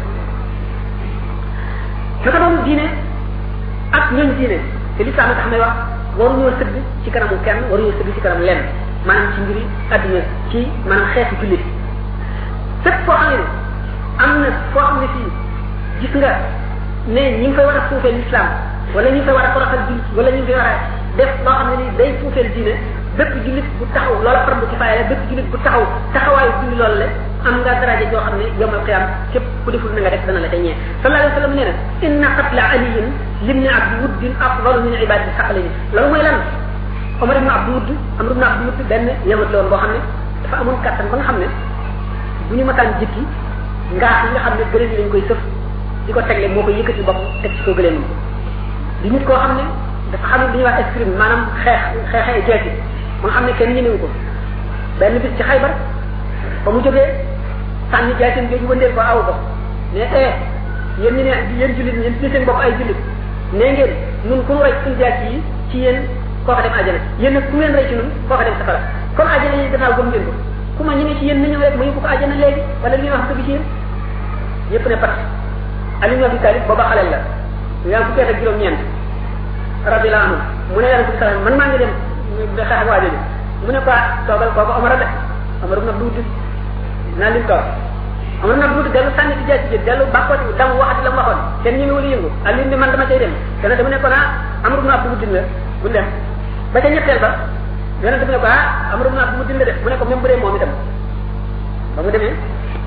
naka doon diine ak ñooñ diine te l'islam tax may wax waruñoo sëgg ci kanamu kenn waruñoo sëgg ci kanam lenn maanaam ci mbiri adduna ci maanaam xeetu jullit fépp foo xam ne am na foo xam ne fii gis nga ne ñi ngi fay war a suufee l'islam wala ñi ngi fay war a toroxal jullit wala ñi ngi fay war a def loo xam ne ni day suufeel diine bépp jullit bu taxaw loola fardu ci faaya la bépp jullit bu taxaw taxawaayu julli loolu le am nga daraja joo xam ne yowmal qiyam képp ku deful na nga def dana la ca ñee sallallahu alayhi wa sallam nee na inna qatla aliyin limni abdi wuddin afdalu min ibadati saqalini loolu mooy lan Omar ibn Abdou Wudd Amr ibn Abdou Wudd benn yahud la woon boo xam ne dafa amoon kattan ba nga xam ne bu ñu mataan jikki ngaax yi nga xam ne gëléem yi lañ koy sëf di ko tegle moo koy yëkkati bopp teg ci ko gëléem di nit koo xam ne dafa xam ne li ñuy wax escrime maanaam xeex xeexee jeeti ba nga xam ne kenn ñemewu ko benn bis ci xaybar ba mu jógee sànni jaasim jooju wëndeel ko aw ko ne eh yéen ñu ne yéen jullit yéen ci seen bopp ay jullit nee ngeen nun ku nu rey suñu jaas yi ci yéen kooka dem àjjana yéen nag ku ngeen rey ci nun kooka dem safara comme àjjana yi gannaaw gëm ngeen ko ku ma ñemee ci yéen na ñëw rek ma yóbbu ko àjjana léegi wala li ñuy wax dëgg ci yéen yépp ne pat Ali ibn Abi Talib booba xaleel la yaa ngi fukki at ak juróom-ñeent radiyallahu anhu mu ne yonente bi sallam man maa ngi dem de xeex ak waa jooju mu ne ko toogal kooku Omar a de Omar nag duuti naa lim toog Omar nag duuti dellu sànni ci jaay ci dellu bàkkooti dam waxati la mu waxoon kenn ñu ngi wala yëngu ak lim bi man dama cay dem te nag dama ne ko naa Amru ibn Abdu Muddin la bu dem ba ca ñetteel ba yonente bi ne ko ah Amru ibn Abdu Muddin la def mu ne ko même bu dee moom itam ba mu demee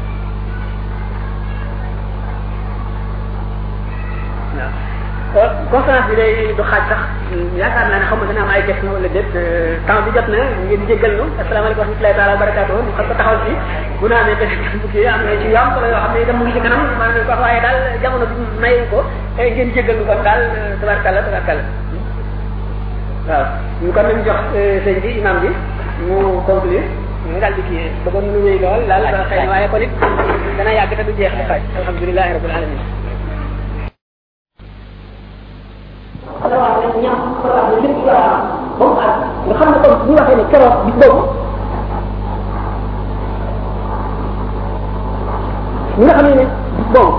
waaw conférence bi day du xaaj sax yaakaar naa ne xaw ma dana am ay question wala déet temps bi jot na ngeen jéggal nu asalaamaaleykum wa rahmatullahi taala wa barakatuh ñu xam ko taxawal fii bu naa ne benn bukki am na ci yu am solo yoo xam ne itam mu ngi ci kanam maanaam ko wax waaye daal jamono bi may ko ngeen jéggal nu kon daal tabarkalla tabarkalla waaw ñu kon nañ jox sëñ bi imam bi mu conclure ñu daal di kii bëggoon nu wéy lool daal xëy na waaye kon it dana yàgg te du jeex di xaaj alhamdulilahi rabbil alamin xalaat rek ñam xalaat ne lépp yaa ba mu àgg nga xam ne kon bu ñu waxee ne keroog bis boobu ñi nga xam ne ne bis boobu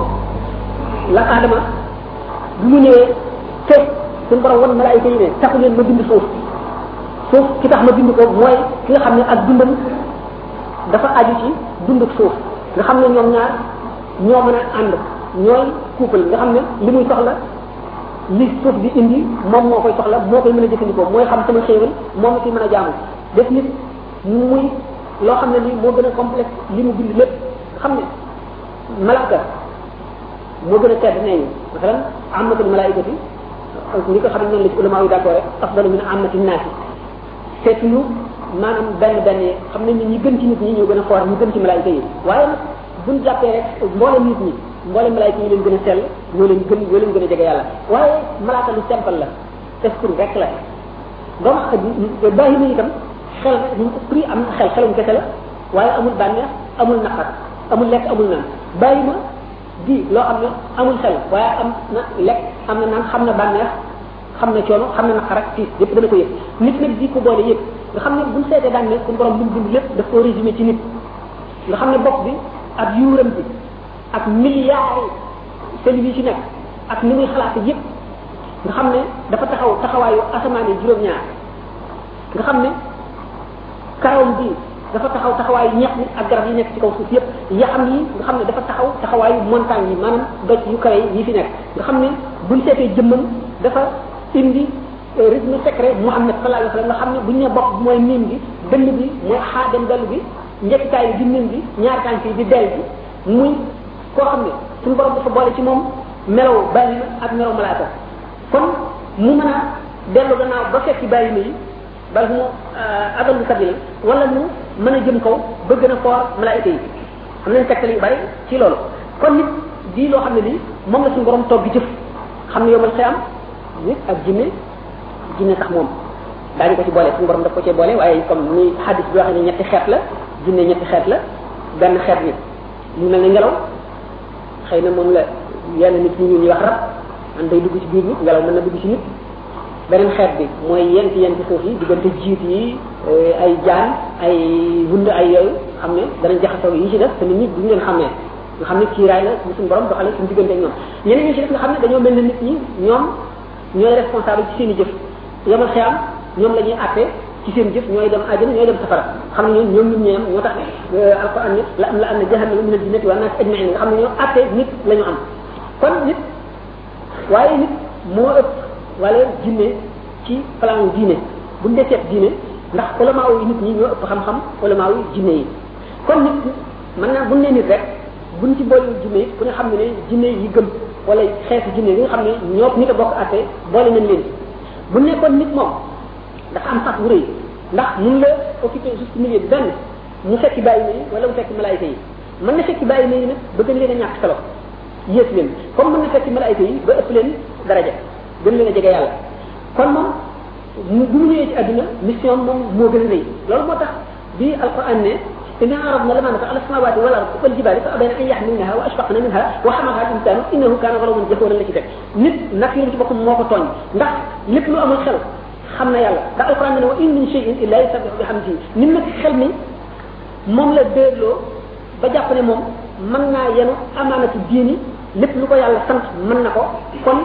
la aadama bu ñu ñëwee te suñu borom wan malaayika yi ne taxu leen ma bind suuf suuf ki tax ma bind ko mooy ki nga xam ne ak dundam dafa aju ci dund suuf nga xam ne ñoom ñaar ñoo mën a ànd ñooy couple nga xam ne li muy soxla li suuf di indi moom moo koy soxla moo koy mën a jëfandikoo mooy xam sama xéewal moom la ciy mën a jaamu def nit muy loo xam ne lii moo gën a complexe li mu bind lépp xam ne malaaka moo gën a tedd nee ñu masalan amatul malaikati ni ko xam ne noonu la ci ulama yi d'accord rek afdalu min amati naasi seetuñu maanaam benn benn xam nañ ne ñi gën ci nit ñi ñoo gën a foor ñu gën ci malaayika yi waaye nag buñ jàppee rek mboolem nit ñi mboolem malaayika yi leen gën a sell ñoo leen gën ñoo leen gën a jege yàlla waaye malaaka lu simple la esprit rek la doomu ak bàyyi na itam xel esprit am na xel xelum kese la waaye amul bànneex amul naqar amul lekk amul naan bàyyi ma di loo xam ne amul xel waaye am na lekk am na naan xam na bànneex xam na coono xam na naqar ak tiis yëpp dana ko yëg nit nag di ko boole yëpp nga xam ne buñ seetee daan ne suñu borom lu mu bind lépp daf koo résumé ci nit nga xam ne bopp bi ak yuuram bi ak milliards cellules yi ci nekk ak ni muy xalaate yëpp nga xam ne dafa taxaw taxawaayu asamaan yi juróom-ñaar nga xam ne karawam bi dafa taxaw taxawaayu ñeex mi ak garab yi nekk ci kaw suuf yëpp yaxam yi nga xam ne dafa taxaw taxawaayu montagne yi maanaam doj yu kawe yi fi nekk nga xam ne buñ seetee jëmmam dafa indi rythme secret Muhammad sallallahu alayhi wa sallam nga xam ne bu ñu nee bopp mooy miim bi dënn bi mooy xaa dem dellu bi njekkitaay bi di miim bi ñaari tànk yi di del bi muy koo xam ne suñu borom dafa boole ci moom melaw bàyyi na ak melaw malaaka kon mu mën a dellu gannaaw ba fekk bàyyi na yi bal mu adallu sabila wala mu mën a jëm kaw ba gën a foor malaayika yi xam nañ tegtal yu bari ci loolu kon nit di loo xam ne lii moom la suñu borom toog di jëf xam ne yomal xiyam nit ak jinne jinne sax moom daañu ko ci boole suñu borom daf ko cee boole waaye comme ni hadis bi waxee ne ñetti xeet la jinne ñetti xeet la benn xeet bi mu mel ne ngelaw xëy na moom la yenn nit ñi ñuy wax rab man day dugg ci biir nit ngelaw mën na dugg ci nit beneen xeet bi mooy yent yenti suuf yi diggante jiit yi ay jaan ay wund ay yooyu xam ne danañ jaxasoo yi ci def te nit ñi duñ leen xamee nga xam ne kiiraay la bu suñu borom doxale suñu diggante ak ñoom ñeneen ñi ci def nga xam ne dañoo mel ne nit ñi ñoom ñooy responsable ci seen i jëf yamal xiyam ñoom la ñuy àtte ci seen jëf ñooy dem àjjana ñooy dem safara xam ne ñoom ñoom nit ñi am ñoo tax alquran ne la am la am na jahannama min al jinnati wa nas ajmain nga xam ne ñoo àtte nit la ñu am kon nit waaye nit moo ëpp wala jinne ci plan diine buñ dee seet diine ndax ulama yi nit ñi ñoo ëpp xam-xam ulama yi jinne yi kon nit mën naa buñ nee nit rek buñ ci boole jinne yi ku ne xam ne ne jinne yi gëm wala xeetu jinne yi nga xam ne ñoo nit a bokk àtte boole nañ leen bu nekkoon nit moom dafa am sax bu rëy ndax mun la occupé juste milieu bi benn mu fekki bàyyi na yi wala mu fekki malaayika yi mën na fekki bàyyi na yi nag ba gën leen a ñàkk solo yées leen comme mën na fekki malaayika yi ba ëpp leen daraja gën leen a jege yàlla kon moom mu bu mu ñëwee ci àdduna mission moom moo gën a rëy loolu moo tax bi alquran ne إنا عرضنا الأمانة على السماوات والأرض والجبال فأبين أن يحملنها وأشفقن منها وحملها الإنسان إنه كان ظلوما جهولا la ci teg nit nag yéen ci boppam moo ko tooñ ndax lépp lu amul xel xam na yàlla ndax alquran ne wa in min shay'in illa yusabbihu bihamdihi nit nag xel mi moom la dégloo ba jàpp ne moom mën naa yenu amaanatu diini lépp lu ko yàlla sant mën na ko kon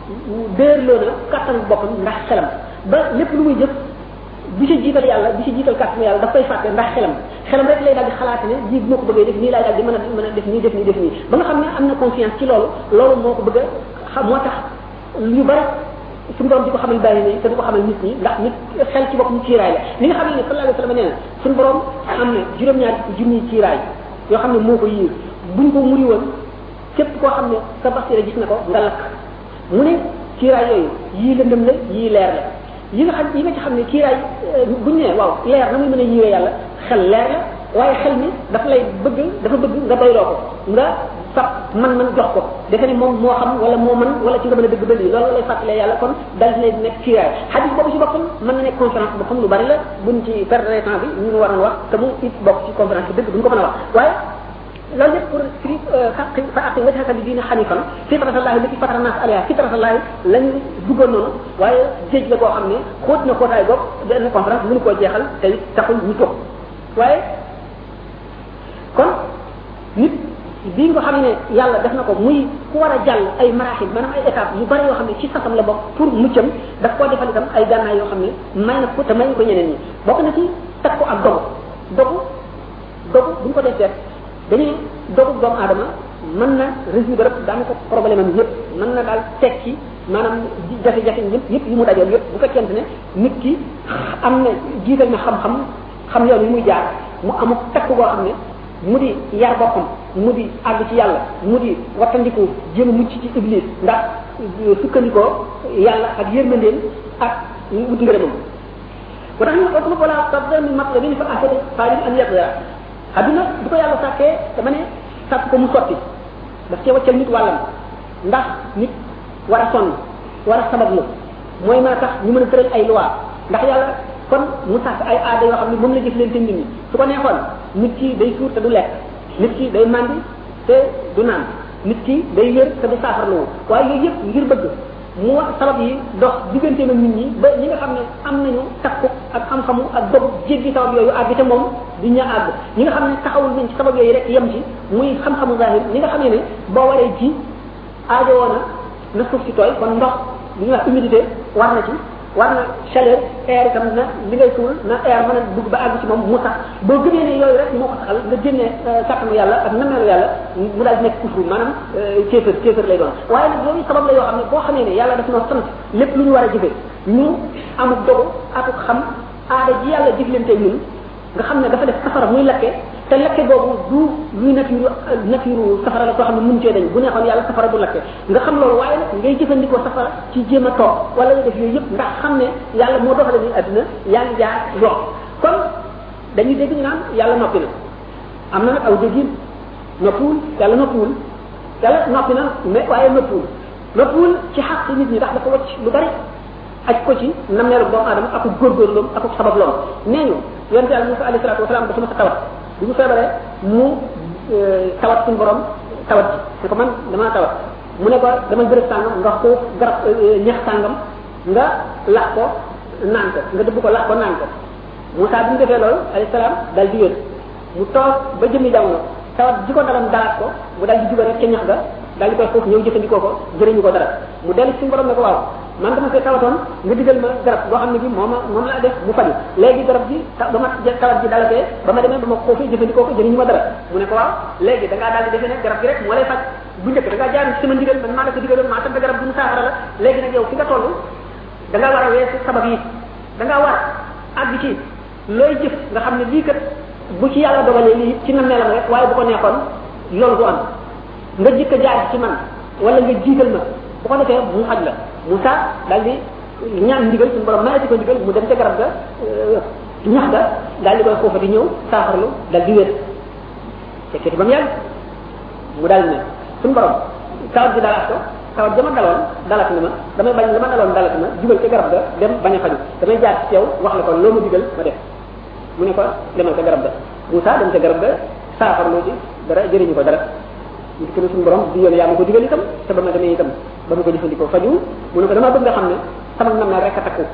déerloo na kàttan boppam ndax xelam ba lépp lu muy jëf bi ci jiital yàlla bi ci jiital kàttan yàlla daf koy fàtte ndax xelam xelam rek lay daal di xalaat ne lii moo ko bëggee def nii laay daal di mën a mën a def nii def nii def nii ba nga xam ne am na confiance ci loolu loolu moo ko bëgg a xam moo tax yu bari suñu borom di ko xamal bàyyi ne te du ko xamal nit ñi ndax nit xel ci boppam kiiraay la li nga xam ne sallallahu alayhi wasallam nee na suñu borom am na juróom-ñaar junniy kiiraay yoo xam ne moo ko yiir buñ ko muri woon képp koo xam ne sa basira gis na ko nga lakk mu ne kiiraay yooyu yii lëndëm la yii leer la yi nga xam yi nga ci xam ne kiiraay buñ ne waaw leer na muy mën a yiwee yàlla xel leer la waaye xel mi dafa lay bëgg dafa bëgg nga doyloo ko nga fab man man jox ko defe ne moom moo xam wala moo man wala ci nga mën a dëgg ba lii loolu lay fàttalee yàlla kon dal dina nekk kiiraay xadis boobu ci boppam mën na nekk conférence bu xam lu bari la buñ ci perdre temps bi ñu waroon wax te mu it bokk ci conférence bi dëgg duñ ko mën a wax waaye loolu lépp pour firi faqi fa aqi wajhaka li diine xanifan fitratallahi lati fatara nas alayha fitratallahi lañu duggoon noonu waaye géej la boo xam ne xóot na xóotaay bopp benn conférence mënu koo jeexal te it taxul ñu toog waaye kon nit bi nga xam ne yàlla def na ko muy ku war a jàll ay maraaxil maanaam ay étapes yu bari yoo xam ne ci sasam la bokk pour muccam daf koo defal itam ay gànnaay yoo xam ne may na ko te may ko ñeneen ñi bokk na ci teg ko ak dogu dogu dogu bu ñu ko def seet dañuy dogu doomu aadama mën na résoudre daanaka problème am yëpp mën na daal tekki maanaam jafe-jafe yëpp yëpp yi mu dajal yëpp bu fekkente ne nit ki am na jiital na xam-xam xam yoon yi muy jaar mu amuk takk boo xam ne mu di yar boppam mu di àgg ci yàlla mu di wattandiku jéem a mucc ci iblis ndax sukkandikoo yàlla ak yërmandeem ak wut ngërëmam ba tax ñu otlub wala tabda min matlabin fa ahsani faalim an yaqdira adduna bu ko yàlla sàkkee dama ne sàkk ko mu sotti daf cee waccal nit wàllam ndax nit war a sonn war a sabablu mooy mën a tax ñu mën a tëral ay loi ndax yàlla kon mu sàkk ay aada yoo xam ne moom la jëf leen te nit ñi su ko neexoon nit ki day suur te du lekk nit ki day mandi te du naan nit ki day wér te du saafarluwu waaye yooyu yëpp ngir bëgg mu wax sabab yi dox diggante na nit ñi ba ñi nga xam ne am nañu takku ak xam-xamu ak dogu jéggi sabab yooyu àgg te moom du ñu àgg ñi nga xam ne taxawul nañ ci sabab yooyu rek yem ci muy xam-xamu zahir ñi nga xam ne ne boo waree ji aajo woona na suuf si tooy kon ndox li ñuy wax humidité war na ci war na chaleur air itam na li ngay suul na air mën a dugg ba àgg ci moom mu sax boo gëmee ne yooyu rek moo ko saxal nga génnee kàttanu yàlla ak nameelu yàlla mu daal di nekk kufru maanaam kéefër kéefër lay doon waaye nag yooyu sabab la yoo xam ne boo xamee ne yàlla daf noo sant lépp lu ñu war a jëfe ñu amul dogu akuk xam aada ji yàlla jëflante ñun nga xam ne dafa def safara muy lakke te lakke boobu du luy nafiru nafiru safara la koo xam ne mun cee dañ bu neexoon yàlla safara du lakke nga xam loolu waaye nag ngay jëfandikoo safara ci jéem a toog wala nga def yooyu yëpp ndax xam ne yàlla moo doxale ni adduna yaa ngi jaar yoon kon dañuy dégg ñu naan yàlla noppi na am na nag aw déggin noppiwul yàlla noppiwul yàlla noppi na mais waaye noppiwul noppiwul ci xaq nit ñi ndax dafa wacc lu bari aj ko ci nammeelu doomu aadama ak góorgóorloom ak sabab loom nee ñu yonte yàlla Musa alayhi salaatu wasalaam dafa ma sa tawat bi mu feebaree mu tawat suñu borom tawat ji ne ko man damaa tawat mu ne ko dama bërëb sàngam nga ko garab ñax sàngam nga lax ko naan ko nga dëbb ko lax ko naan ko Musa bi mu defee loolu alayhi salaam dal di wér mu toog ba jëmmi jamono tawat ji ko dalam dalaat ko mu dal di juga rek ca ñax ga dal di koy foofu ñëw jëfandikoo ko jëriñu ko dara mu dellu suñu borom ne ko waaw man dama fee tawatoon nga digal ma garab boo xam ne bi moom moom laa def mu faju léegi garab gi ba ma tawat ji dalatee ba ma demee ba ma xoofee jëfandikoo ko jëriñu ma dara mu ne ko waaw léegi da ngaa daal di defee ne garab gi rek moo lay faj bu njëkk da ngaa jaar ci sama ndigal man maa la ko digaloon maa sant garab gi mu saafara la léegi nag yow fi nga toll da ngaa war a weesu sabab yi da ngaa war àgg ci looy jëf nga xam ne lii kat bu ci yàlla dogalee lii ci na melam rek waaye bu ko neexoon loolu du am nga jëkk a jaar ci man wala nga jiital ma bu ko defee mu xaj la Moussa daal di ñaan ndigal suñu borom mayati ko ndigal mu dem ca garab ga ñax ga daal di koy foofa di ñëw saafarlu daal di wér fekkee ba mu yàgg mu daal di ne suñu borom tawat ji dalaat ko tawat jama daloon dalat na ma damay bañ la ma daloon dalat ma jubal ca garab ga dem bañ a faju damay jaar ci yow wax la ko loo ma digal ma def mu ne ko demal ca garab ga Moussa dem ca garab ga saafarloo ci dara jëriñu ko dara ñu dikk na suñu borom di yoon yaa ma ko digal itam te ba ma demee itam ba ma ko jëfandikoo faju mu ne ko dama bëgg nga xam ne sama nam rek a takku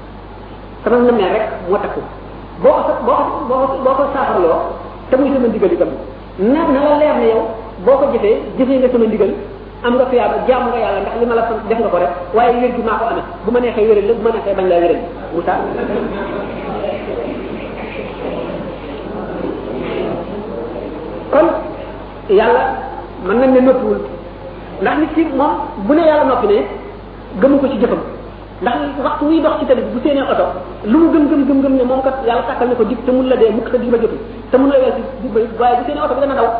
sama nam rek moo takku boo ko boo ko boo ko boo ko saafarloo te muy sama ndigal itam na na la leer ne yow boo ko jëfee jëfee nga sama ndigal am nga tuyaaba jaamu nga yàlla ndax li ma la sant def nga ko rek waaye wér gi maa ko amee bu ma neexee wéral la bu ma neexee bañ laa wéral Moussa kon yàlla mën nañ ne noppiwul ndax nit ki moom bu ne yàlla noppi ne gëmu ko ci jëfam ndax waxtu wuy dox ci tali bi bu seenee oto lu mu gëm gëm gëm gëm ne moom kat yàlla tàkkal ne ko dig te mun la dee mukk te dig ba jotul te mun la wel si dig ba waaye bu seenee oto bi dana daw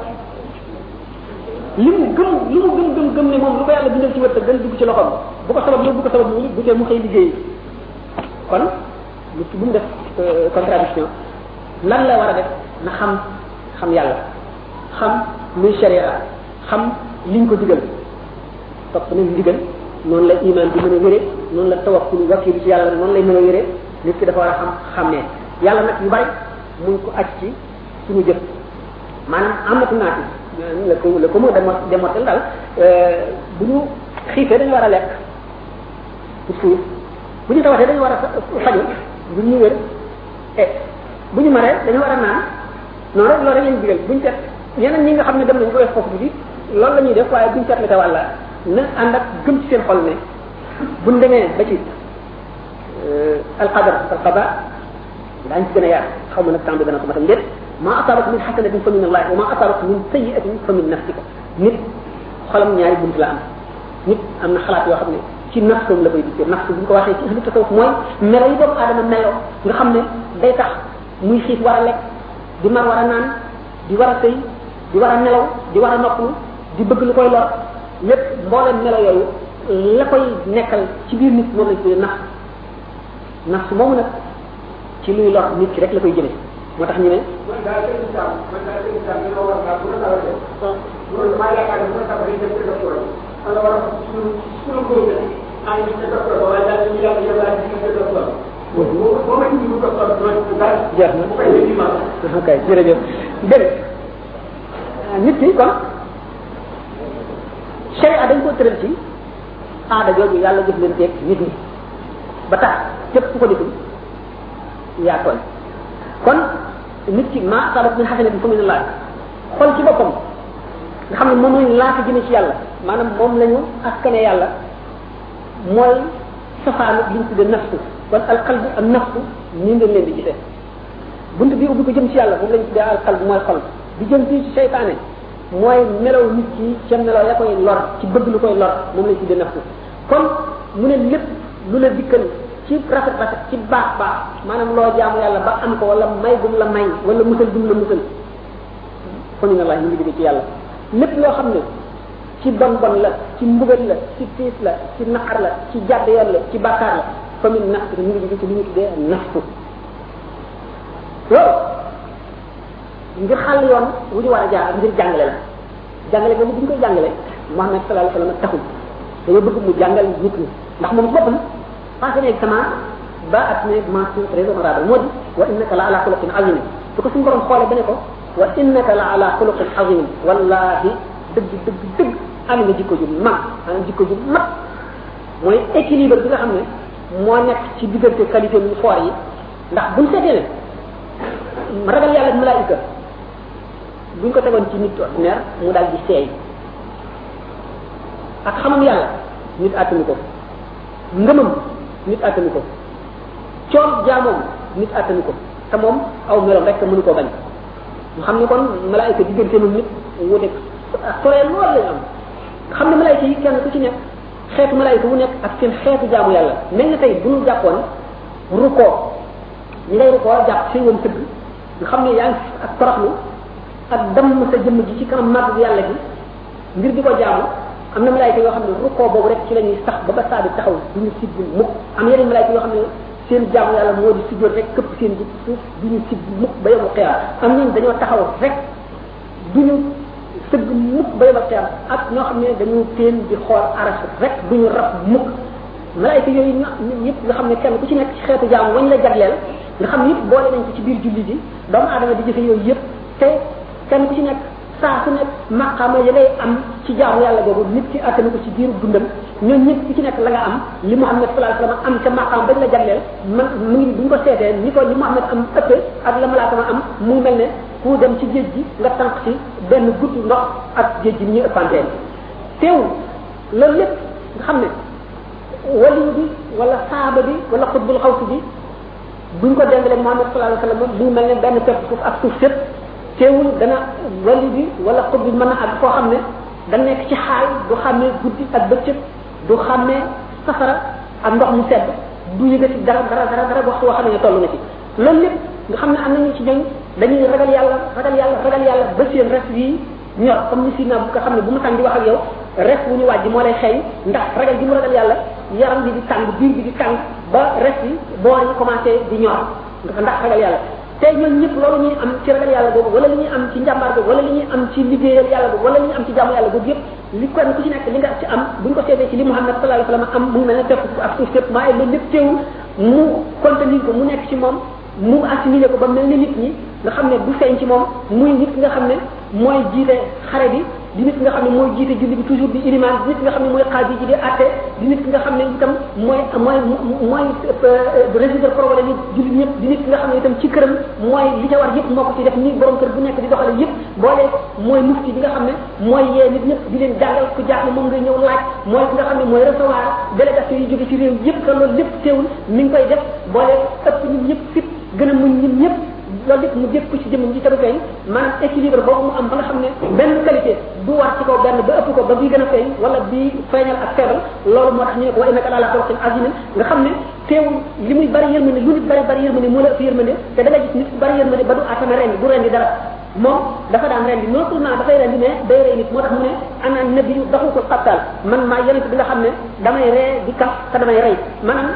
li mu gëm li mu gëm gëm gëm ne moom lu ko yàlla bindal ci wërsëg gën dugg ci loxoom bu ko sabab lu bu ko sabab lu bu tee mu xëy liggéey kon nit ki bu mu def contradiction lan la war a def na xam xam yàlla xam luy sharia xam liñ ko digal topp nañ digal noonu la iman bi mën a wéree noonu la tawakkul wakkilu ci yàlla noonu lay mën a wéree nit ki dafa war a xam xam ne yàlla nag yu bari mun ko aj ci suñu jëf maanaam amatu naati la ko la ko mu demo demotel daal bu ñu xiifee dañu war a lekk pour suuf bu ñu tawatee dañu war a faju bu ñu wér e bu ñu maree dañu war a naan noonu rek loolu rek lañu digal buñu seet ñeneen ñi nga xam ne dem nañ ko wees foofu bi loolu la ñuy def waaye buñu seet la te wàlla na ànd ak gëm ci seen xol ne buñ demee ba ci alqadar alqada daañu ci gën a yaar xaw ma nag temps bi dana ko matam déet ma asabaka min xasanatin fa min allah wa ma asabaka min sayiatin fa min nafsika nit xolam ñaari bunt la am nit am na xalaat yoo xam ne ci nafsam la koy dikkee nafs bu ñu ko waxee ci ahlu tasawuf mooy melo yi doomu aadama meloo nga xam ne day tax muy xiif war a lekk di mar war a naan di war a sëy di war a nelaw di war a noppalu di bëgg lu koy lor lépp mbooleem melo yooyu la koy nekkal ci biir nit moom lañ tuddee nafs nafs moomu nag ci luy lor nit ki rek la koy jëlee moo tax ñu ne man daal seen islam man daal seen islam bi ma war naa bu la tawatee loolu maa yaakaar ne bu la tawatee dem ci docteur man la war a suñu suñu góob la am ci docteur ba waaye daal ñu yàlla yàlla ci ci docteur boo boo ma indi bu docteur do dal jeex na bu koy def ma ok jërëjëf dégg nit ki kon sharia dañ ko tëral ci aada jooju yàlla jëf leen teeg nit ñi ba tax képp ku ko deful yaa tooñ kon nit ki ma sabat min xasanatin fa min allah xol ci boppam nga xam ne moom lañ laata jëme ci yàlla maanaam moom lañu askane yàlla mooy safaanu li ñu tudde nafsu kon alqalb ak nafsu nii ngeen leen di gisee bunt bi ubbi ko jëm ci yàlla moom lañu tuddee alqalb mooy xol bi jëm ci seytaane mooy melaw nit ki ca melaw ya koy lor ci bëgg lu koy lor moom lañu tuddee nafsu kon mu ne lépp lu la dikkal ci rafet rafet ci baax baax maanaam loo jaamu yàlla ba am ko wala may gum la may wala musal gum la musal fa min allah ñu ngi jóge ci yàlla lépp loo xam ne ci bon bon la ci mbugal la ci tiis la ci naqar la ci jàdd yoon la ci bàkkaar la fa min nafs ñu ngi jóge ci li ñu tuddee nafsu loolu ngir xàll yoon wu ñu war a jaar ngir jàngale la jàngale boobu bu ñu koy jàngale Muhammad sallallahu alayhi wa sallam taxul dañoo bëgg mu jàngal nit ñi ndax moom boppam passé na examen ba at ne mention très honorable moo di wa innaka la ala xuluqin azim su ko suñu borom xoolee ba ne ko wa innaka la ala xuluqin azim wallahi dëgg dëgg dëgg am nga jikko ju mag maanaam jikko ju mag mooy équilibre bi nga xam ne moo nekk ci diggante qualité yu foor yi ndax buñ seetee ne ragal yàlla ak malaayika buñ ko tegoon ci nit ordinaire mu daal di seey ak xamam yàlla nit attanu ko ngëmam nit attanu ko coom jaamoom nit attanu ko te moom aw meloom rek mënu koo bañ mu xam ne kon malaayika diggante moom nit wuute soree lool lañu am xam ne malaayika yi kenn ku ci nekk xeetu malaayika wu nekk ak seen xeetu jaamu yàlla mel na tey bu ñu jàppoon rukkoo ñi ngay rukkoo jàpp seen woon tëgg nga xam ne yaa ngi ak toroxlu ak damm sa jëmm ji ci kanam màgg yàlla gi ngir di ko jaamu am na malaayika yoo xam ne rukkoo boobu rek ci la ñuy sax ba ba saa di taxaw du ñu sigg mukk am yeneen malaayika yoo xam ne seen jaamu yàlla moo di sujjoot rek këpp seen ji suuf du ñu sigg mukk ba yomu xiyaar am ñooñu dañoo taxaw rek du ñu sëgg mukk ba yomu xiyaar ak ñoo xam ne dañu teen di xool aras rek du ñu rab mukk malaayika yooyu ñëpp nga xam ne kenn ku ci nekk ci xeetu jaamu wañ la jagleel nga xam yëpp boole nañ ko ci biir julli ji doomu aadama di jëfe yooyu yëpp te kenn ku ci nekk saa su nekk maqaama ya ngay am ci jaamu yàlla boobu nit ki attanu ko ci biiru dundam ñoom ñëpp ku ci nekk la nga am li Muhammad sallallahu alayhi wasallam am ca maqaam bañ la jagleel man mu ngi bu ñu ko seetee ni ko li Muhammad am ëppee ak la malaaka ma am mu mel ne ku dem ci géej gi nga tànk ci benn guddi ndox ak géej gi ni ñuy ëppantee teew loolu lépp nga xam ne waliyu bi wala saaba bi wala xutbul xawsi bi buñ ko dengalee Muhammad sallallahu alayhi wasallam mu mel ne benn pepp suuf ak suuf sépp teewul dana wali bi wala xut bi mën a ak koo xam ne da nekk ci xaal du xàmmee guddi ak bëccëg du xàmmee safara ak ndox mu sedd du yëgati dara dara dara dara waxtu woo xam ne toll na ci loolu lépp nga xam ne am nañu ci ñoom dañuy ragal yàlla ragal yàlla ragal yàlla ba seen res yi ñor comme ni si na bu ko xam ne bu mu tàng di wax ak yow res wu ñu wàjj moo lay xeeñ ndax ragal gi mu ragal yàlla yaram bi di tàng biir bi di tàng ba res yi boor yi commencé di ñor ndax ragal yàlla tey ñoom ñëpp loolu ñuy am ci ragal yàlla boobu wala li ñuy am ci njàmbaar boobu wala li ñuy am ci liggéeyal yàlla boobu wala li ñuy am ci jaamu yàlla boobu yëpp li kenn ku ci nekk li nga ci am buñ ko seetee ci li Muhammad sallallahu alayhi wasallam am mu mel ne tepp ak suuf sépp maa loolu lépp teewul mu contenir ko mu nekk ci moom mu assimilé ko ba mel ne nit ñi nga xam ne du feeñ ci moom muy nit nga xam ne mooy jiite xare bi di nit nga xam ne mooy jiite julli bi toujours di iliman di nit nga xam ne mooy xaadi ji di atte di nit nga xam ne itam mooy mooy mooy résoudre problème yi julli ñëpp di nit nga xam ne itam ci këram mooy li ca war yëpp moo ko ci def ni borom kër bu nekk di doxale yëpp boole mooy mufti bi nga xam ne mooy yee nit ñëpp di leen jàngal ku jaaxle moom nga ñëw laaj mooy ki nga xam ne mooy recevoir délégation yi jóge ci réew yëpp te loolu lépp teewul mi ngi koy def boole ëpp nit ñëpp fit gën a muñ nit ñëpp loolu lépp mu jëpp ko ci jëmmam ji te du feeñ maanaam équilibre boobu mu am ba nga xam ne benn qualité du war ci kaw benn ba ëpp ko ba bii gën a feeñ wala bii feeñal ak feebal loolu moo tax ñu ne ko wa innaka ala xalqin azimin nga xam ne teewul li muy bari yërmande lu nit bari bari yërmande moo la ëpp yërmande te da nga gis nit bari yërmande ba du atame rendi du rendi dara moom dafa daan rendi non seulement dafay rendi mais day rey nit moo tax mu ne ana nabi yu daxu ko xabtal man maa yonent bi nga xam ne damay ree di kaf te damay rey maanaam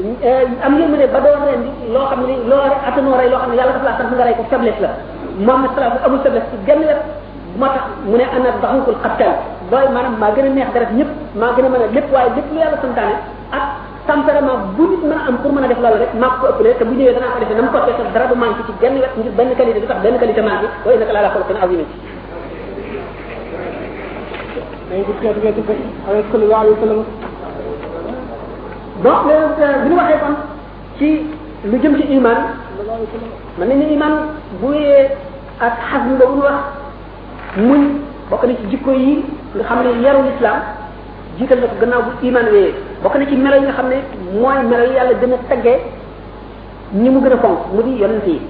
am ngeen ne ba doon ren di loo xam ne loo attanoo rey loo xam ne yàlla dafa laa sant nga rey ko faiblesse la Muhammad sallallahu amul faiblesse ci genn wet moo tax mu ne ana daxukul xattal booy maanaam maa gën a neex deret ñëpp maa gën a mën a lépp waaye lépp lu yàlla santaane ak tempérament bu nit mën a am pour mën a def loolu rek maa ko ëppalee te bu ñëwee danaa ko defee na mu ko defee dara du manqué ci genn wet ngir benn qualité du tax benn qualité manqué wa innaka la ala xulqin azim dañ ko teetu wetu ko avec sallallahu alayhi wa sallam donc bi ñu waxee kon ci lu jëm ci iman mën nañu iman bu yee ak xasm boobu ñu wax muñ bokk na ci jikko yi nga xam ne yarul islam jiital na ko gannaaw bu iman wéyee bokk na ci melo yi nga xam ne mooy melo yi yàlla gën a taggee ñi mu gën a fonk mu di yonent yi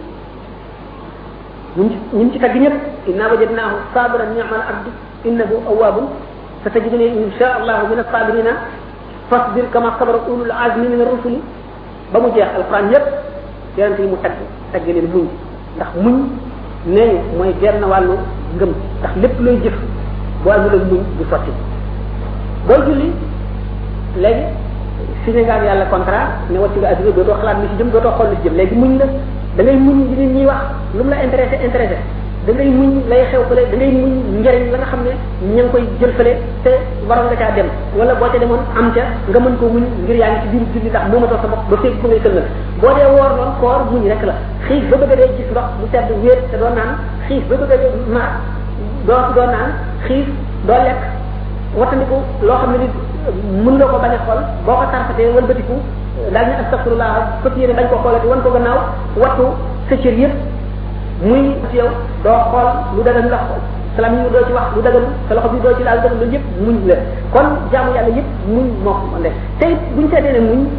ñun ci ñun ci tagg ñëpp inna wajadnaahu sabiran ni'mal abdu innahu awwabun satajiduni insha allahu min as-sabirina fasbir kama sabara ulul azmi min ar-rusuli ba mu jeex alquran yépp yonent yi mu tagg tagg leen muñ ndax muñ nee ñu mooy genn wàllu ngëm ndax lépp looy jëf boo amul ak muñ du sotti booy julli léegi signé nga ak yàlla contrat ne wàcc nga adduna dootoo xalaat li ci jëm dootoo xool li ci jëm léegi muñ la da ngay muñ li nit ñi wax lu mu la intéressé intéressé da ngay muñ lay xew fële da ngay muñ njëriñ la nga xam ne ña ngi koy jël fële te waroon nga caa dem wala boo ca demoon am ca nga mën koo muñ ngir yaa ngi ci biir julli ndax moomatoo sa bopp ba fekk ko ngay sëlmal boo dee woor noonu koor muñ rek la xiif ba bëgg a dee gis ndox mu sedd wéet te doo naan xiif ba bëgg a dee mar doo doo naan xiif doo lekk wattandiku loo xam ne nit mën nga ko bañ a xool boo ko tarfatee wëlbatiku daal ñu astafirullah fas yéene bañ ko xoolati wan ko gannaaw wattu sa cër yëpp muy ci yow doo xool lu dagan nga salam yi doo ci wax lu dagan sa loxo bi doo ci laal dagan loolu yëpp muñ la kon jaamu yàlla yëpp muñ moo ko ndef te it buñ seetee ne muñ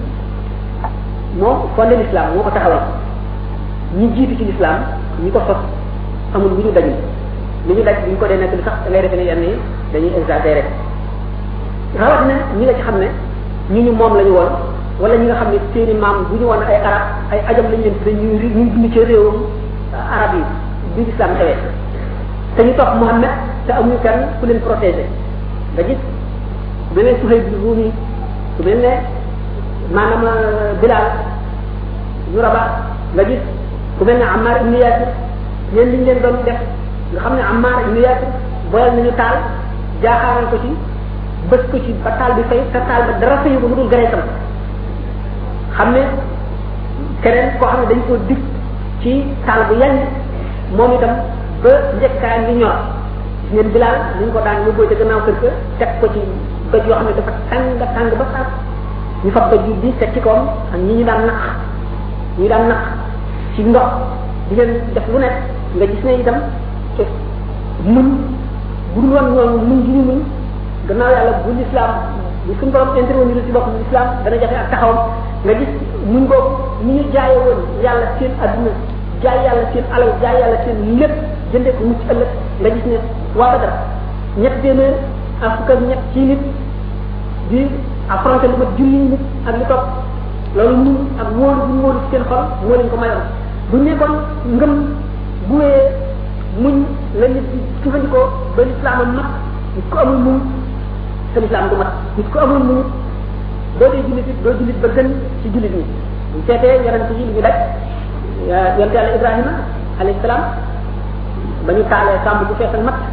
moo fondé l'islam moo ko taxawal ñi jiitu ci l'islam ñi ko sos amul bu ñu dajul li ñu daj bu ñu ko dee nekk li sax da ngay defe ne yenn yi dañuy exagéré rawat na ñi nga ci xam ne ñu ñu moom la ñu woon wala ñi nga xam ne seeni maam bu ñu woon ay arab ay ajam lañ leen tudde ñuy ñuy dund ci réewam arab yi bi l'islam xewee te ñu topp Muhammad te amuñu kenn ku leen protégé nga gis ku mel ne Suhayb bi Rumi ku mel ne maanaam Bilal ñu raba nga gis ku mel ne Ammar ibn Yasir ñeen liñ leen doon def nga xam ne Ammar ibn Yasir boyal nañu taal jaaxaaral ko ci bës ko ci ba taal bi fay te taal ba dara fayu ko mu dul gareetam xam ne keneen koo xam ne dañ ko dig ci taal bu yañ moom itam ba njëkkaa ngi ñor gis ngeen bilaal ni ñu ko daan yóbboo ca gannaaw kër ga teg ko ci doj yoo xam ne dafa tàng tàng ba sax ñu fab doj yu di teg ci kawam ak ñi ñu daan naq ñi daan naq ci ndox di leen def lu nekk nga gis ne itam muñ bu dul woon ñoom muñ gi ñu muñ gannaaw yàlla bu l'islam bu suñu borom intervenir ci boppam l'islam dana jafe ak taxawam nga gis muñ boobu ni ñu jaaye woon yàlla seen adduna jaay yàlla seen alal jaay yàlla seen lépp jëndee ko mucc ëllëg nga gis ne waa Badar ñett téeméer ak fukk ak ñett ci nit di affronté lu mat junni nit ak li topp loolu ñun ak wóolu bu ñu wóolu ci seen xol moo leen ko mayoon bu nekkoon ngëm bu wéyee muñ la nit di jëfandikoo ba lislaam am mat nit ko amul muñ sa lislaam du mat nit ko amul muñ doo dee jullit it doo jullit ba gën ci jullit ñi bu seetee yonent yi li ñu daj yonent yàlla ibrahima alayhi salaam ba ñu taalee sàmb bu feesal mat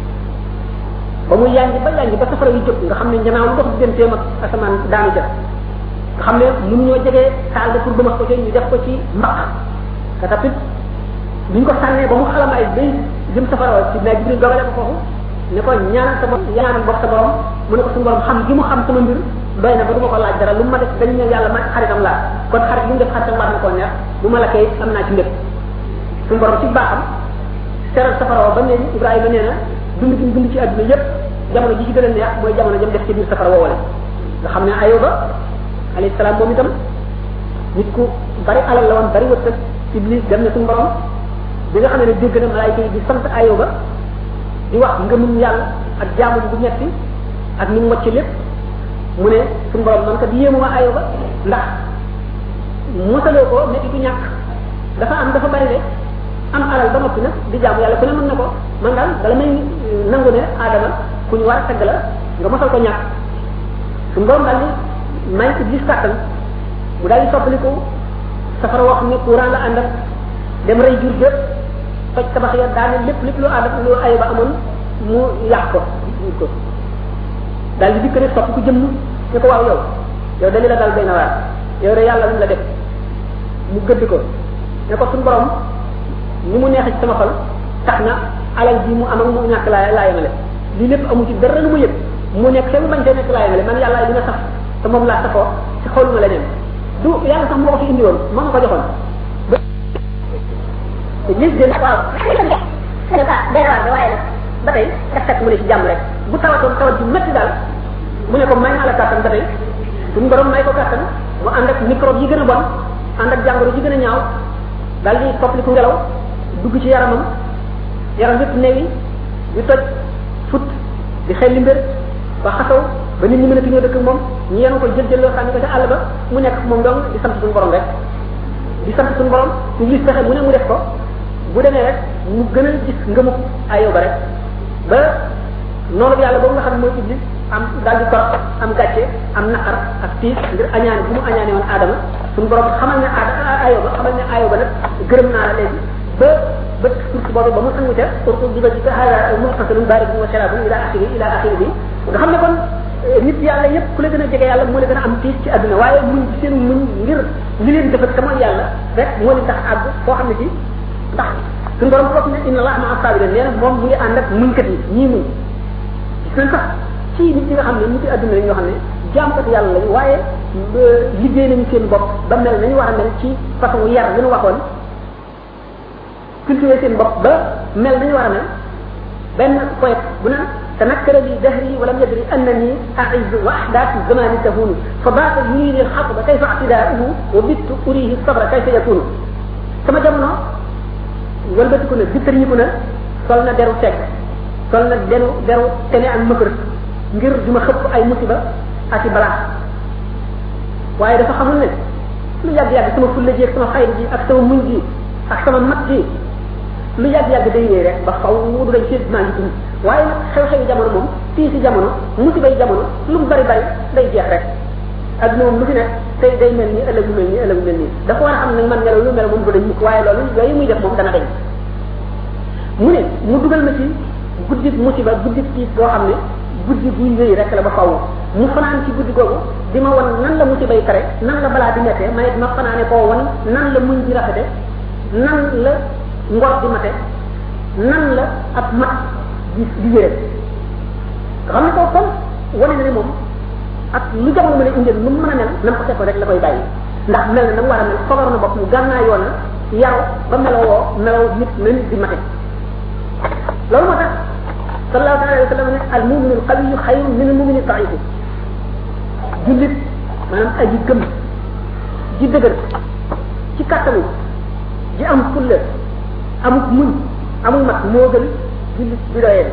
ba muy yànji ba yànji ba safara yu jóg nga xam ne njanaaw lu dox digganteem ak asamaan daanu jëf nga xam ne mënu ñoo jegee taal de pour bëmax ko ci ñu def ko ci mbaq ka tapit biñ ko sànnee ba mu xalam ay bay jëm safara ci naa jibril dogale ko foofu ne ko ñaanal sa borom ñaanal bokk sa borom mu ne ko suñu borom xam gi mu xam sama mbir doy na ba du ma ko laaj dara lu ma def dañ ne yàlla ma xaritam laa kon xarit lu mu def xaritam war na koo neex bu ma la kay am naa ci lépp suñu borom ci baaxam seral safara ba ne ibrahima nee na dund gi dund ci àdduna yépp jamono ji ci gën a neex mooy jamono jëm def ci biir safara woowale nga xam ne ayoba alayhi salaam moom itam nit ku bari alal la woon bari wërsëg iblis dem na suñu borom bi nga xam ne dégg na malaayika yi di sant ayoba di wax ngëmum yàlla ak jaamu bu metti ak ni mu wacc lépp mu ne suñu borom man kat yéemu ma ayoba ndax mosaloo ko metti du ñàkk dafa am dafa bari de am alal ba noppi nag di jaamu yàlla ku ne mën na ko man daal bala may nangu ne aadama ku ñu war a tagg la nga mosal ko ñàkk suñu borom daal di may iblis kàttan mu daal di soppaliku safara wax ne courant la ànd ak dem rey jur gépp toj tabax ya daane lépp lépp lu ànd ak lu ay ba amoon mu yàq ko ko daal di dikk ne sopp ku jëmm ne ko waaw yow yow dañu la dal benn waar yow de yàlla lu la def mu gëdd ko ne ko suñu borom ni mu neex ci sama xol tax na alal ji mu am ak mu ñàkk laa laa yemale lii lépp amu ci dara lu mu yëg mu nekk te mu bañ te nekk laa yemale man yàlla li nga saf te moom laa safoo ci xoluma leneen du yàlla sax moo ko fi indi woon moo ma ko joxoon lis de waaw ne ka day waar waaye nag ba tey daf fekk mu ne ci jàmm rek bu tawatoon tawat ju métti daal mu ne ko may naa la kàttan ba tey suñu borom may ko kàttan mu ànd ak microbe yi gën a bon ànd ak jàngoro yi gën a ñaaw daal di toppaliku ngelaw dugg ci yaramam yaram yëpp newi di toj fut di xel li mbir ba xasaw ba nit ñi mën a tuñoo dëkk moom ñu yenu ko jël jël loo sànni ko ca àll ba mu nekk moom dong di sant suñu borom rek di sant suñu borom ci gis fexe mu ne mu def ko bu demee rek mu gën a gis ngëmu ayo ba rek ba noonu yàlla boobu nga xam ne mooy iblis am daal di kor am gàcce am naqar ak tiis ngir añaane bu mu añaane woon aadama suñu borom xamal ne aada ayo ba xamal ne ayo ba nag gërëm naa la léegi ba ba surtout boobu ba mu sangu ca surtout di ba ci hada muhtasalun baridun wa sharabun ila axiri ila axiri bi nga xam ne kon nit yàlla yépp ku la gën a jege yàlla moo la gën a am tiis ci àdduna waaye muñ ci seen muñ ngir li leen defal te mooy yàlla rek moo leen tax àgg foo xam ne ci ndax suñu borom bopp ne inna allah maa sabirin nee na moom mu ngi ànd ak muñkat yi ñii muñ gis nañ sax ci nit ñi nga xam ne nit yi àdduna lañ ñoo xam ne jaamkat yàlla lañ waaye liggéey nañu seen bopp ba mel nañu war a mel ci façon yar li ñu waxoon cultiver seen bopp ba mel nañu war a mel benn poète bu naan تنكر لي دهري ولم يدري انني اعز واحداث الزمان تهون فبات يريد الحطب كيف اعتداؤه وبت اريه الصبر كيف يكون sama jamono walbatiku na bittarñiku na sol na deru teg sol na deru deru tene ak mëkër ngir duma xëpp ay musiba ak i balaa waaye dafa xamul ne lu yàgg-yàgg sama fulla ji ak sama xayr ji ak sama muñ ji ak sama mat ji lu yàgg-yàgg day wéy rek ba xaw du dañ ci maa ngi dund waaye nag xew-xewi jamono moom fii si jamono musibay jamono lu mu bari bari day jeex rek adduna moom lu fi nekk tey day mel nii ëllëg mu mel nii ëllëg mu mel nii dafa war a xam nag man melaw lu mel moom du dañ mukk waaye loolu yooyu muy def moom dana dañ mu ne mu dugal ma ci guddi musiba guddi tiis boo xam ne guddi buy wéy rek la ba faw mu fanaan ci guddi googu di ma wan nan la musibay tare nan la balaa di mettee ma it ma fanaane koo wan nan la muñ di rafete nan la ngor di mate nan la ab mat di di wére nga xam ne ko kon wane na ne moom ak lu jamono mën a indil nu mu mën a mel na ko fekkoon rek la koy bàyyi ndax mel na na mu war a mel fogar na bopp mu gànnaa yoon na yaru ba meloo woo meloo nit na nit di mate loolu moo tax sallallahu alayhi wa sallam ne al muminu al qawiyu xayrun min al mumini daifi jullit maanaam aji gëm ji dëgër ci kattanu ji am fulla amuk muñ amul mat moo gën jullit bi doyee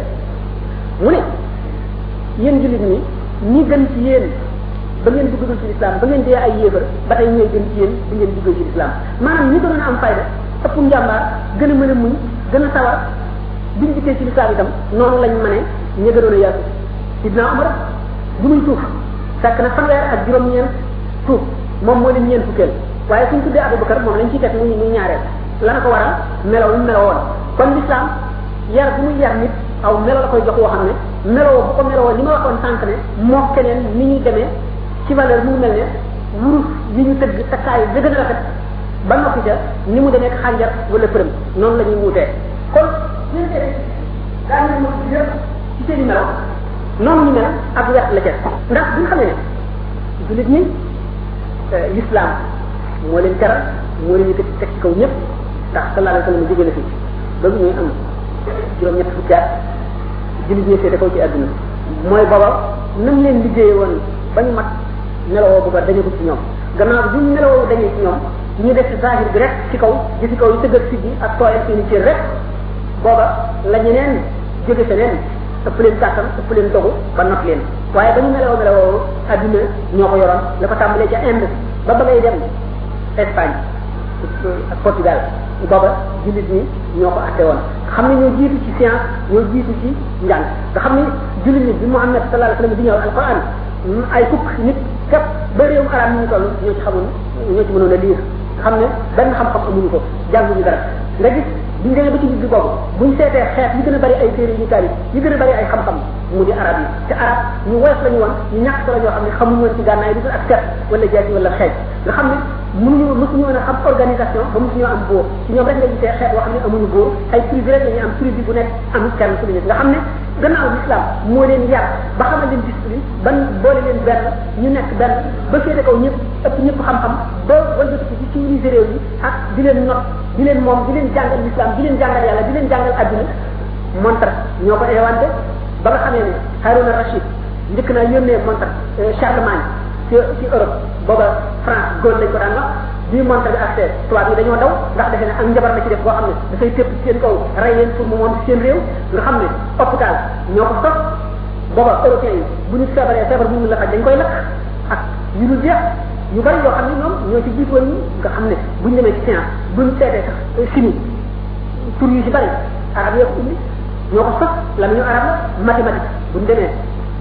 mu ne yéen jullit ñi ñi gën ci yéen ba ngeen duggagul ci lislaam ba ngeen dee ay yéefar ba tey ñooy gën ci yéen bi ngeen duggee ci lislaam maanaam ñi gënoon a am fayda ëpp njàmbaar gën a mën a muñ gën a sawar biñ dikkee ci lislaam itam noonu lañ mëne ñi gënoon a yaatu sidna Umar bu muy tuuf fekk na fanweer ak juróom-ñeent tuuf moom moo leen ñeent fukkeel waaye suñ tuddee Abubakar moom lañ ciy teg muy muy ñaareel la na ko waral melaw ñu meloo woon kon lislaam yar bu muy yar nit aw melo la koy jox woo xam ne meloo bu ko meloo li ma waxoon sànq ne moo keneen ni ñuy demee ci valeur mu mel ne wurus yi ñu tëgg takkaayu da gën a rafet ba noppi ca ni mu demee xànjar wala përëm noonu la ñuy wuutee kon ñun tey daa ñu mën yëpp ci seen i melo noonu ñu mel ak wet la ca ndax bi nga xam ne jullit ñi l'islam moo leen teral moo leen yëkkati teg ci kaw ñëpp ndax sallallahu alayhi wa sallam jóge na fi ba bu ñuy am juróom-ñett fukki at jullit ñi seete kaw ci àdduna mooy booba nam leen liggéeye woon ba ñu mat meloo bu ba dañu ko ci ñoom gannaaw bi ñu meloo dañee ci ñoom ñu def zahir bi rek ci kaw gi ci kaw yi tëggal si bi ak tooyal seeni cër rek booba la ñeneen jóge feneen ëpp leen kàttan ëpp leen dogu ba not leen waaye ba ñu meloo meloo àdduna ñoo ko yoroon la ko tàmbalee ca Inde ba ba ngay dem Espagne ak Portugal booba jullit ñi ñoo ko atte woon xam ne ñoo jiitu ci science ñoo jiitu ci njàng nga xam ne jullit ñi bi Muhammad sallallahu alayhi wa sallam di ñëw alquran ay fukk nit képp ba réewum arab ñu toll ñoo ci xamul ñoo ci mënoon a liir nga xam ne benn xam-xam amuñu ko jànguñu dara nga gis biñ demee ba ci digg boobu buñ seetee xeet yi gën a bari ay téere yu taalif yi gën a bari ay xam-xam mu di arab yi te arab ñu woyof lañu woon ñu ñàkk solo ñoo xam ne xamuñu woon ci gànnaay du ak set wala jaasi wala xeej nga xam ne mënuñu mësuñu woon a xam organisation ba mësuñu am buur ci ñoom rek nga gisee xeet boo xam ne amuñu buur ay tribu rek la ñuy am tribu bu nekk am kenn ku nekk nga xam ne gannaaw l'islam moo leen yar ba xamal leen discipline ban boole leen benn ñu nekk benn ba féete kaw ñëpp ëpp ñëpp xam-xam ba wëlbatiku ci civiliser réew yi ak di leen not di leen moom di leen jàngal l'islam di leen jàngal yàlla di leen jàngal adduna montre ñoo ko inventé ba nga xamee ne Haruna Rachid njëkk naa yónnee montre Charlemagne ci ci Europe booba France góor lañ ko daan wax bii montre bi accès tubaab yi dañoo daw ndax defe ne ak njabar la ci def boo xam ne dafay tëpp seen kaw rey leen pour mu moom ci seen réew nga xam ne hôpital ñoo ko sos booba européens yi bu ñu feebaree feebar bu ñu la faj dañ koy lakk ak yu dul jeex yu bari yoo xam ne ñoom ñoo ci jiitu woon ñi nga xam ne buñ demee ci science buñ seetee sax chimie tur yu ci bari arab yoo ko indi ñoo ko sos la ñu arab la mathématique buñ demee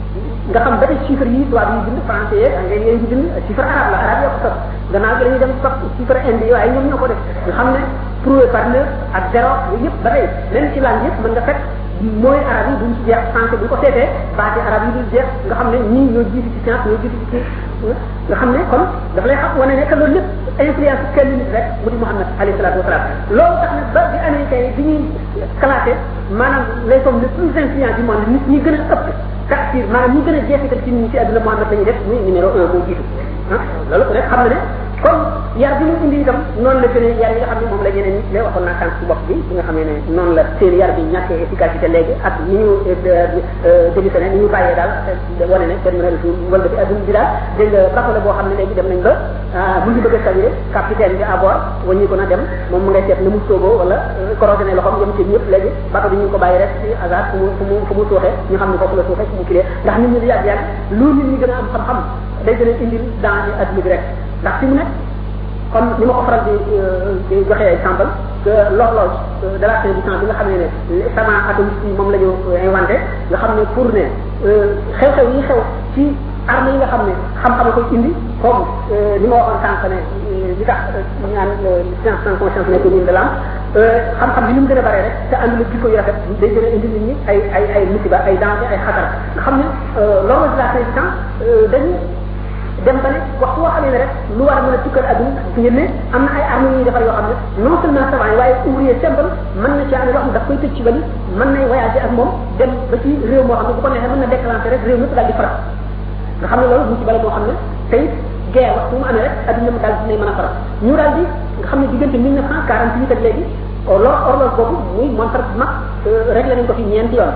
nga xam ba tey chiffre yi tubaab yi bind français yeeg anglais yi bind chiffre arabe la arabe yoo ko sos gannaaw gi dañuy dem sos chiffre indi yi waaye ñoom ñoo ko def nga xam ne prouvé par neuf ak zéro yooyu yëpp ba tey même ci langue yëpp mën nga fekk mooy arab yi duñ ci jeex français bu ñu ko seetee baati arab yi duñ jeex nga xam ne ñii ñoo jiitu ci science ñoo jiitu ci nga xam ne kon dafa lay xam wane ne que loolu lépp influence kenn nit rek mu di Muhammad alayhi salatu wasalaam loolu tax na ba bi américains yi bi ñuy classé maanaam les hommes les plus influents du monde nit ñi gën a ëpp taxir maanaam ñi gën a jeexital ci nit ñi ci àdduna Muhammad la ñuy def muy numéro un moo jiitu ah loolu ku nekk xam na ne kon yar bi mu indi itam noonu la gën a yar yi nga xam ne moom la ñeneen ñi lay waxoon naa sànq ci bopp bi bi nga xamee ne noonu la seen yar bi ñàkkee efficacité léegi ak ni ñu démissionné ni ñu bàyyee daal wane ne kenn mën a wala bi adduna bi daal dégg nga bateau la boo xam ne léegi dem nañ ba mu ngi bëgg a saviré capitaine bi à bord waññi ko na dem moom mu ngay seet na mu sooboo wala corrosionné loxoom yem ci ñëpp léegi bateau bi ñu ngi ko bàyyi rek ci hasard fu mu fu mu fu mu suuxee ñu xam ne foofu la suuxee fu mu kilee ndax nit ñi di yàgg yàgg lu nit ñi gën a am xam-xam day gën a indil danger adduna bi rek ndax fi mu nekk comme ni ma ko faral di di joxe exemple que l'horloge de la fin du temps bi nga xam ne ne savant atomiste yi moom la ñu inventé nga xam ne pour ne xew-xew yi xew ci armes yi nga xam ne xam-xam koy indi comme ni ma waxoon sànq ne li tax ñu naan science sans conscience nekk mine de l'âme xam-xam bi ni mu gën a bare rek te àndul ak jikko yu rafet day gën a indi nit ñi ay ay ay musiba ay danger ay xatar nga xam ne l'horloge de la fin du temps dañu dem ba ne waxtu woo xamee ne rek lu war a mën a tukkal adduna ci ngeen ne am na ay armes yu ñuy defar yoo xam ne non seulement savant yi waaye ouvrier simple mën na ci amee loo xam ne daf koy tëj ci bali mën nay voyager ak moom dem ba ci réew moo xam ne bu ko neexee mën na déclencher rek réew mépp daal di faral nga xam ne loolu mu ci bale moo xam ne tey guerre waxtu mu amee rek adduna mu daal dinay mën a faral ñu daal di nga xam ne diggante mille neuf cent quarante huit ak léegi lor horloge boobu muy montre bu mag réglé nañ ko fi ñeenti yoon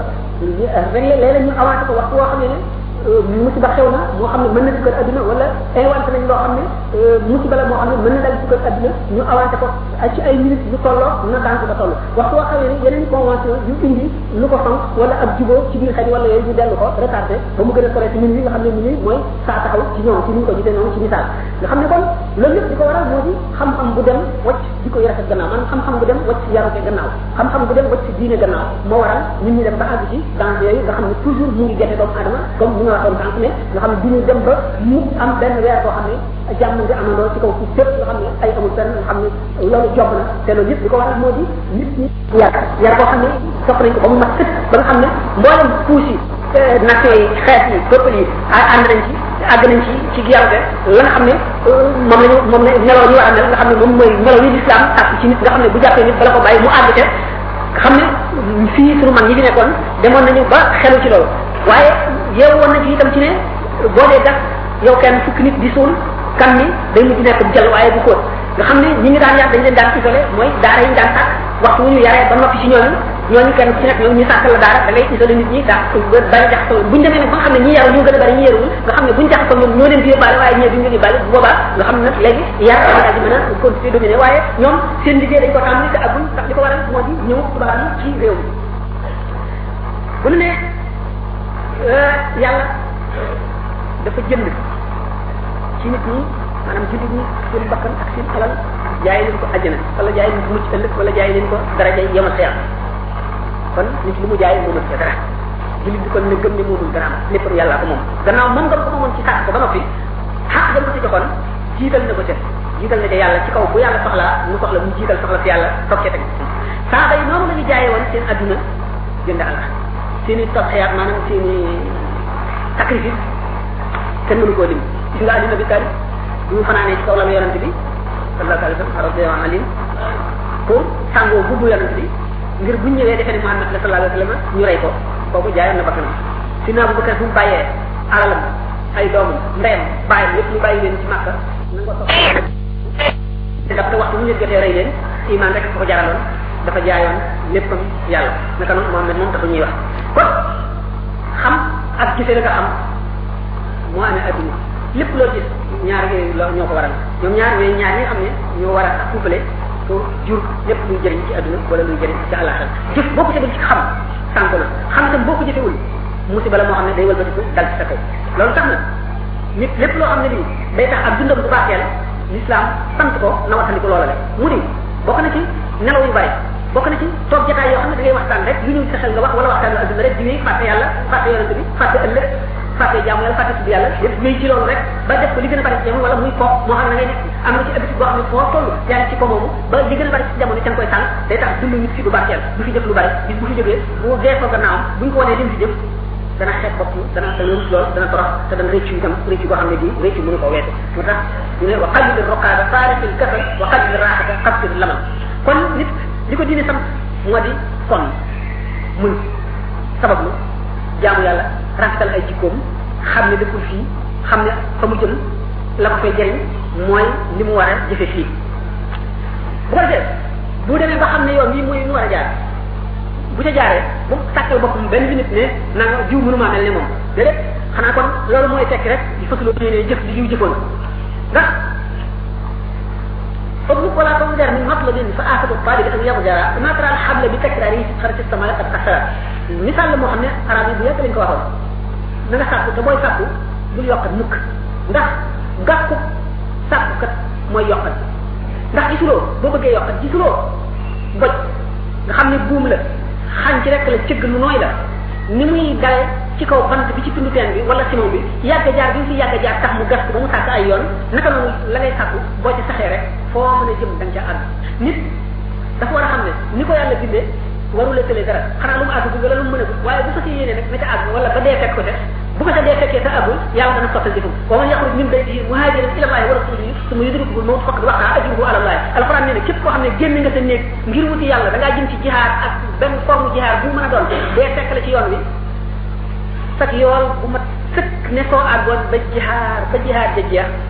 rek léeg-léeg ñu avancé ko waxtu woo xam ne ne musiba xew na moo xam ne mën na dugal adduna wala inventé nañ loo xam ne musiba la moo xam ne mën na dal dugal adduna ñu avancé ko ci ay minutes yu tolloo na daan ko ba toll waxtu woo xam ne yeneen convention yu indi lu ko fonk wala ab jubóo ci biir xel wala yooyu ñu dellu ko retardé ba mu gën a sore ci min nga xam ne minuit mooy saa taxaw ci ñoom ci ni ñu ko gisee noonu ci misaal nga xam ne kon loolu yëpp di ko waral moo di xam-xam bu dem wacc di ko rafet gannaaw man xam-xam bu dem wacc yarute gannaaw xam-xam bu dem wacc diine gannaaw moo waral nit ñi dem ba àgg ci dans yooyu nga xam ne toujours mu ngi gerte doomu adama comme ni nga waxoon sànq ne nga xam ne du ñu dem ba mu am benn weer boo xam ne jàmm nga amandoo ci kaw suuf fépp nga xam ne ay amul fenn nga xam ne loolu job na te loolu yëpp li ko waral moo di nit ñi yar yar boo xam ne sopp nañ ko ba mu mat sëkk ba nga xam ne mboolem puus yi nation yi xeet yi peuple yi ànd nañ ci àgg nañ ci ci yarute la nga xam ne moom lañu moom la meloo ñu war a mel nga xam ne moom mooy meloo yi l'islam ak ci nit nga xam ne bu jàppee nit bala ko bàyyi mu àgg te xam ne fii sunu mag ñi fi nekkoon demoon nañu ba xelu ci loolu waaye yeewu woon na ci itam ci ne boo dee gas yow kenn fukki nit di suul kan ni day mujj nekk jël waaye bu xóot nga xam ne ñi ngi daan yar dañ leen daan isolé mooy daara yi ñu daan sàkk waxtu wu ñu yaree ba noppi ci ñooñu ñooñu kenn ci nekk ñoom ñu sàkk la daara da ngay isolé nit ñi daa bari jaxasoo buñ demee nag ba nga xam ne ñi yaru ñu gën a bari ñi yaruwul nga xam ne buñ jaxasoo ñoom ñoo leen di yóbbaale waaye ñee duñ leen yóbbaale bu boobaa nga xam ne nag léegi yar daal di mën a continuer dominer waaye ñoom seen liggéey dañ ko tàmbali te agul ndax li ko waral moo di ñëw tubaab yi ci réew mi bu ñu ne yàlla dafa jënd ci nit ñi maanaam jullit ñi seen bakkan ak seen alal jaay leen ko àjjana wala jaay leen ko mucc ëllëg wala jaay leen ko daraja yemal xeer kon nit li mu jaay moomul ca dara jullit bi kon ne gëm ne moomul dara lépp yàllaa ko moom gannaaw moom nga ko moomoon ci sàkk ko ba noppi xaq dem ko ci joxoon jiital na ko ca jiital na ca yàlla ci kaw bu yàlla soxlaa mu soxla mu jiital soxla fi yàlla toog ca teg saaba yi noonu la ñu jaayee woon seen adduna jënd àlla seen i tadxiyaat maanaam seen i sacrifice kenn mënu koo lim gis nga Ali Nabi Talib bu ñu fanaanee ci kaw la yonante bi sallallahu alayhi wa sallam radiyallahu anhu pour sàngoo bubbu yonante bi ngir buñ ñëwee defee ne Muhammad la sallallahu alayhi wa sallam ñu rey ko kooku jaayoon na bakkanam si naa bu Bakar bu mu bàyyee alalam ay doomam ndeyam bàyyam lépp ñu bàyyi leen ci Makka na nga soxla daf te waxtu bu ñu leen jotee rey leen iman rek ko jaraloon dafa jaayoon léppam yàlla naka noonu Muhammad moom taxu ñuy wax kon xam ak gisee la nga xam moo amee adduna lépp loo gis ñaar yooyu la ñoo ko waral ñoom ñaar yooyu ñaar ñi nga xam ne ñoo war a couplé pour jur lépp luy jëriñ ci adduna wala luy jëriñ ci àllaxal jëf boo ko tegul ci xam sànko na xam itam boo ko jëfewul musiba la moo xam ne day wëlbatiku dal ci sa kaw loolu tax na nit lépp loo xam ne lii day tax ak dundam bu baaxeel l'islam sant ko na waxtandiku loola le mu di bokk na ci nelaw yu bari bokk na ci toog jotaay yoo xam ne da ngay waxtaan rek lu ñëw sa xel nga wax wala waxtaan adduna rek di wéy fàtte yàlla fàtte yonente bi fàtte ëllëg fàtte jaamu yàlla fàtte tudd yàlla yëpp wéy ci loolu rek ba def ko li gën a bari ci jamono wala muy ko moo xam ne ngay nekk am na ci habitude boo xam ne foo toll yaa ngi ci ko moomu ba li gën a bari ci jamono ca nga koy sànq day tax dund nit fi du barkeel du fi jëf lu bari bis bu fi jógee bu dee ko gannaawam buñ ko wanee lim fi jëf dana xeeb bopp dana dana rus lool dana torox te dana rëccu itam rëccu boo xam ne bii rëccu mënu ko weesu moo tax ñu ne wa qalil roqaada faarifil kasal wa qalil raaxata xabsir lamal kon nit li ko diine sam moo di kon muñ sabablu jaamu yàlla rafetal ay jikkoom xam ne dëkkul fii xam ne fa mu jëm la ko fay jëriñ mooy li mu war a jëfe fii bu ko defee bu demee ba xam ne yoon bii mooy mu war a jaar bu ca jaaree bu sàkkal boppam benn minute ne na nga jiw mënumaa mel ne moom déedéet xanaa kon loolu mooy tekki rek il faut que loolu ne jëf li jiw jëfoon ndax اطلق ولا تنظر من مطلب فآخذ الطالب أن يضجر ما ترى الحبل بتكراره في خرج السماء قد كسر مثال لما خمنا أرابي بيات لنك واحد نغا ساكو تبوي ساكو بل يوقت مك ndax gàkku sàkku kat mooy yokkat ndax gisuloo boo bëggee yokkat gisuloo boj nga xam ne buum la xañ ci rek la cëgg lu nooy la ni muy dale ci kaw bant bi ci tundu teen bi wala simon bi yàgg jaar bi fi yàgg jaar tax mu gas ko ba mu sàkk ay yoon naka noonu la ngay sàkku boo ci saxee rek foo mën a jëm da nga ca àgg nit dafa war a xam ne ni ko yàlla bindee warula tële dara xanaa lu mu àgg wala lu mu mën a waaye bu ko ci yéene nag na ca àgg wala ba dee fekk ko ca bu ko ca dee fekkee te àggul yàlla dana sottal jëfam wa man yaxruj min baytihi muhajiran ila allahi wa rasulihi suma yudrikuhu al mawt faqad waqa ajruhu ala allahi alquran nee na képp koo xam ne génn nga sa néeg ngir wuti yàlla da ngaa jëm ci jihaar ak benn forme jihaar bu mën a doon dee fekk la ci yoon wi sak yool bu mat sëkk ne soo àggoon ba jihaar ba jihaar ja jeex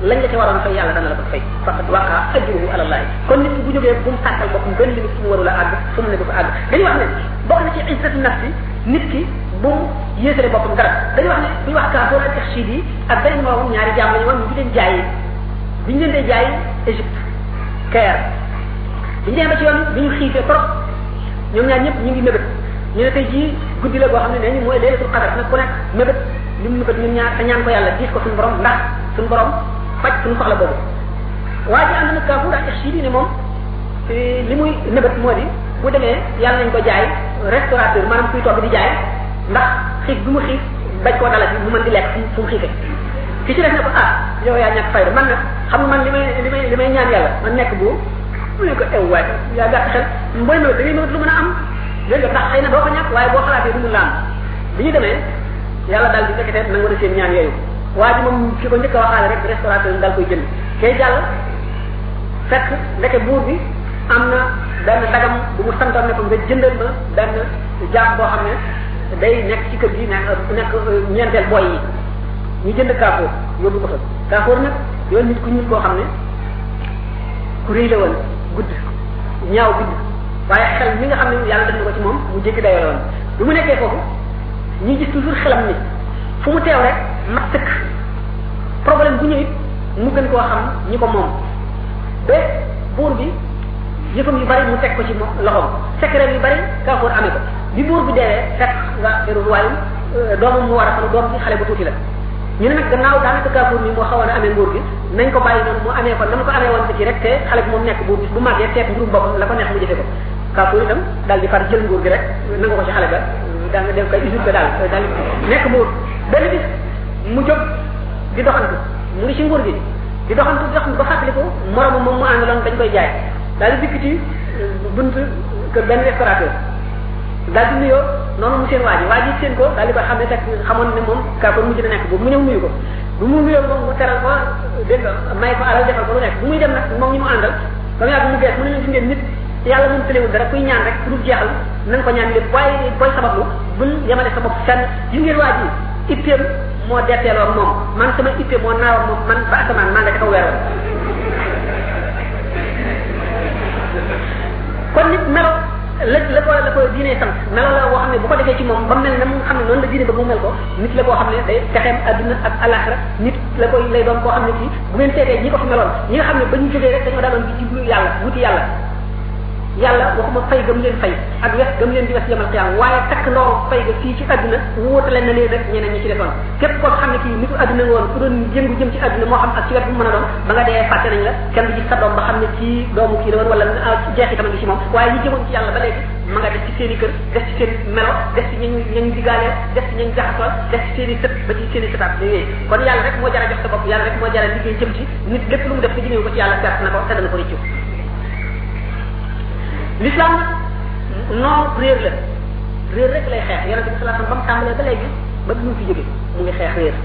lañ la ci waroon fay yàlla dana la ko fay faqad waqa ajruhu ala allah kon nit ki bu jógee bu mu sàkkal boppam benn limite fu mu warul a àgg fu mu ne du ko àgg dañuy wax ne bokk na ci izzatu nafsi nit ki bu mu yéesale boppam dara dañuy wax ne buy wax kaafoor ak taxchid yi ak beneen moom ñaari jaam lañu woon ñu ngi leen jaayi bi ñu leen dee jaay Égypte Caire bi ñu demee ba ci yoon bi ñu xiifee trop ñoom ñaar ñëpp ñu ngi mébét ñu ne tey jii guddi la boo xam ne nee ñu mooy laylatul qadar nag ku nekk mébét li mu mébét ñun ñaar te ñaan ko yàlla diis ko suñu borom ndax suñu borom faj suñu soxla boobu waa ji ànd na kaafuur ak taxchid yi ne moom li muy mébét moo di bu demee yàlla nañ ko jaay restaurateur maanaam kuy togg di jaay ndax xiif bi mu xiif bañ koo dalati mu mën di lekk fu mu xiifee ki ci def ne ko ah yow yaa ñàkk fayda man nag xam nga man li may li may li may ñaan yàlla man nekk bu mu ne ko ew waay yaa gàtt xel booy mawet da ngay mawet lu mën a am léegi ndax xëy na doo ko ñàkk waaye boo xalaatee du mu laam bi ñu demee yàlla daal di nekkatee nangu na seen ñaan yooyu waa ji moom ki ko njëkk a waxaale rek restaurateur daal koy jënd kay jàll fekk ndeke buur bi am na benn dagam bu mu santoon ne ko nga jëndal ma benn jaam boo xam ne day nekk ci kër gi nekk nekk ñeenteel boy yi ñu jënd kaafoor yóbbu ko fa kaafoor nag yoon nit ku ñuul koo xam ne ku rëy la woon gudd ñaaw gudd waaye xel mi nga xam ne yàlla def na ko ci moom mu jéggi dayoo woon bi mu nekkee foofu ñu gis toujours xelam ni fu mu teew rek mat sëkk problème bu ñëwit mu gën koo xam ñi ko moom ba buur bi yëfam yu bari mu teg ko ci moom loxoom secret yu bari kaafoor amee ko bi buur bi deewee fekk nga feru royaume doomam mu war a xam doom bi xale bu tuuti la ñu ne nag gannaaw daanaka kaafoor mi moo xawoon a amee nguur gi nañ ko bàyyi noonu mu amee ko na mu ko amee woon ci rek te xale bi moom nekk buur bi bu màggee seet mbirum boppam la ko neex mu jëfe ko kaafoor itam daal di far jël nguur gi rek nanga ko ci xale ba daa nga def koy usurpé daal daal nekk buur benn bis mu jóg di doxantu mu ngi ci nguur gi di doxantu di doxantu ba fàttaliku moromu moom mu àndaloon dañ koy jaay daal di dikk ci bunt kër benn restaurateur daal di nuyoo noonu mu seen waa ji waa ji seen ko daal di koy xam ne fekk xamoon ne moom kaafoor mujj na nekk boobu mu ñëw nuyu ko bu mu nuyoo moom mu teral ko dégg nga may ko alal defal ko lu nekk bu muy dem nag moom ñi mu àndal ba mu yàgg mu gees mu ne leen gis ngeen nit yàlla moom tëlewul dara kuy ñaan rek pour jeexal na nga ko ñaan lépp waaye booy sabablu bul yemale sa bopp fenn gis ngeen waa ji itteem moo detteeloo moom man sama itte moo naawoon moom man ba asamaan maa nga ca kaw weer kon nit melo la la ko la ko diine sant melo la boo xam ne bu ko defee ci moom ba mel na mu xam ne noonu la diine ba mu mel ko nit la koo xam ne day texeem adduna ak alaxira nit la koy lay doon koo xam ne kii bu ngeen seetee ñi ko fi meloon ñi nga xam ne ba ñu jógee rek dañoo daaloon di jublu yàlla wuti yàlla yàlla waxuma fay gëm leen fay ak wes gëm leen di wes yamal xiyam waaye takk ndooru fay ga fii ci adduna wóotale na leen rek ñeneen ñi ci defoon képp koo xam ne kii nitu adduna nga woon ku doon jëngu jëm ci adduna moo xam ak ci wet bu mën a doon ba nga dee fàtte nañ la kenn du gis sa doom ba xam ne kii doomu kii la woon wala jeexitam ngi ci moom waaye ñi jëmoon ci yàlla ba léegi ma nga def ci seen i kër def ci seen melo def ci ñañ ñañ digaaleel def ci ñañ jaxasoo def ci seen i sët ba ci seen i sëtaat yooyu kon yàlla rek moo jara jox sa bopp yàlla rek moo jara liggéey jëm ci nit lépp lu mu def ko jëmee ko ci yàlla perte na ko te dana ko rëccu l'islam noonu réer la réer rek lay xeex yonente bi sallallahu alayhi wasallam ba mu tàmbalee ba léegi ba bi mu fi jóge mu ngi xeex réer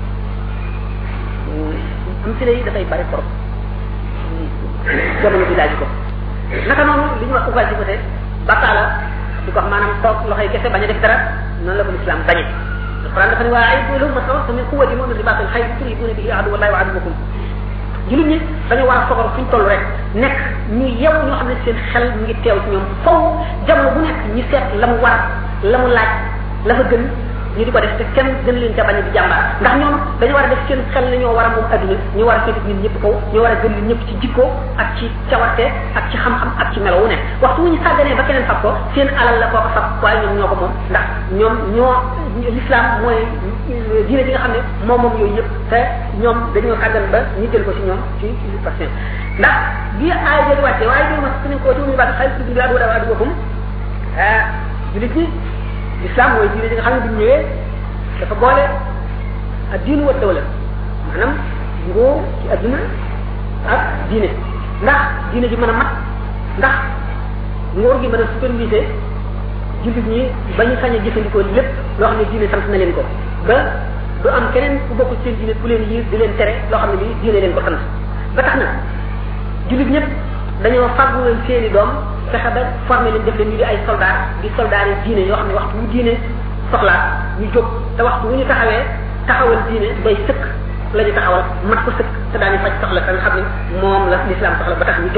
am si yi dafay bari trop jamono bi laaj ko naka noonu li ñu wax oisiveté bataala di ko wax maanaam toog loxoy kese bañ a def dara noonu la ko l'islam bañe alquran dafa ne waa ay lahum masawatu min quwwati mu'min ribatil xayr turhibuna bihi aduwallahi wa aduwakum jullit ñi dañu war a fogar fu ñu toll rek nekk ñu yew ñoo xam ne seen xel mu ngi teew ci ñoom faw jamono bu nekk ñu seet la mu war la mu laaj la fa gën ñu di ko def te kenn gën leen ca bañ di jàmbaar ndax ñoom dañu war a def seen xel ne ñoo war a moom adduna ñu war a féete ñun ñëpp kaw ñu war a gën ñun ñëpp ci jikko ak ci cawarte ak ci xam-xam ak ci melo wu nekk waxtu wu ñu sàgganee ba keneen fab ko seen alal la koo ko fab waaye ñoom ñoo ko moom ndax ñoom ñoo l'islam mooy diine bi nga xam ne moom moom yooyu yëpp te ñoom dañoo sàggan ba ñu jël ko ci ñoom ci usurpation ndax bi aay jël wàcce waaye bi ma suñu ko tuumi ba xay bi adu dawa adu bokum ah julit ñi l'islam mooy diine bi nga xam ne bi ñu ñëwee dafa boole ak diinu wa dawla maanaam nguur ci adduna ak diine ndax diine ji mën a mat ndax nguur gi mën a superviser jullit ñi ba ñu sañ a jëfandikoo lépp loo xam ne diine sant na leen ko ba du am keneen ku bokk seen diine ku leen yiir di leen tere loo xam ne bi diine leen ko sant ba tax na jullit ñëpp dañoo fàggu leen seeni doom fexe ba formé leen def leen ñu di ay soldat di soldat yi diine yoo xam ne waxtu wu diine soxlaa ñu jóg te waxtu wu ñu taxawee taxawal diine bay sëkk la ñu taxawal mat ko sëkk te daañu faj soxla ka nga xam ne moom la l'islam soxla ba tax ñu jóg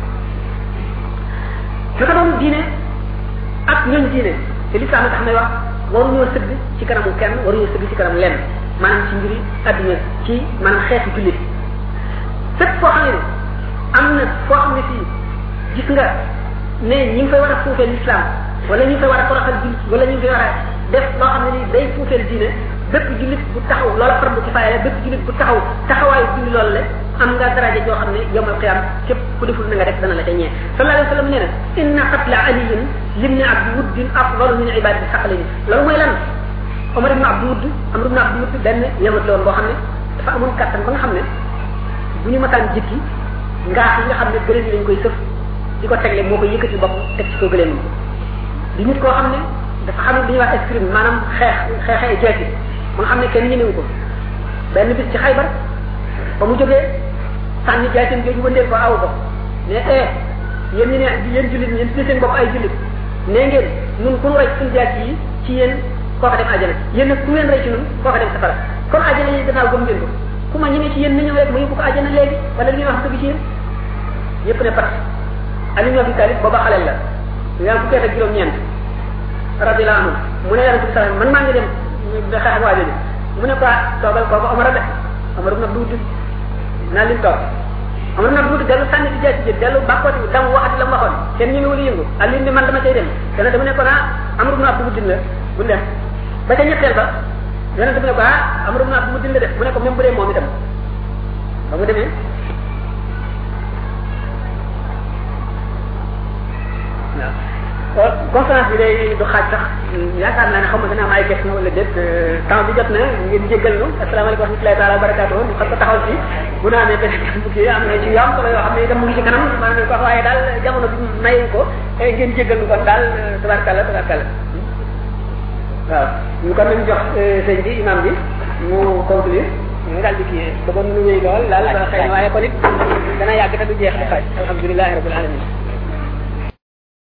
naka noonu diine ak ñooñ diine te l'islam tax may wax waruñoo sëgg ci kanamu kenn waruñoo sëgg ci kanam lenn maanaam ci mbiri adduna ci maanaam xeetu jullit fépp foo xam ne am na foo xam ne fii gis nga ne ñi ngi fay war a suufee l'islam wala ñu ngi fay war a toroxal jullit wala ñu ngi fay war a def loo xam ne ni day suufeel diine bépp jullit bu taxaw loola fardu ci faye la bépp jullit bu taxaw taxawaayu julli loolu la am nga daraja joo xam ne yowmal qiyam képp ku deful na nga def dana la ca ñee sallallahu alayhi wa sallam nee na inna qatla aliyin limni abdi wuddin afdalu min ibadati saqalini loolu mooy lan Omar ibn Abdou Wudd Amr ibn Abdou Wudd benn yëngat la woon boo xam ne dafa amoon kattan ba nga xam ne bu ñu masaan jikki ngaax yi nga xam ne gëléem yi lañ koy sëf di ko tegle moo koy yëkkati bopp teg ci ko gëléem di nit koo xam ne dafa xam ne li ñuy wax escrime maanaam xeex xeexee jeeti mu nga xam ne kenn ñemewu ko benn bis ci xaybar ba mu jógee sànni jaatin jooju wëndeel ko aw ko ne eh yéen ñi ne yéen jullit yéen tudde seen bopp ay jullit nee ngeen nun ku nu rey suñu jaat yi ci yéen kooka dem àjjana yéen nag ku ngeen rey ci nun kooka dem safara kon àjjana yi gannaaw gëm ngeen ko ku ma ñemee ci yéen na ñëw rek ma yóbbu ko àjjana léegi wala li ñuy wax dëgg ci yéen yépp ne pat Ali ibn Abi Talib booba xaleel la yaa ngi fukki at ak juróom-ñeent radiyallahu anhu mu ne yonente bi sallallahu man maa ngi dem da xeex ak waa jooju mu ne ko toogal kooku Omar a de Omar ibn Abdou Wudd naa lim toog Omar ibn Abdou Wudd dellu sànni ci jaasi ji dellu bàkkooti dam waxati la mu waxoon kenn ñeme wala yëngu Ali ni man dama cay dem dana dama ne ko naa Amr ibn Abdou Wudd la bu dem ba ca ñetteel ba yonente bi ne ko ah Amr ibn Abdou Wudd la def mu ne ko même bu dee moom itam ba mu demee waaw conférence bi day du xaaj sax yaakaar naa ne xaw ma dana am ay question wala déet temps bi jot na ngeen jéggal nu asalaamaaleykum wa rahmatullahi taala wa barakatuh ñu xam ko taxaw ci bu naa ne beneen bu kii am na ci yam solo yoo xam ne itam mu ngi ci kanam maanaam ko waaye daal jamono bi mayu ko ngeen jéggal nu kon daal tabarkalla tabarkalla waaw ñu kon nañ jox sëñ bi imam bi mu conclure ñu daal di kii bëggoon nu wéy lool daal xëy na waaye kon it dana yàgg te du jeex di xaaj alhamdulilahi rabbil alamin